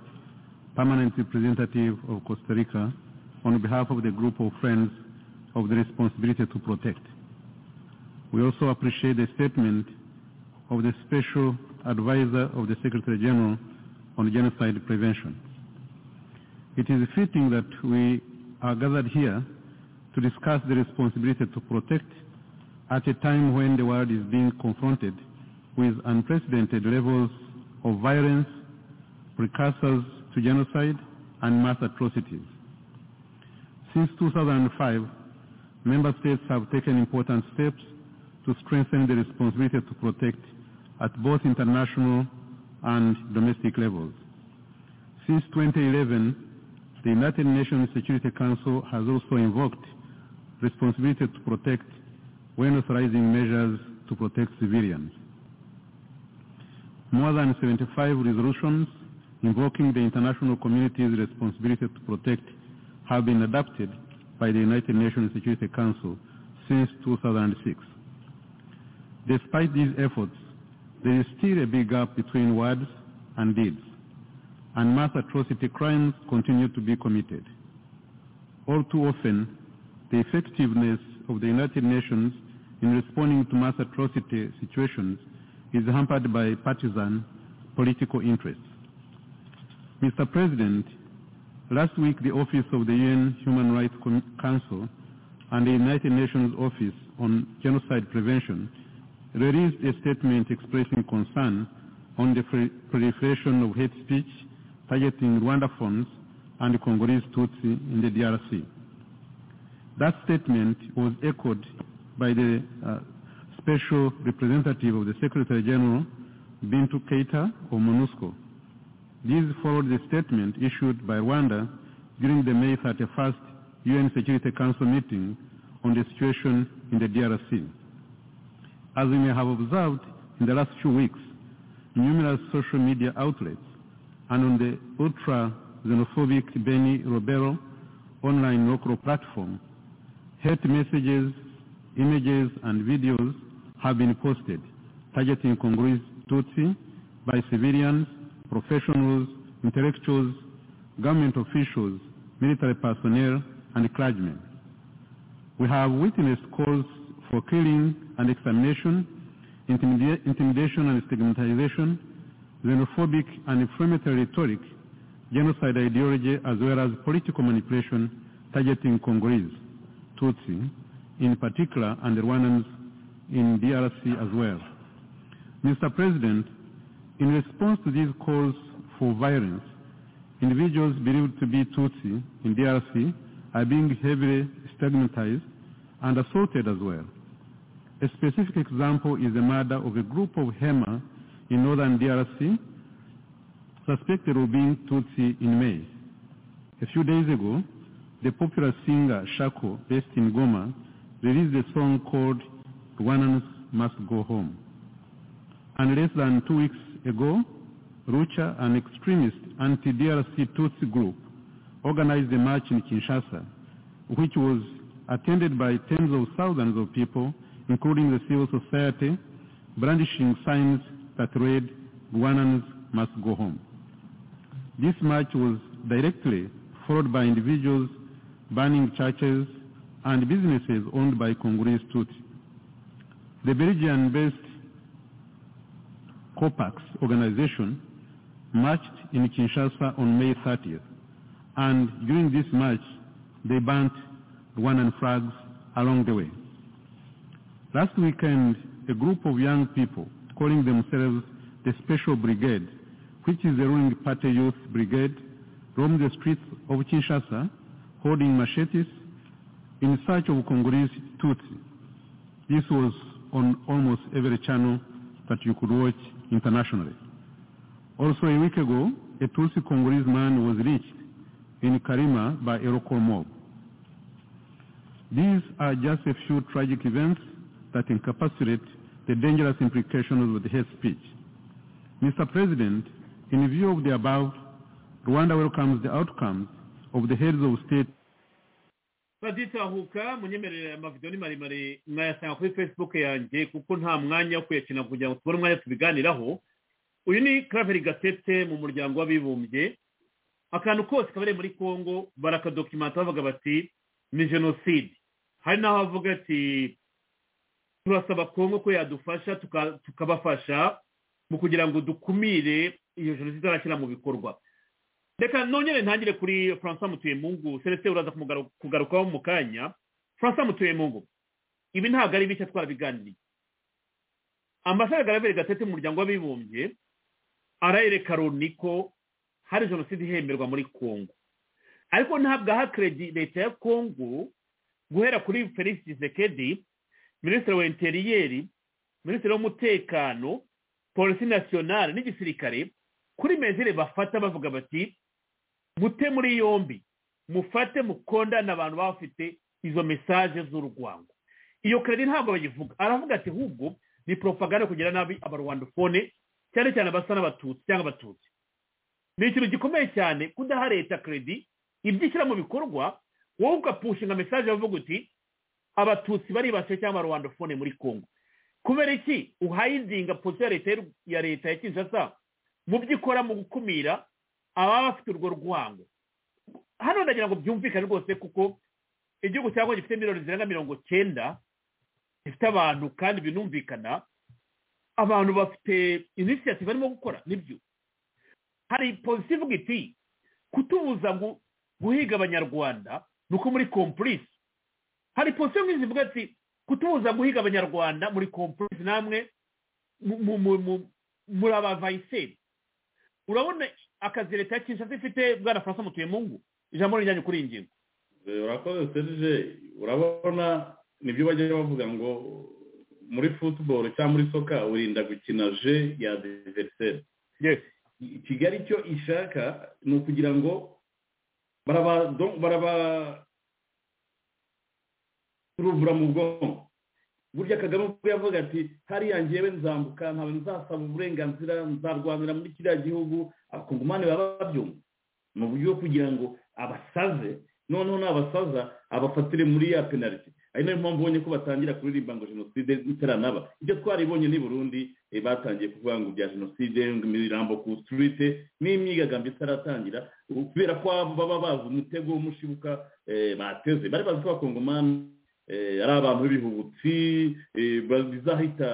Permanent Representative of Costa Rica, on behalf of the group of friends of the responsibility to protect. We also appreciate the statement of the Special Advisor of the Secretary General on Genocide Prevention. It is fitting that we are gathered here to discuss the responsibility to protect at a time when the world is being confronted with unprecedented levels of violence, precursors to genocide, and mass atrocities. Since 2005, member states have taken important steps to strengthen the responsibility to protect at both international and domestic levels. Since 2011, the United Nations Security Council has also invoked responsibility to protect when authorizing measures to protect civilians. More than 75 resolutions invoking the international community's responsibility to protect have been adopted by the United Nations Security Council since 2006. Despite these efforts, there is still a big gap between words and deeds and mass atrocity crimes continue to be committed. All too often, the effectiveness of the United Nations in responding to mass atrocity situations is hampered by partisan political interests. Mr. President, last week the Office of the UN Human Rights Com- Council and the United Nations Office on Genocide Prevention released a statement expressing concern on the pre- proliferation of hate speech targeting Rwanda funds and Congolese Tutsi in the DRC. That statement was echoed by the uh, Special Representative of the Secretary General, Bintu Keita of MONUSCO. These followed the statement issued by Rwanda during the May 31st UN Security Council meeting on the situation in the DRC. As we may have observed in the last few weeks, numerous social media outlets and on the ultra-xenophobic Benny Robero online local platform, hate messages, images, and videos have been posted targeting Congolese Tutsi by civilians, professionals, intellectuals, government officials, military personnel, and clergymen. We have witnessed calls for killing and extermination, intimida- intimidation and stigmatization, xenophobic and inflammatory rhetoric genocide ideology as well as political manipulation targeting Congolese, Tutsi, in particular, and Rwandans in DRC as well. Mr. President, in response to these calls for violence, individuals believed to be Tutsi in DRC are being heavily stigmatized and assaulted as well. A specific example is the murder of a group of Hema in northern DRC, suspected of being Tutsi in May. A few days ago, the popular singer Shako, based in Goma, released a song called Rwandans Must Go Home. And less than two weeks ago, Rucha, an extremist anti-DRC Tutsi group, organized a march in Kinshasa, which was attended by tens of thousands of people, including the civil society, brandishing signs that read, Rwandans must go home. This march was directly followed by individuals burning churches and businesses owned by Congolese Tutsi. The Belgian-based COPAX organization marched in Kinshasa on May 30th, and during this march, they burnt Rwandan flags along the way. Last weekend, a group of young people calling themselves the Special Brigade, which is the ruling party youth brigade, roamed the streets of Kinshasa holding machetes in search of Congolese Tutsi. This was on almost every channel that you could watch internationally. Also a week ago, a Tutsi Congolese man was lynched in Karima by a local mob. These are just a few tragic events that encapsulate the dangerous implications of the hate speech. Mr. President, in view of the above, Rwanda welcomes the outcomes of the heads of state baditahuka munyemerere amavidewo ni maremare mwayasanga kuri facebook yanjye kuko nta mwanya wo kuyakina kugira ngo tubone umwanya tubiganiraho uyu ni karaveri gatete mu muryango w'abibumbye akantu kose kabereye muri congo barakadokimanta bavuga bati ni jenoside hari n'aho bavuga ati turasaba kongo ko yadufasha tukabafasha mu kugira ngo dukumire iyo jenoside izakira mu bikorwa reka nongere ntangire kuri francois mutuyemungu celestin uraza kugarukaho mu kanya francois mutuyemungu ibi ntabwo ari bishya twarabiganiriye ambasade garaveri gatete mu muryango w'abibumbye arayereka loni ko hari jenoside ihemberwa muri congo ariko ntabwo aha keredi leta ya congo guhera kuri felix gisekedi minisitiri wa interiyeri minisitiri w'umutekano polisi nasiyonari n'igisirikare kuri mezire bafata bavuga bati mute muri yombi mufate mukondane abantu baba bafite izo mesaje z'urwango iyo keredi ntabwo bayivuga aravuga ati ahubwo ni poropaganda kugira nabi abarwandofone cyane cyane abasa n'abatutsi cyangwa abatutsi ni ikintu gikomeye cyane kudaha leta keredi ibyo ishyira mu bikorwa wowe ugapushinga mesaje bavuga uti abatutsi baribasiye cyangwa abarwandofone muri congo kubera iki uhayidinga polisi ya leta ya kinshasa mu byo ikora mu gukumira ababa bafite urwo rwango hano ndagira ngo byumvikane rwose kuko igihugu cyangwa gifite miliyoni zirenga mirongo cyenda gifite abantu kandi binumvikana abantu bafite inisiyativu barimo gukora nibyo hari polisi ivuga iti kutubuza guhiga abanyarwanda ni uko muri kompurisi hari polisi imwe zivuga ati kutubuza guhiga abanyarwanda muri kompurisi namwe muri abavayiseri urabona akazi leta ya kinshasa ifite bwana francois mutuyemungu ijambo rijyanye kuri iyi ngingo urakoze serije urabona nibyo bajya bavuga ngo muri futuboro cyangwa muri soka urinda gukina je ya diveriseri kigali icyo ishaka ni ukugira ngo barabaruvura mu bwonko burya kagame ubwo yavuga ati hariya ngewe nzambuka ntawe nzasaba uburenganzira nzarwanira muri kiriya gihugu abakongomani baba babyumva ni uburyo bwo kugira ngo abasaze noneho n'abasaza abafatire muri ya penaliti ari nayo mpamvu ubonye ko batangira kuririmba ngo jenoside itaranaba ibyo twaribonye ni burundi batangiye kuvuga ngo bya jenoside imirambo ku sitirite n'imyigaragambyo itaratangira kubera ko baba bazi umutego w'umushibuka bateze bari bazi ko abakongomani ari abantu b'ibihubutsi bizahita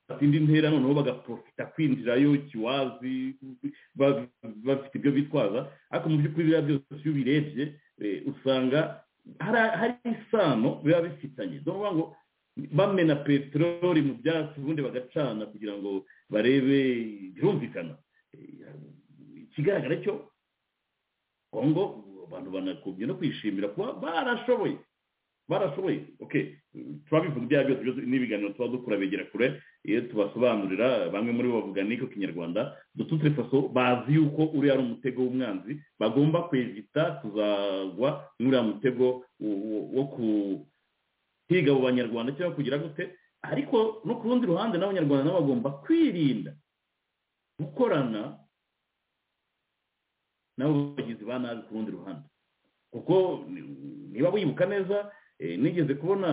batsinda intera noneho bagaprofita kwinjirayo kiwazi bafite ibyo bitwaza ariko mu by'ukuri biriya byose iyo ubirebye eh, usanga hari- hari isano biba bifitanye ni ukuvuga ngo bamena peteroli mu byatsi ubundi bagacana kugira ngo barebe birumvikana Eh, ikigaragara cyo kongo abantu banakubye no kwishimira kuba barashoboye barashoboye okay turabivuga ibyaha byose byose n'ibiganiro tuba dukora begera kure iyo tubasobanurira bamwe muri bo bavuga n'iko kinyarwanda dututre faso bazi yuko uriya ari umutego w'umwanzi bagomba kwevita kuzagwa n'uriya mutego wo- wo- wo kuhiga abo banyarwanda cyangwa kugira gute ariko no ku rundi ruhande n'abanyarwanda nabo bagomba kwirinda gukorana nabo bagizi ba nabi ku rundi ruhande kuko ni- niba wibuka neza eh, nigeze kubona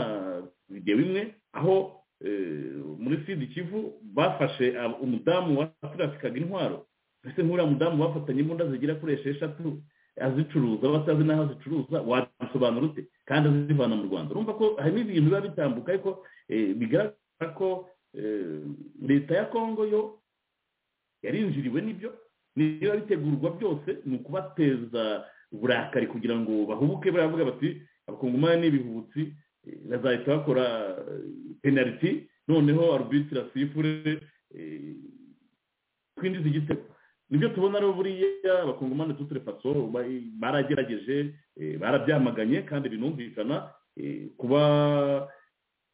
videwo imwe aho eh, muri sidi kivu bafashe ab- umudamu waturafikaga intwaro mbese nk'uriya mudamu bafatanye imbunda zigera kuri esheshatu azicuruza batazi n'aho azicuruza wabisobanura ute kandi azivana mu rwanda urumva ko harimo ibintu biba bitambuka ariko eh, bigaragara ko eh, leta ya kongo yo yarinjiriwe n'ibyo niba bitegurwa byose ni ukubateza uburakari kugira ngo bahubuke baravuga bati abakongomani n'ibihubutsi eh, bazahita bakora eh, penaliti noneho arubitira sifure eh, kwinjiza igitego nibyo tubona rero buriya abakongomani tutire faso ba- baragerageje eh, barabyamaganye kandi binumvikana eh, kuba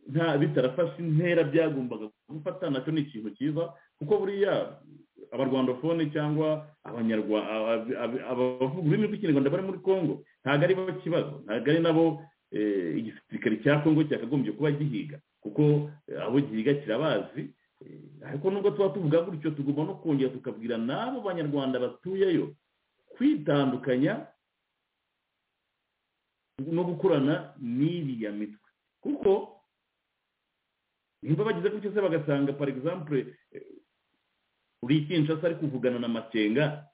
nta bitarafashe intera byagombaga gufata nacyo ni ikintu cyiza kuko buriya abarwandofone cyangwa abanyarwa- ab- ab- abavuga ururimi rw'ikinyarwanda bari muri congo ntabwo ari bo kibazo ntabwo ari nabo eh, igisirikare cya congo cyakagombye kuba gihiga kuko eh, abo gihiga kirabazi Eh, ariko nubwo tuba tuvuga gutyo tugomba no kongera tukabwira n'abo banyarwanda batuyeyo kwitandukanya no gukorana n'iriya mitwe kuko nimba bagize gutyo se bagasanga par exemple eh, uri kinshasa ari kuvugana na makenga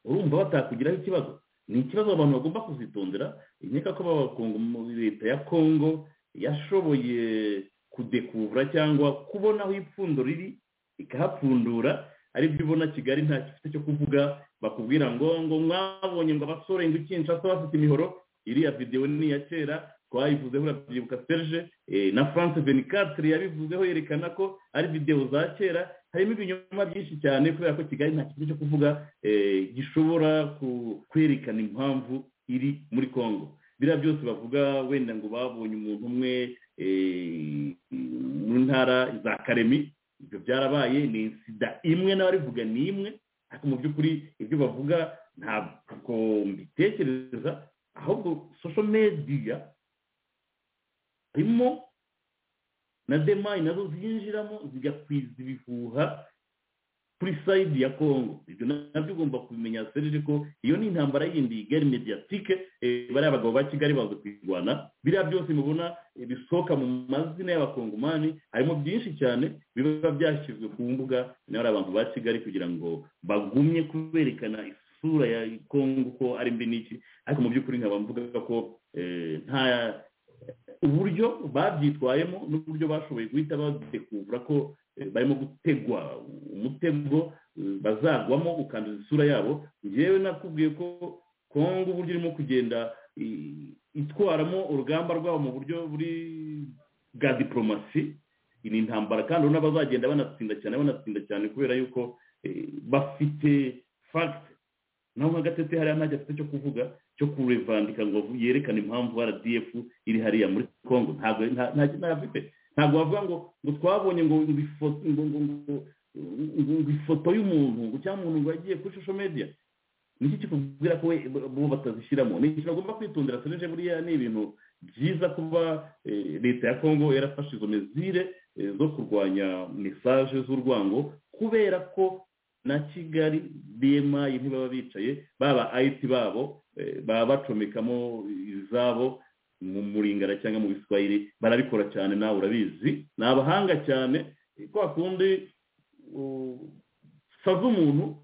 urumva batakugiraho ikibazo ni ikibazo abantu bagomba kuzitondera nkeka ko b'abakongo muri leta ya kongo yashoboye kudekuvura cyangwa kubona aho ipfundo riri ikahapfundura aribyo ubona kigali nta gifite cyo kuvuga bakubwira ngo ngo mwabonye ngo abasore ngo ikinshasa bafite imihoro iriya videwo ni iya kera twayivuzeho urabyibuka serge eh, na france venicatre yabivuzeho yerekana ko ari videwo za kera harimo ibinyoma byinshi cyane kubera ko kigali nta kintu cyo kuvuga eh, gishobora ku- kwerekana impamvu iri muri congo biriya byose bavuga wenda ngo babonye umuntu umwe eh, mu ntara za karemi ibyo byarabaye ni sida imwe n'abarivuga ni imwe ariko mu by'ukuri ibyo bavuga ntabwo mbitekereza ahubwo social media harimo na demayi nazo zinjiramo zigakwiza ibihuha kuri sayidi ya kongo ibyo nabyo ugomba kubimenya serije ko iyo ni intambara yindi gari mediyatike bariya bagabo ba kigali baza kuyirwana biriya byose mubona eh, bisohoka mu mazina y'abakongomani harimo byinshi cyane biba byashyizwe ku mbuga n'abari abantu ba kigali kugira ngo bagumye kuberekana isura ya kongo ko ari mbi n'iki ariko mu by'ukuri nkaba mvuga ko eh, nta uburyo babyitwayemo n'uburyo bashoboye guhita badekuvura ko eh, barimo gutegwa umutego eh, bazagwamo ukanduza isura yabo ngewe nakubwiye ko kongo uburyo irimo kugenda i- itwaramo urugamba rwabo mu buryo buri bwa diporomasi iyi ni intambara kandi urabona bazagenda banatsinda cyane banatsinda cyane kubera yuko eh, bafite fagite naho nka gatete hariya ntacyo afite cyo kuvuga cyo kurevandika ngo yerekane impamvu rdf iri hariya muri congo ntabwo nta- nta- nta- afite ntabwo bavuga ngo ngo twabonye ngo ngo ifo- ngo- ngo- ngo- ngo- ngo ifoto y'umuntu ngo cyangwa umuntu ngo yagiye kuri social media niki kikubwira ko we bo batazishyiramo ni ikintu bagomba kwitondera serije buriya ni ibintu byiza kuba eh, leta ya congo yarafashe izo mezire eh, zo kurwanya mesaje z'urwango kubera ko na kigali demayi ntibaba bicaye baba ayiti babo eh, baba bacomekamo izabo mu muringara cyangwa mu biswahili barabikora cyane nawe urabizi ni abahanga cyane eh, kwa kundi uh, sava umuntu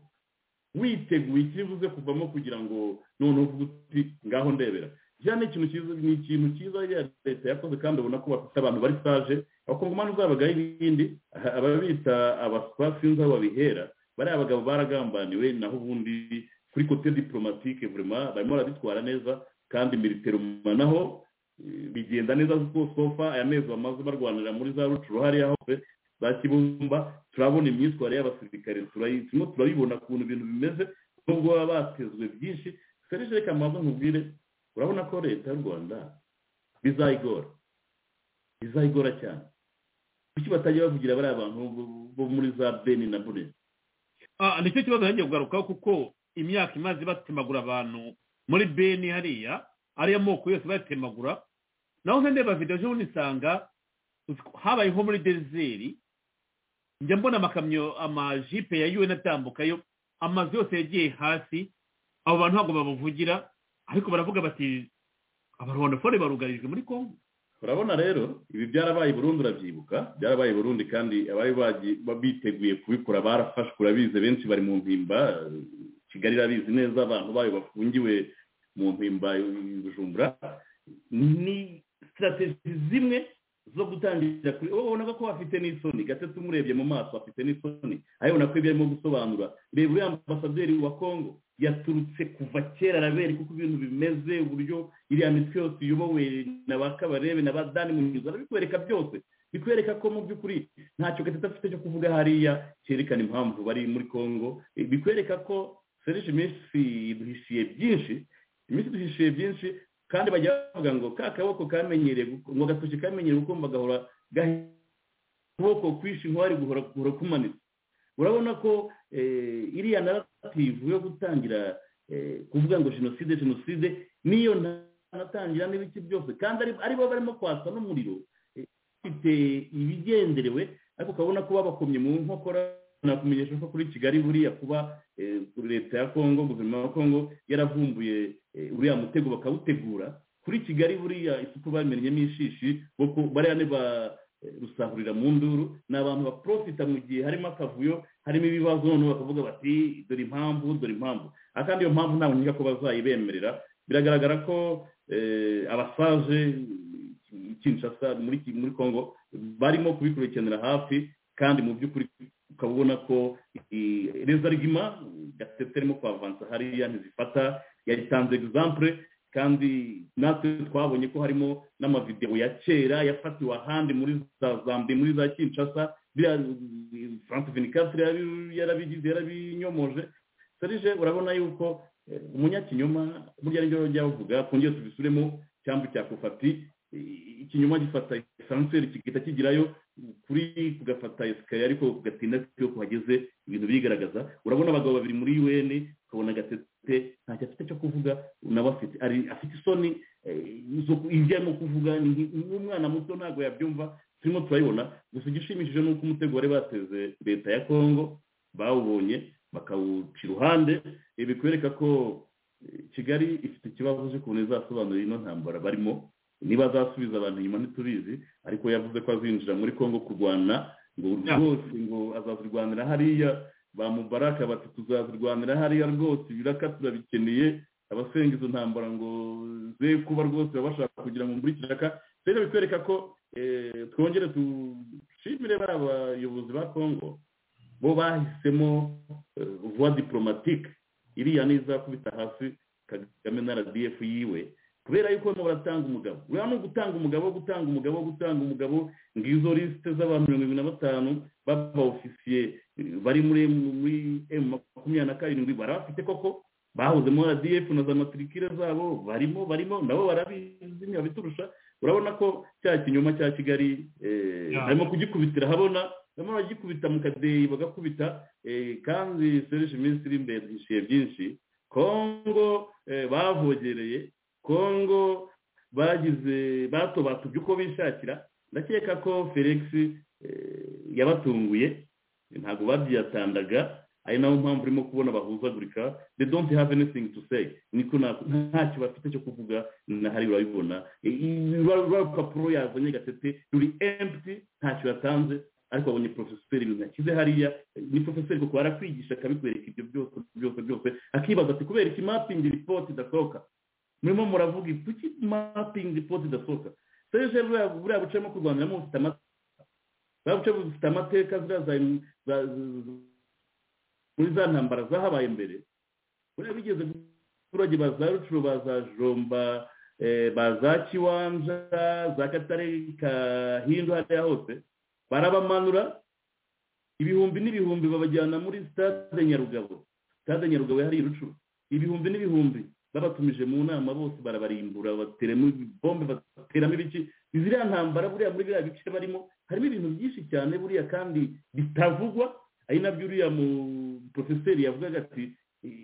witeguye ikibuze kuvamo kugira ngo noneho uvuge uti ngaho ndebera bya ni ikintu cyiza ni ikintu cyiza ya leta yakoze kandi ubona ko bafite abantu bari saje abakongomani uzabagaho ibindi aha, ababita abaswa sinzi aho babihera bariya bagabo baragambaniwe naho ubundi kuri kote diplomatike vraiment barimo baraditwara neza kandi militeruma naho bigenda neza kuko sofa aya mezi bamaze barwanira muri za rucuru hariya hose za kibumba turabona imyitwarire y'abasirikare turimo turabibona ukuntu ibintu bimeze nubwo baba batezwe byinshi serije reka mpamvu nkubwire urabona ko leta y'u rwanda bizayigora bizayigora cyane kuki batajya bavugira bariya bantu bo muri za beni na burezi nicyo kibazo yagiye kugarukaho kuko imyaka imaze batemagura abantu muri beni hariya ariyo moko yose batemagura naho nka ndeba videwo ejo bundi nsanga habaye nko muri dezeri njya mbona amakamyo amajipe ya yuwe atambukayo amazu yose yagiye hasi abo bantu ntabwo babuvugira ariko baravuga bati abarwandafone barugarijwe muri kongo urabona rero ibi byarabaye burundu urabyibuka byarabaye burundi kandi abari biteguye kubikora barafashwe urabizi benshi bari mu mpimba kigali irabizi neza abantu bayo bafungiwe mu mpimba bujumbura ni sitarategi zimwe zo gutangira kuri wowe ubona ko afite n'isoni gatatu umurebye mu maso afite n'isoni arabona ko ibyo arimo gusobanura reba uriya ambasaderi wa kongo yaturutse kuva kera arabera kuko ibintu bimeze uburyo iriya mitwe yose iyobowe na ba kabarebe na ba dani mu mizo arabikwereka byose bikwereka ko mu by'ukuri ntacyo gatatu afite cyo kuvuga hariya cyerekana impamvu bari muri kongo bikwereka ko serije iminsi duhishiye byinshi iminsi duhishiye byinshi kandi bajya bavuga ngo ka kaboko kamenyereye ngo gatoki kamenyereye ukumva gahora ukuboko kwishe inkwari guhora kumanitse urabona ko iriya narativu yo gutangira kuvuga ngo jenoside jenoside niyo ntanatangira n'ibiki byose kandi aribo barimo kwasa n'umuriro bafite ibigenderewe ariko ukabona ko babakomye mu nkokora nakumenyesha ko kuri kigali buriya kuba leta ya kongo guverinoma ya kongo yaravumbuye uriya mutego bakawutegura kuri kigali buriya isuku bamenyemo ishishi bariya ni ba rusahurira mu nduru ni abantu baporofita mu gihe harimo akavuyo harimo ibibazo noneho bakavuga bati dore impamvu dore impamvu kandi iyo mpamvu ntabwo nkeka ko bazayibemerera biragaragara ko abasaje kinshasa muri congo barimo kubikurikiranira hafi kandi mu by'ukuri ukaba ubona ko rezarigima gatete arimo kwavansa hariya ntizifata yayitanze egizampure kandi natwe twabonye ko harimo n'amavidewo ya kera yafatiwe ahandi muri za zambi muri za kinshasa biriya furanse venikatire yarabigize yarabinyomoje serije urabona yuko umunyakinyoma burya nibyo bajya bavuga twongere tubisubiremo cyangwa cya kufati ikinyoma gifata esanseri kigahita kigerayo kuri kugafata esikariye ariko kugatinda iyo kuhageze ibintu bigaragaza urabona abagabo babiri muri un ukabona agatete ntacyo afite cyo kuvuga nawe afite afite isoni ibyo arimo kuvuga n'umwana muto ntabwo yabyumva turimo turabibona gusa igishimishije ni uko umutego wari bateze leta ya kongo bawubonye bakawuca iruhande bikwereka ko kigali ifite ikibazo cy'ukuntu izasobanura ino ntambara barimo niba azasubiza abantu inyuma ntitubizi ariko yavuze ko azinjira muri congo kurwana ngo rwose ngo azazirwanira hariya ba mubaraka bati tuzazirwanira hariya rwose ibiraka turabikeneye abasenga izo ntambara ngo ze kuba rwose baba bashaka kugira ngo muri kiraka rero bikwereka ko twongere dushimire bariya bayobozi ba congo bo bahisemo vuba diporomatike iriya n'izakubita hasi kagame na rdf yiwe kubera yuko barimo baratanga umugabo uriya ni ugutanga umugabo gutanga umugabo gutanga umugabo ngizo lisite z'abantu mirongo irindwi na batanu baba ofisiye bari muri emu makumyabiri na karindwi barabafite koko bahozemo rdf na za matirikire zabo barimo barimo nabo barabizi ntibabiturusha urabona ko cya kinyoma cya kigali harimo kugikubitira habona barimo baragikubita mu kadeyi bagakubita kandi serije iminsi iri imbere duhishiye byinshi kongo bavogereye kongo bagize batobatubye uko bishakira ndakeka ko felix yabatunguye ntabwo babyiyatandaga ari nayo mpamvu urimo kubona bahuzagurika they don't have anything to say niko ntacyo bafite cyo kuvuga na hari urabibona urupapuro yazanye gatete ruri empty ntacyo yatanze ariko abonye porofeseri ibintu yashyize hariya ni porofeseri kuko arakwigisha akabikwereka ibyo byose byose byose akibaza ati kubera iki mapingi ripoti idasohoka murimo muravuga kuki mapingi poti idasohoka serije buriya bucamo kurwaniramo bufite amateka buriya bucamo bufite amateka ziriya muri za ntambara zahabaye mbere buriya bigeze abaturage ba za rucuru ba za jomba ba za kiwanja za katare kahindu hariya hose barabamanura ibihumbi n'ibihumbi babajyana muri stade nyarugabo stade nyarugabo hariya rucuru ibihumbi n'ibihumbi babatumije mu nama bose barabarimbura bateramo bombe bateramo ibiki ziriya ntambara buriya muri biriya bice barimo harimo ibintu byinshi cyane buriya kandi bitavugwa ari nabyo uriya mu porofeseri yavugaga ati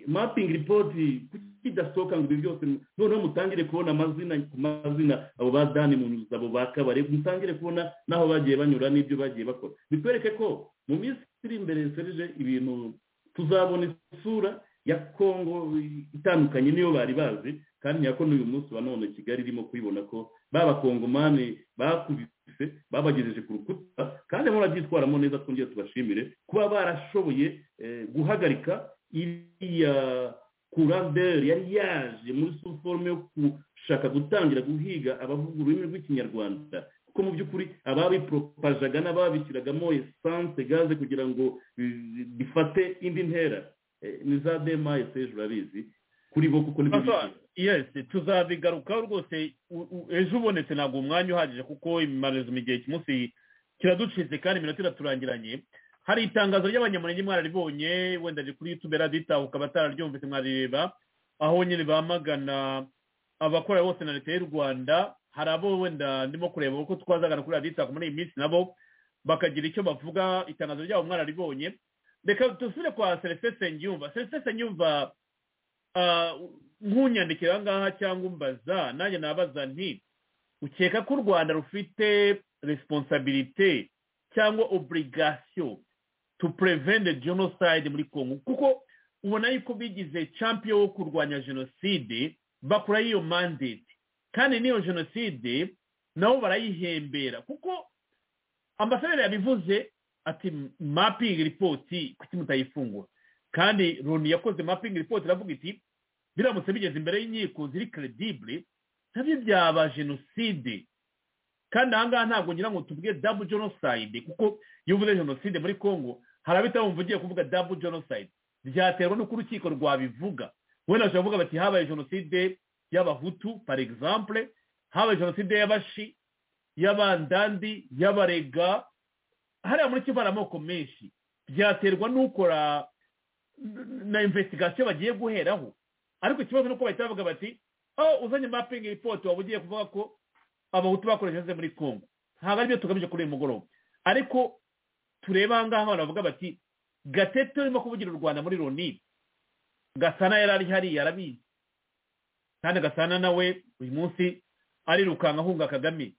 mapingi ripoti kuki idasohoka ngo ibi byose noneho mutangire kubona amazina ku mazina abo ba dani mu nzu abo ba kabare mutangire kubona n'aho bagiye banyura n'ibyo bagiye bakora bitwereke ko mu minsi iri imbere serije ibintu tuzabona isura ya kongo itandukanye niyo bari bazi kandi nyako n'uyu munsi wa none kigali irimo kubibona ko b'abakongomani bakubise babagejeje ku rukuta kandi murabyitwaramo neza twongere tubashimire kuba barashoboye guhagarika iriya kuranderi yari yaje muri forume yo gushaka gutangira guhiga abavuga ururimi rw'ikinyarwanda kuko mu by'ukuri ababiporopajaga n'ababishyiragamo esanse gaze kugira ngo bifate indi ntera ni za dema eseje urabizi kuri bo kuko nibyo yesi tuzabigarukaho rwose ejo ubonetse ntabwo umwanya uhagije kuko imimarizo mu gihe cy'umunsi kiraducitse kandi iminota iraturangiranye hari itangazo ry'abanyamurenge mwararibonye wenda riri kuri yutube raditahuka batararyumvise mwarireba aho nyine bamagana abakora bose na leta y'u rwanda hari abo wenda ndimo kureba uko twazagana kuri raditahuka muri iyi minsi nabo bakagira icyo bavuga itangazo ryabo mwararibonye reka dusubire kwa celestin senyumva celestin senyumva nk'unyandikira ngaha cyangwa umbaza nanjye nabaza nti ukeka ko u rwanda rufite resiponsabirite cyangwa oburigasiyo tu purevende jenoside muri congo kuko ubona yuko bigize champion wo kurwanya jenoside bakora iyo mandate kandi n'iyo jenoside nabo barayihembera kuko ambasaderi yabivuze ati mapingi ripoti kuki mutayifungura kandi runi yakoze mapingi ripoti iravuga iti biramutse bigeze imbere y'inkiko ziri keredibure nabyo byaba jenoside kandi ahangaha ntabwo ngira ngo tuvuge dabu jenoside kuko iyo uvuze jenoside muri congo hari abitabumva ugiye kuvuga dabu jenoside byaterwa n'uko urukiko rwabivuga wenda bashobora kuvuga bati habaye jenoside y'abahutu par exemple habaye jenoside y'abashi y'abandandi y'abarega hariya muri kivu hari amoko menshi byaterwa n'ukora na investigasiyo bagiye guheraho ariko ikibazo ni uko bahita bavuga bati aho uzanye mapingi ripoti waba ugiye kuvuga ko abahutu bakoresheje muri congo ntabwo aribyo tugamije kuri uyu mugoroba ariko tureba aha ngaha baravuga bati gatete urimo kuvugira u rwanda muri loni gasana yari ari hariya arabizi kandi gasana nawe uyu munsi arirukanka ahunga kagame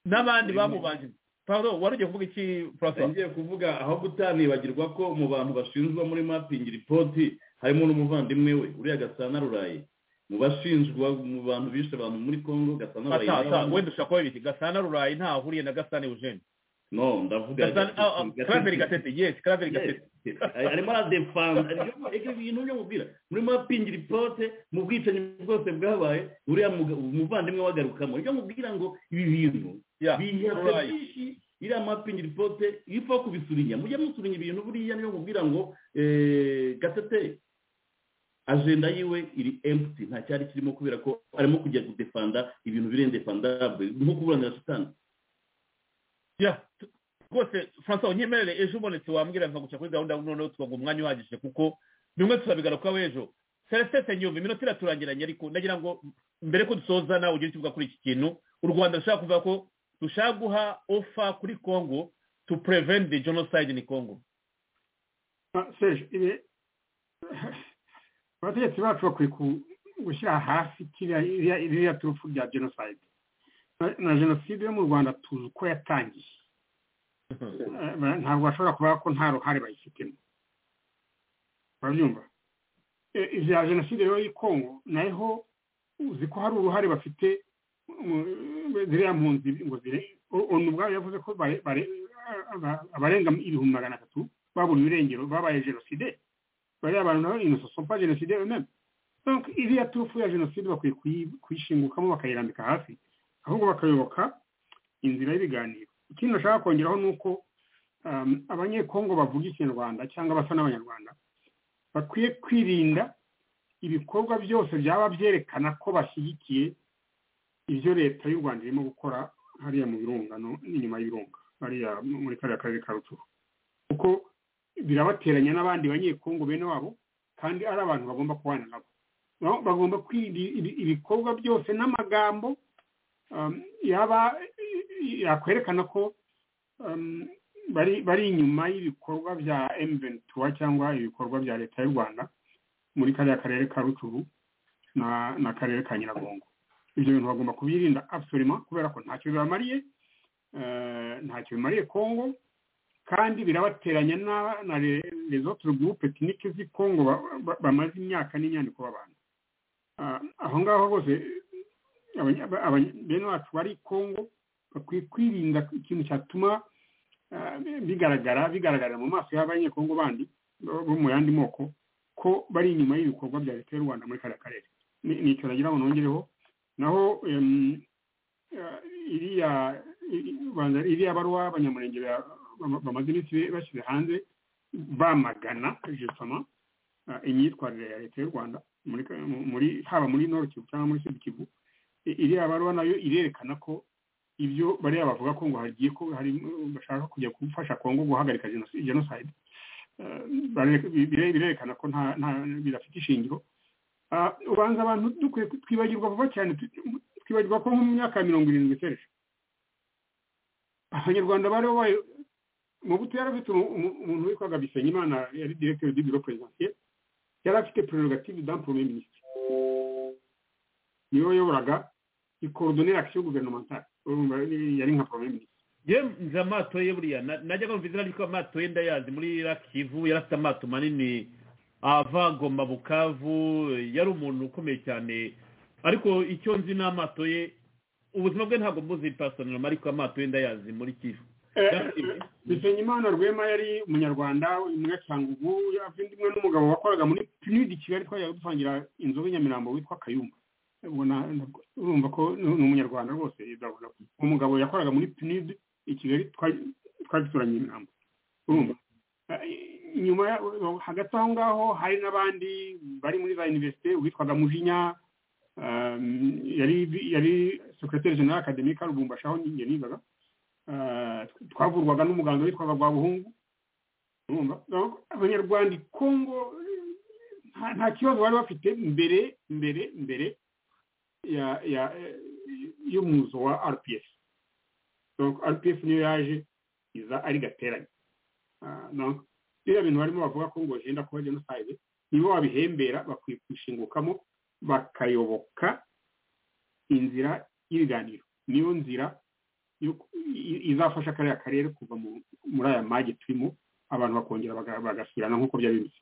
n'abandi bamubanjije paul wari ugiye kuvuga iki francois ngiye kuvuga aho gutanibagirwa ko mu bantu bashinjwa muri mapingi ripoti harimo n'umuvandimwe we uriya gasana ruraye mu bashinjwa mu bantu bishe abantu muri congo gasana ruraye wenda ushaka kuba ibiki gasana ruraye nta ahuriye na gasana eugene no ndavuga karaveri gatete yes karaveri gatete arimo aradefanza ibyo bintu byo mubwira muri mapingi ripoti mu bwicanyi bwose bwabaye uriya umuvandimwe wagarukamo ibyo mubwira ngo ibi bintu bihatse byinshi iriya mapingi ripoti ipfa kubisurinya mujye musurinya ibintu buriya niyo mubwira ngo gatete ajenda yiwe iri emputi nta cyari kirimo kubera ko arimo kujya gudefanda ibintu birendefandabwe nko kuburanira shitani rwose francois unyemerere ejo ubonetse wambwira nkaguca kuri gahunda noneho tukaguha umwanya uhagije kuko bimwe tuzabigarukaho ejo celestin senyumva iminota iraturangiranye ariko ndagira ngo mbere ko dusoza nawe ugire icyo uvuga kuri iki kintu u rwanda rushaka kuvuga ko dushaka guha ofa kuri congo to prevent the genocide in congo serge abategetsi bacu bakwiye gushyira hasi iriya turufu rya genocide na jenoside yo mu rwanda tuzi uko yatangiye ntabwo bashobora kuvuga ko nta ruhare bayifitemo urabyumva ibya jenoside rero y'inkongo naho uzi ko hari uruhare bafite ziriya mpunzi ngo zire onu ubwabo yavuze ko abarenga ibihumbi magana atatu baburiwe irengero babaye jenoside bariya bantu nabo ino sosopa jenoside meme iriya turufu ya jenoside bakwiye kuyishingukamo bakayirambika hasi ahubwo bakayoboka inzira y'ibiganiro ikindi nashaka kongeraho ni uko abanyekongo bavuga ikinyarwanda cyangwa abasa n'abanyarwanda bakwiye kwirinda ibikorwa byose byaba byerekana ko bashyigikiye ibyo leta y'u rwanda irimo gukora hariya mu birunga n'inyuma y'ibirunga hariya muri kariya karere ka rucuru kuko birabateranya n'abandi banyekongo bene wabo kandi ari abantu bagomba kubana nabo bagomba kwirinda ibikorwa byose n'amagambo yaba yakwerekana ko bari inyuma y'ibikorwa bya emuventura cyangwa ibikorwa bya leta y'u rwanda muri kariya karere ka rucuru n'akarere ka nyiragongo ibyo bintu bagomba kubirinda abusorima kubera ko ntacyo bibamariye ntacyo bimariye kongo kandi birabateranya na rezoto gurupe tekinike z'i kongo bamaze imyaka n'inyandiko babana aho ngaho hose bene wacu bari kongo bakwiye kwirinda ikintu cyatuma bigaragara bigaragara mu maso y'abanyekongo bandi bo mu yandi moko ko bari inyuma y'ibikorwa bya leta y'u rwanda muri kariya karere ni icyo nagira ngo nongereho naho iriya baruwa abanyamurenge bamaze iminsi bashyize hanze bamagana jesama imyitwarire ya leta y'u rwanda haba muri noro kivu cyangwa muri sud kivu iriya baruwa nayo irerekana ko ibyo bariya bavuga ko ngo hagiye ko bashaka kujya gufasha kongo guhagarika jenoside birerekana ko nta bidafite ishingiro ubanza abantu dukwiye twibagirwa vuba cyane twibagirwa ko mu myaka ya mirongo irindwi itereje abanyarwanda bari babaye mu buto yari afite umuntu witwaga bisenyimana yari direkiteri du biro perezidansiye yari afite prerogative dampome minisitiri niwe wayoboraga ikorodonera akisiyo guvernementale yari nka pome minisitiri ye nzi amato ye buriya najya kumva izina ry'uko amato ye ndayazi muri rakivu yari afite amato manini ava goma bukavu yari umuntu ukomeye cyane ariko icyo nzi ni amato ye ubuzima bwe ntabwo mbuzi pasonoma ariko amato ye ndayazi muri kivu bisenyimana rwema yari umunyarwanda umunyacangugu yavuye undi mwana n'umugabo wakoraga muri pinidi kigali twajyaga dusangira inzobe nyamirambo witwa kayumba urumva ko ni umunyarwanda rwose umugabo yakoraga muri pinidi i kigali twagituranye inama urumva nyuma hagati aho ngaho hari n'abandi bari muri za univerisite uwitwaga mujinya yari sekreteri general akademi ka rubumbashi aho njye nigaga twavurwaga n'umuganga witwaga rwa buhungu urumva abanyarwanda kongo nta kibazo bari bafite mbere mbere mbere y'umuzo wa rps rps niyo yaje iza ari gateranye biriya bintu barimo bavuga ko ngo henda kuba jenoside nibo babihembera bakwiye kwishingukamo bakayoboka inzira y'ibiganiro niyo nzira izafasha kariya karere kuva muri aya mage turimo abantu bakongera bagasubirana nk'uko byari bimeze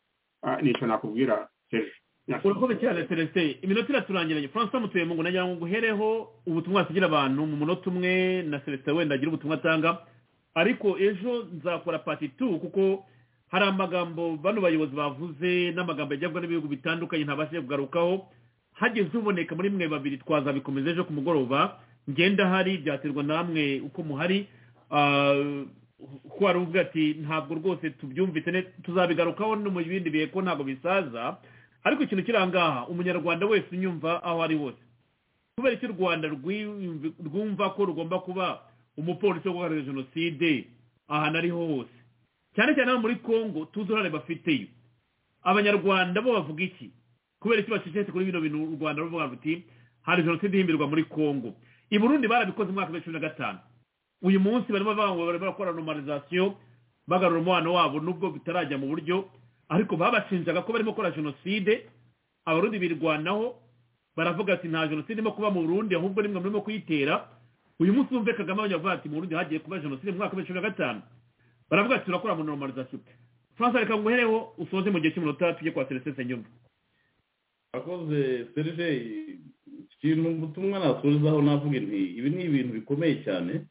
nicyo nakubwira hejuru urakoze cyane celestin iminota iraturangiranye francois mutuyempungu nagira ngo nguhereho ubutumwa wasigira abantu mu munota umwe na celestin wenda agira ubutumwa atanga ariko ejo nzakora pati tu kuko hari amagambo bano bayobozi bavuze n'amagambo yajyabwa n'ibihugu bitandukanye ntabashije kugarukaho hageze uboneka muri mwe babiri twazabikomeza ejo ku mugoroba ngenda hari byaterwa namwe uko muhari kuko uvuga ati ntabwo rwose tubyumvise tuzabigarukaho no mu bindi bihe ko ntabwo bisaza ariko ikintu kirangaha umunyarwanda wese unyumva aho ari hose kubera icyo u rwanda rwumva ko rugomba kuba umupolisi wo guharanira jenoside ahantu ariho hose cyane cyane muri congo tuzi uruhare bafiteyo abanyarwanda bo bavuga iki kubera icyo bacecetse kuri bino bintu u rwanda ruvuga ruti hari jenoside ihimbirwa muri congo i burundi barabikoze mu mwaka wa cumi na gatanu uyu munsi barimo bavuga ngo barimo barakora normalizasiyo bagarura umubano wabo nubwo bitarajya mu buryo ariko babashinjaga ko barimo gukora jenoside abarundi birwanaho baravuga ati nta jenoside irimo kuba mu burundi ahubwo nimwe murimo kuyitera uyu munsi wumve kagame abanyavuga ati mu burundi hagiye kuba jenoside mu mwaka wa cumi na gatanu baravuga ati turakora mu normalizasiyo francis reka nguhereho usoze mu gihe cy'umunota tujye kwa serivisi nyuma akoze serije ikintu ubutumwa nasorezaho navuga nti ibi ni ibintu bikomeye cyane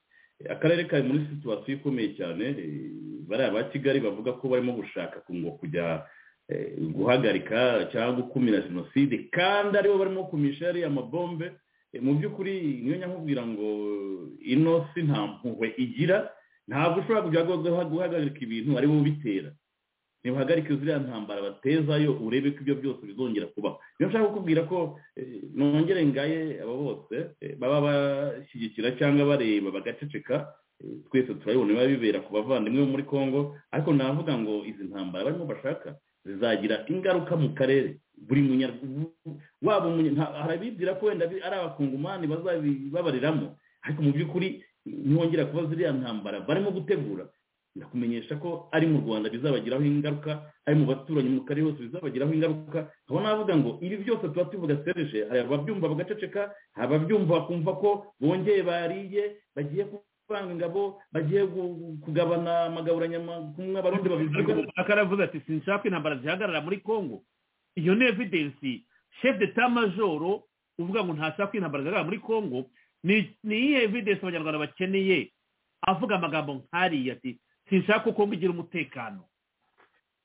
akarere kari muri situwasiyo ikomeye cyane bariya ba kigali bavuga ko barimo gushaka ngo kujya guhagarika cyangwa gukumira jenoside kandi aribo barimo kumisha yariya mabombe mu by'ukuri niyo nyamubwira ngo ino si nta mpuhwe igira ntabwo ushobora kujya guhagarika ibintu aribo bitera ntibahagarike ziriya ntambara batezayo urebe ko ibyo byose bizongera kubaho niyo nshaka kukubwira ko eh, nongere ngaye abo bose eh, baba bashyigikira cyangwa bareba bagaceceka eh, twese turabibona biba bibera ku bavandimwe bo muri congo ariko navuga ngo izi ntambara barimo bashaka zizagira ingaruka mu karere buri munyarwanda waba umunya- nta- hari abibwira ko wenda bi- ari abakungumani bazabibabariramo ariko mu by'ukuri ntihongera kuba ziriya ntambara barimo gutegura ndakumenyesha ko ari mu rwanda bizabagiraho ingaruka ari mu baturanyi mu karere hose bizabagiraho ingaruka aho navuga ngo ibi byose tuba tuvuga serije hari ababyumva bagaceceka hari ababyumva bakumva ko bongeye bariye bagiye kuvanga ingabo bagiye gu- kugabana amagaburanyamakumwe abarundi babivuga akaravuze ati sinshaka ko intambara zihagarara muri congo iyo ni evidensi chef d'etat majoro uvuga ngo ntashaka ko intambara zihagarara muri congo ni ni iyihe evidensi abanyarwanda bakeneye avuga amagambo nk'ariya ati sinshaka ko congo igira umutekano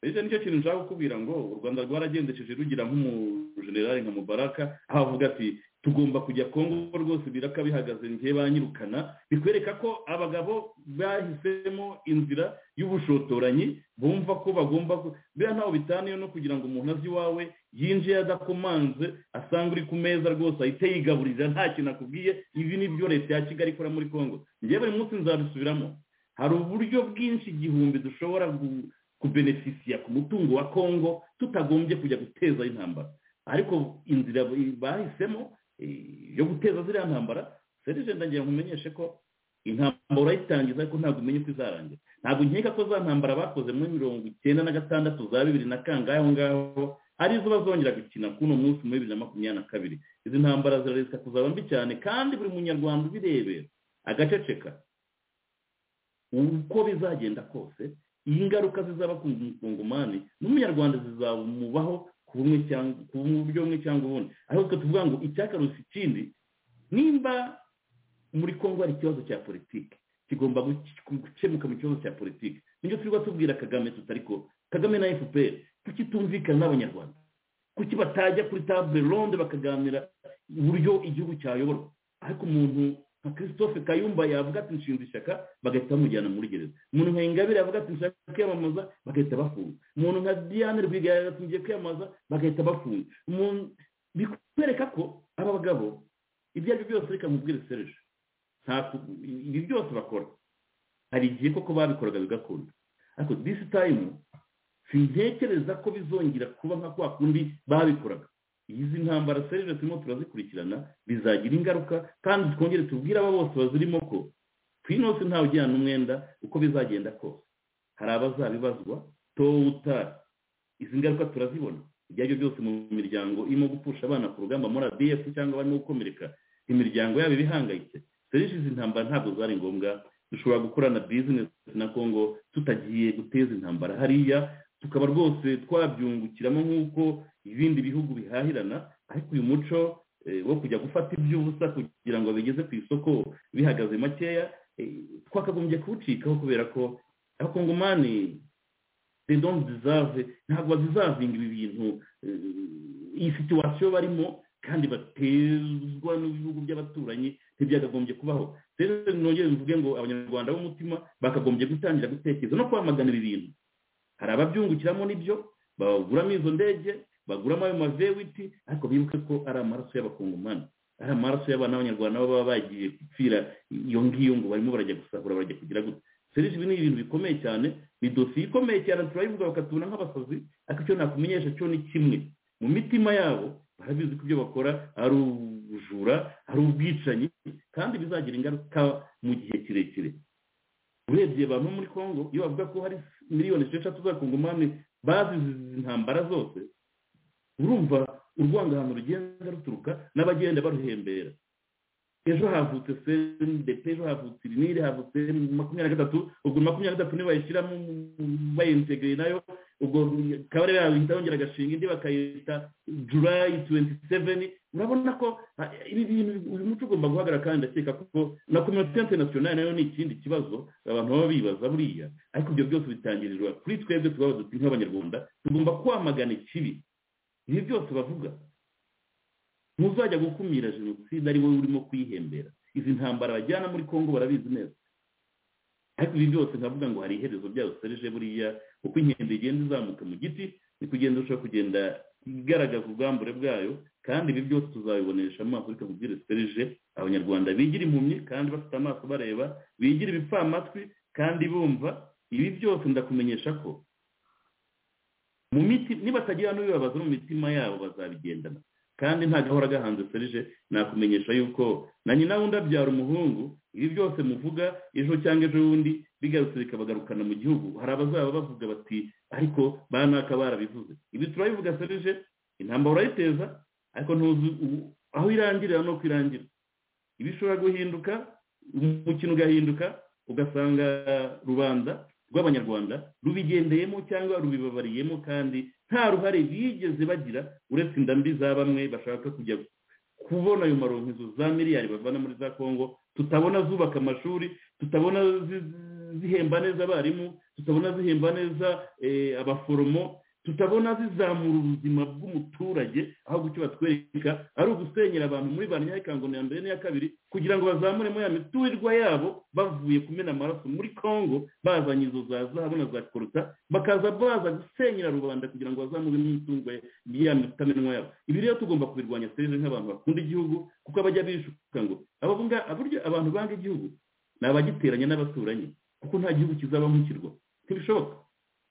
icyo nicyo kintu nshaka kukubwira ngo u rwanda rwaragendesheje rugira nk'umujenerali nka mubaraka aho avuga ati tugomba kujya kongo rwose biraka bihagaze ngiye banyirukana bikwereka ko abagabo bahisemo inzira y'ubushotoranyi bumva ko bagomba ku- biriya ntaho bitaniye no kugira ngo umuntu azi iwawe yinjiye adakomanze asanga uri ku meza rwose ahite yigaburira nta kintu akubwiye ibi ni byo leta ya kigali ikora muri kongo ngewe buri munsi nzabisubiramo hari uburyo bwinshi igihumbi dushobora gu- kubenefisiya ku mutungo wa kongo tutagombye kujya guteza intambara ariko inzira bahisemo eh, yo guteza ziriya ntambara serije ndagira ngo nkumenyeshe ko intambara urayitangiza ariko ntabwo umenya uko izarangira ntabwo nkeka ko za ntambara bakoze muri mirongo icyenda na gatandatu za bibiri na kangahe aho ngaho arizo bazongera gukina k'uno munsi muri bibiri na makumyabiri na kabiri izi ntambara zirareka kuzaba mbi cyane kandi buri munyarwanda ubirebera agaceceka uko bizagenda kose iyi ngaruka zizaba ku mukungumani n'umunyarwanda zizamubaho ku bumwe cyangwa ku buryo bumwe cyangwa ubundi ariko twe tuvuga ngo icyakarusha ikindi nimba muri congo hari ikibazo cya politiki kigomba guke- gukemuka mu kibazo cya politiki nicyo turi tubwira kagame tutari ko kagame na fpr tukitumvikana n'abanyarwanda kuki batajya kuri table ronde bakaganira uburyo igihugu cyayoborwa ariko umuntu nka christophe kayumba yavuga ati nshinze ishyaka bagahita bamujyana muri gereza umuntu nka ingabire yavuga ati nshaka kwiyamamaza bagahita bafunga umuntu nka diane rwigara yavuga ati ngiye kwiyamamaza bagahita bafunga umuntu bikwereka ko aba bagabo ibyo ari byo byose reka mubwire serije nta ku- ibi byose bakora hari igihe koko babikoraga bigakunda ariko disi tayimu sintekereza ko bizongera kuba nka kwa kundi babikoraga izi ntambara serije turimo turazikurikirana bizagira ingaruka kandi twongere tubwire aba bose bazirimo ko twinose ntawe ujyana umwenda uko bizagenda kose hari abazabibazwa towutari izi ngaruka turazibona ibyo ari byo byose mu miryango irimo gupfusha abana ku rugamba muri adf cyangwa barimo gukomereka imiryango yabo ibihangayitse serivisi izi ntambara ntabwo zari ngombwa dushobora gukorana bizinesi na kongo tutagiye guteza intambara hariya tukaba rwose twabyungukiramo nk'uko ibindi bihugu bihahirana ariko uyu muco eh, wo kujya gufata iby'ubusa kugira ngo bigeze ku isoko bihagaze makeya eh, twakagombye kuwucikaho kubera ko abakongomani they don't deserve ntabwo bazizavinga ibi bintu eh, iyi situwasiyo barimo kandi batezwa n'ibihugu by'abaturanyi ntibyakagombye kubaho rero nongere mvuge ngo abanyarwanda b'umutima bakagombye gutangira gutekereza no kwamagana ibi bintu hari ababyungukiramo n'ibyo baguramo izo ndege baguramo ayo mavewiti ariko bibuke ko ari amaraso y'abakongomani ari amaraso y'abana b'abanyarwanda baba bagiye gupfira iyo ngiyo ngo barimo barajya gusahura barajya kugira gutya serivisi ibi ni ibintu bikomeye cyane ni dosiye ikomeye cyane turayivuga bakatubona nk'abasazi ariko icyo nakumenyesha cyo ni kimwe mu mitima yabo barabizi ko ibyo bakora ari ubujura ari ubwicanyi kandi bizagira ingaruka mu gihe kirekire urebye abantu bo muri congo iyo bavuga ko hari miliyoni esheshatu z'abakongomani bazize izi ntambara zose urumva urwangano rugenda ruturuka n'abagenda baruhembera ejo havutse sendepe ejo havutse irinire havutse makumyabiri na gatatu ubwo makumyabiri na gatatu nibayishyiramo bayintegereye nayo ubwo kabarebe yahita yongera agashinga indi bakayita julayi tuwenti seveni urabona ko ah, ibi bintu uyu muco ugomba guhagarara kandi ndakeka ko na kominote interinasiyonari nayo ni ikindi kibazo abantu baba bibaza buriya ariko ibyo byose bitangirirwa kuri twebwe tubabaza duti nk'abanyarwanda tugomba kwamagana ikibi ibi byose bavuga ntuzajya gukumira jenoside ari wowe urimo kuyihembera izi ntambara bajyana muri congo barabizi neza ariko ibi byose nkavuga ngo hari iherezo ryayo serije buriya uko inkende igenda izamuka mu giti ni kugenda ushobora kugenda igaragaza ubwambure bwayo kandi ibi byose tuzabibonesha amaso ariko mubwire serije abanyarwanda bigira impumyi kandi bafite amaso bareba bigira ibipfamatwi kandi bumva ibi byose ndakumenyesha ko mu miti nibatagira n'ubibabaza mu mitima yabo bazabigendana kandi nta gahora gahanze serije nakumenyesha yuko na nyina wundi abyara umuhungu ibi byose muvuga ejo cyangwa ejo bundi bigarutse bikabagarukana mu gihugu hari abazaba bavuga bati ariko banaka barabivuze ibi turabivuga serije intambara urayiteza ariko ntuzi aho irangirira no kwirangira ibi ishobora guhinduka umukino ugahinduka ugasanga rubanda rw'abanyarwanda rubigendeyemo cyangwa rubibabariyemo kandi nta ruhare bigeze bagira uretse inda mbi za bamwe bashaka kujya kubona ayo maronkizo za miliyari bavana muri za kongo tutabona zubaka amashuri tutabona zihemba neza abarimu tutabona zihemba neza abaforomo tutabona zizamura ubuzima bw'umuturage aho gucyo batwereka ari ugusenyera abantu muri ba nyakangono ya mbere n'iya kabiri kugira ngo bazamuremo ya miturirwa yabo bavuye kumena amaraso muri congo bazanye izo za zahabu na za koruta bakaza baza gusenyera rubanda kugira ngo bazamure n'imitungo ya mitamenwa yabo ibi rero tugomba kubirwanya serivisi nk'abantu bakunda igihugu kuko abajya bishuka ngo abavuga aburyo abantu banga igihugu ni abagiteranya n'abaturanyi kuko nta gihugu kizaba nk'ikirwa ntibishoboka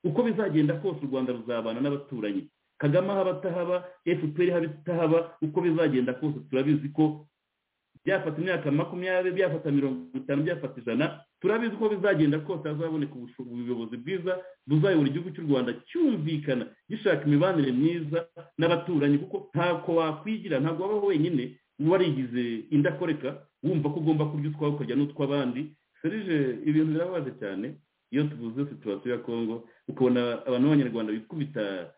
uko bizagenda kose u rwanda ruzabana n'abaturanyi kagame haba atahaba efuperi haba itahaba uko bizagenda kose turabizi ko byafata imyaka makumyabiri byafata mirongo itanu byafata ijana turabizi ko bizagenda kose hazaboneka ubuyobozi bwiza buzayobora igihugu cy'u rwanda cyumvikana gishaka imibanire myiza n'abaturanyi kuko ntabwo wakwigira ntabwo wabaho wenyine warigize indakoreka wumva ko ugomba kurya utwawe ukarya n'utw'abandi serije ibintu birababaje cyane iyo tuvuze situwasiyo ya kongo ukabona abantu b'abanyarwanda bikubita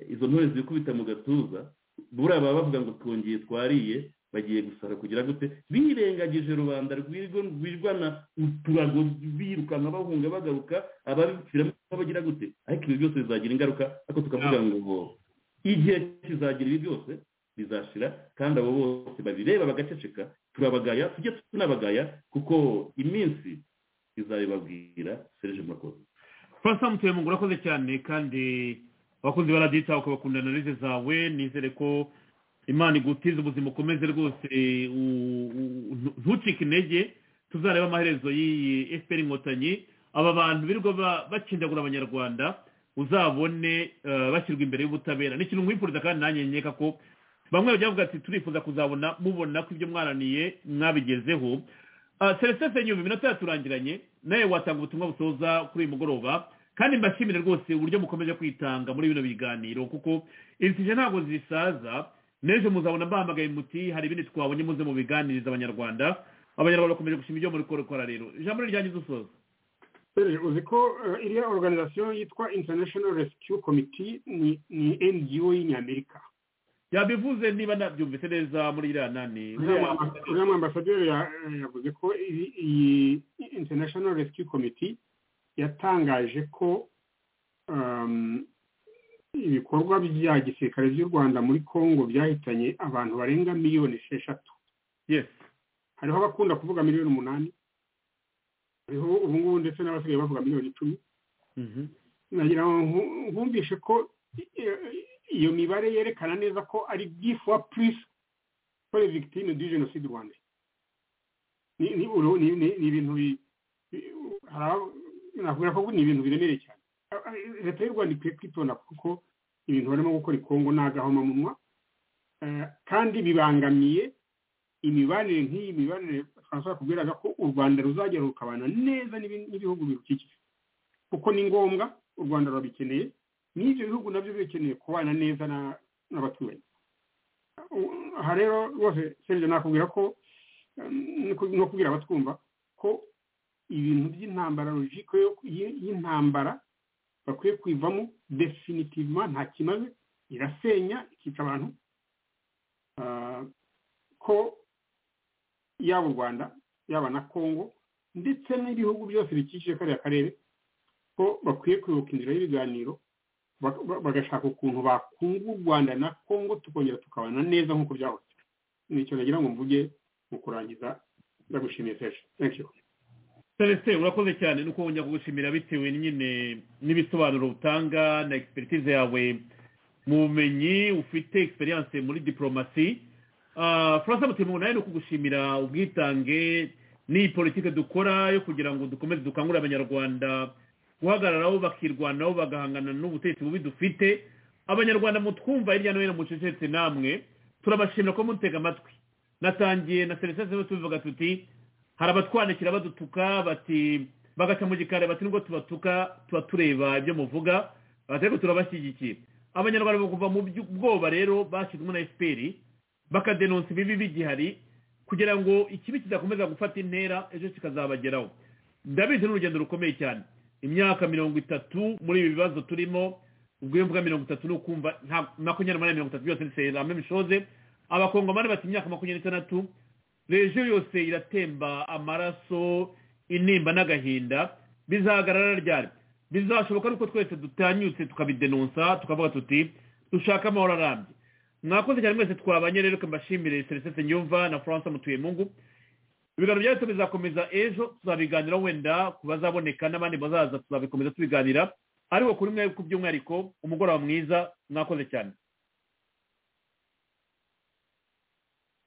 izo ntore zikubita mu gatuza buriya baba bavuga ngo twongeye twariye bagiye gusara kugira gute birengagije rubanda rwirwana uturago birukanka bahunga bagaruka ababipfiramo bagira gute ariko ibi byose bizagira ingaruka ariko tukavuga ngo igihe kizagira ibi byose bizashira kandi abo bose babireba bagaceceka turabagaya tujye tunabagaya kuko iminsi izabibabwira serije murakoze purasa mutuyemo urakoze cyane kandi abakunzi baradita ukabakunda analize zawe nizere ko imana igutiza ubuzima ukomeze rwose ntucike intege tuzareba amaherezo y'iyi efuperi inkotanyi aba bantu birirwa bakindagura abanyarwanda uzabone bashyirwa imbere y'ubutabera ni ikintu mwifuriza kandi nanjye nkeka ko bamwe bajya bavuga ati turifuza kuzabona mubona ko ibyo mwaraniye mwabigezeho celestin senyumbi iminota yaturangiranye nawe watanga ubutumwa busoza kuri uyu mugoroba kandi mbashimire rwose uburyo mukomeje kwitanga muri bino biganiro kuko izi ntabwo zisaza n'ejo muzabona bahamagaye muti hari ibindi twabonye muze mu biganiriza abanyarwanda abanyarwanda bakomeje gushima ibyo muri korokora rero ijambo riryange dusoza uzi ko iriya oruganizasiyo yitwa international rescue committee ni ngo y'inyamerika yabivuze niba nabyumvise neza muri iriya nani uriya mwambasaderi yavuze ko iyi international rescue committee yatangaje ko ibikorwa bya gisirikare by'u rwanda muri congo byahitanye abantu barenga miliyoni esheshatu hariho abakunda kuvuga miliyoni umunani hariho ubungubu ndetse n'abasigaye bavuga miliyoni icumi nagira ngo nkumvishe ko iyo mibare yerekana neza ko ari gifuwa purisi kore victime du jenoside rwanda ni ibintu navuga ko ni ibintu biremereye cyane leta y'u rwanda ikwiye kwitonda kuko ibintu barimo gukora ikongo ni agahomamunwa kandi bibangamiye imibanire nk'iyi mibanire francois kubwiraga ko u rwanda ruzajya rukabana neza n'ibihugu birukikije kuko ni ngombwa u rwanda rurabikeneye n'ibyo bihugu nabyo bikeneye kubana neza n'abaturanyi aha rero rwose serivisi nakubwira ko no kubwira abatwumva ko ibintu by'intambara rujiko y'intambara bakwiye kwivamo definitivuma nta kimaze irasenya ikica abantu ko yaba u rwanda yaba na congo ndetse n'ibihugu byose bikikije kariya karere ko bakwiye kwibuka inzira y'ibiganiro bagashaka ukuntu bakunga u rwanda na congo tukongera tukabana neza nk'uko byahose nicyo nagira ngo mvuge mu kurangiza ndagushimiye seje thank you celestin urakoze cyane nuko wongera kugushimira bitewe nyine n'ibisobanuro utanga na egisipiritize yawe mu bumenyi ufite egisperiyanse muri diporomasi faransa mutima nawe ni ukugushimira ubwitange n'iyi politiki dukora yo kugira ngo dukomeze dukangurire abanyarwanda guhagararaho bakirwanaho bagahangana n'ubutegetsi bubi dufite abanyarwanda mutwumva hirya no hino mucecetse namwe turabashimira ko mutega amatwi natangiye na serivisi ziba tubivuga tuti hari abatwandikira badutuka bati bagaca mu gikari bati nubwo tubatuka tuba tureba ibyo muvuga ariko turabashyigikiye abanyarwanda bakuva mu bwoba rero bashyizwemo na efuperi bakadenonsa ibibi bigihari kugira ngo ikibi kizakomeza gufata intera ejo kikazabageraho ndabizi ni urugendo rukomeye cyane imyaka mirongo itatu muri ibi bibazo turimo ubwo iyo mvuga mirongo itatu ni ukumva nta makumyabiri n'umunani mirongo itatu byose ni hamwe mishoze abakongomani bati imyaka makumyabiri n'itandatu rejo yose iratemba amaraso intimba n'agahinda bizahagarara ryari bizashoboka nuko twese dutanyutse tukabidenonsa tukavuga tuti dushaka amahoro arambye mwakoze cyane mwese twabanye rero mbashimire serivisi nyumva na furansa mutuye mungu ibiganiro byacu bizakomeza ejo tuzabiganira wenda ku bazaboneka n'abandi bazaza tuzabikomeza tubiganira ariko kuri mwe ku by'umwihariko umugoroba mwiza mwakoze cyane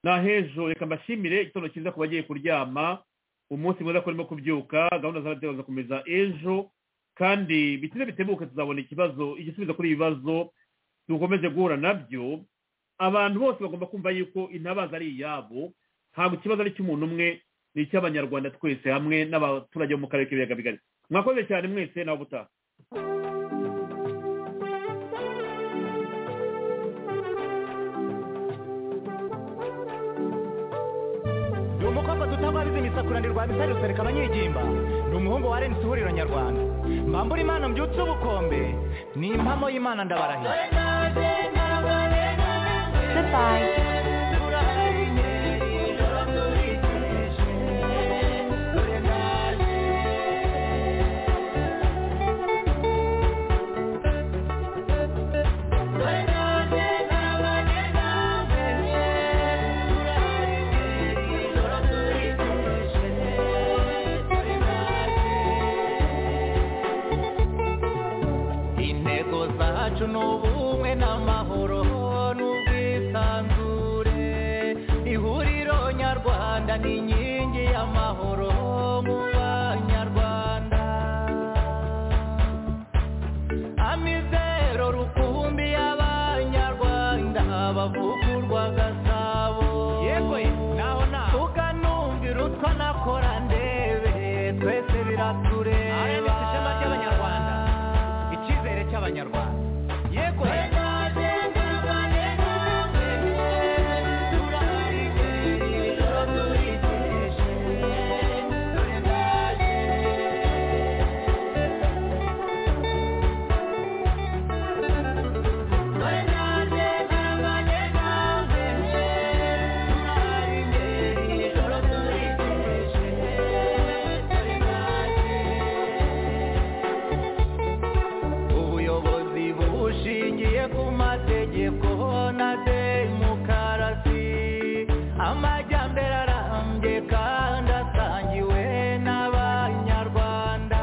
nahejo reka mbashimire igitondo cyiza ku bagiye kuryama umunsi mwiza ko urimo kubyuka gahunda zawe zizakomeza ejo kandi bitinde bitebuke tuzabona ikibazo igisubizo kuri ibi bibazo dukomeze guhura nabyo abantu bose bagomba kumva yuko intabaza ari iyabo ntabwo ikibazo ari icy'umuntu umwe ni icy'abanyarwanda twese hamwe n'abaturage bo mu karere k'ibiyaga bigari mwakoze cyane mwese nawe ubutaha umukobwa dutabariza imisakuranirwa misari rusereka abanyigimba ni umuhungu wa renisi ihuriro nyarwanda mbambura imana mbyutse ubukombe ni impamo y'imana ndabarahiye Goodbye. intego zacu ni ubumwe n'amahoro n'ubwisanzure ihuriro nyarwanda ni inkingi y'amahoro mu banyarwanda amizero rukumbi y'abanyarwanda bavugurwa gasabo yewe naho naho tukanumvira utwa nakora ndebe twese biratureba Aha ni ishema ry'Abanyarwanda. icyizere cy'abanyarwanda yego ubuyobozi bushingiye ku mategeko na demokarasi amajyambere arambye kandi asangiwe n'abanyarwanda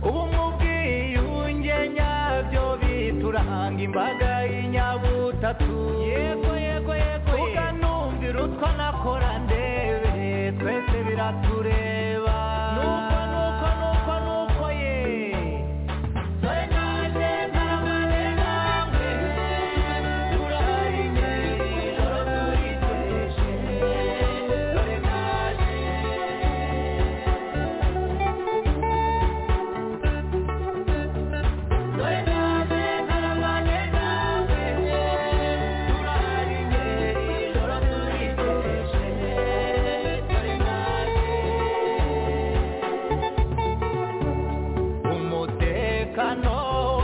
ubumwe ubwiyunge nyabyo bituranga imbaga y'inyabutatu yego yego yego tukanumvira utwo nakora ndebe twese biratureba nuko nuko nuko nuko ye umutekano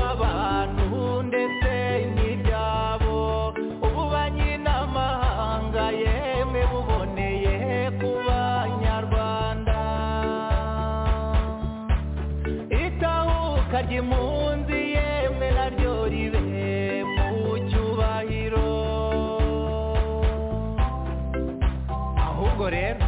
w'abantu ndetse n'ibyabo ububanyi n'amahanga yemwe buboneye ku banyarwanda itahuka ry'impunzi yemwe naryo ribe mu cyubahiro ahubwo rero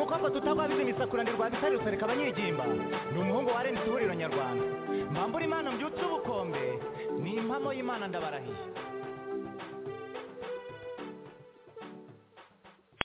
mukobwa tutagwabiza imisakura bisarutse reka abanyigimba ni umuhungu wa renzi ihuriro nyarwanda mbambura imana mbyutse ubukombe ni impamo y'imana ndabarahiye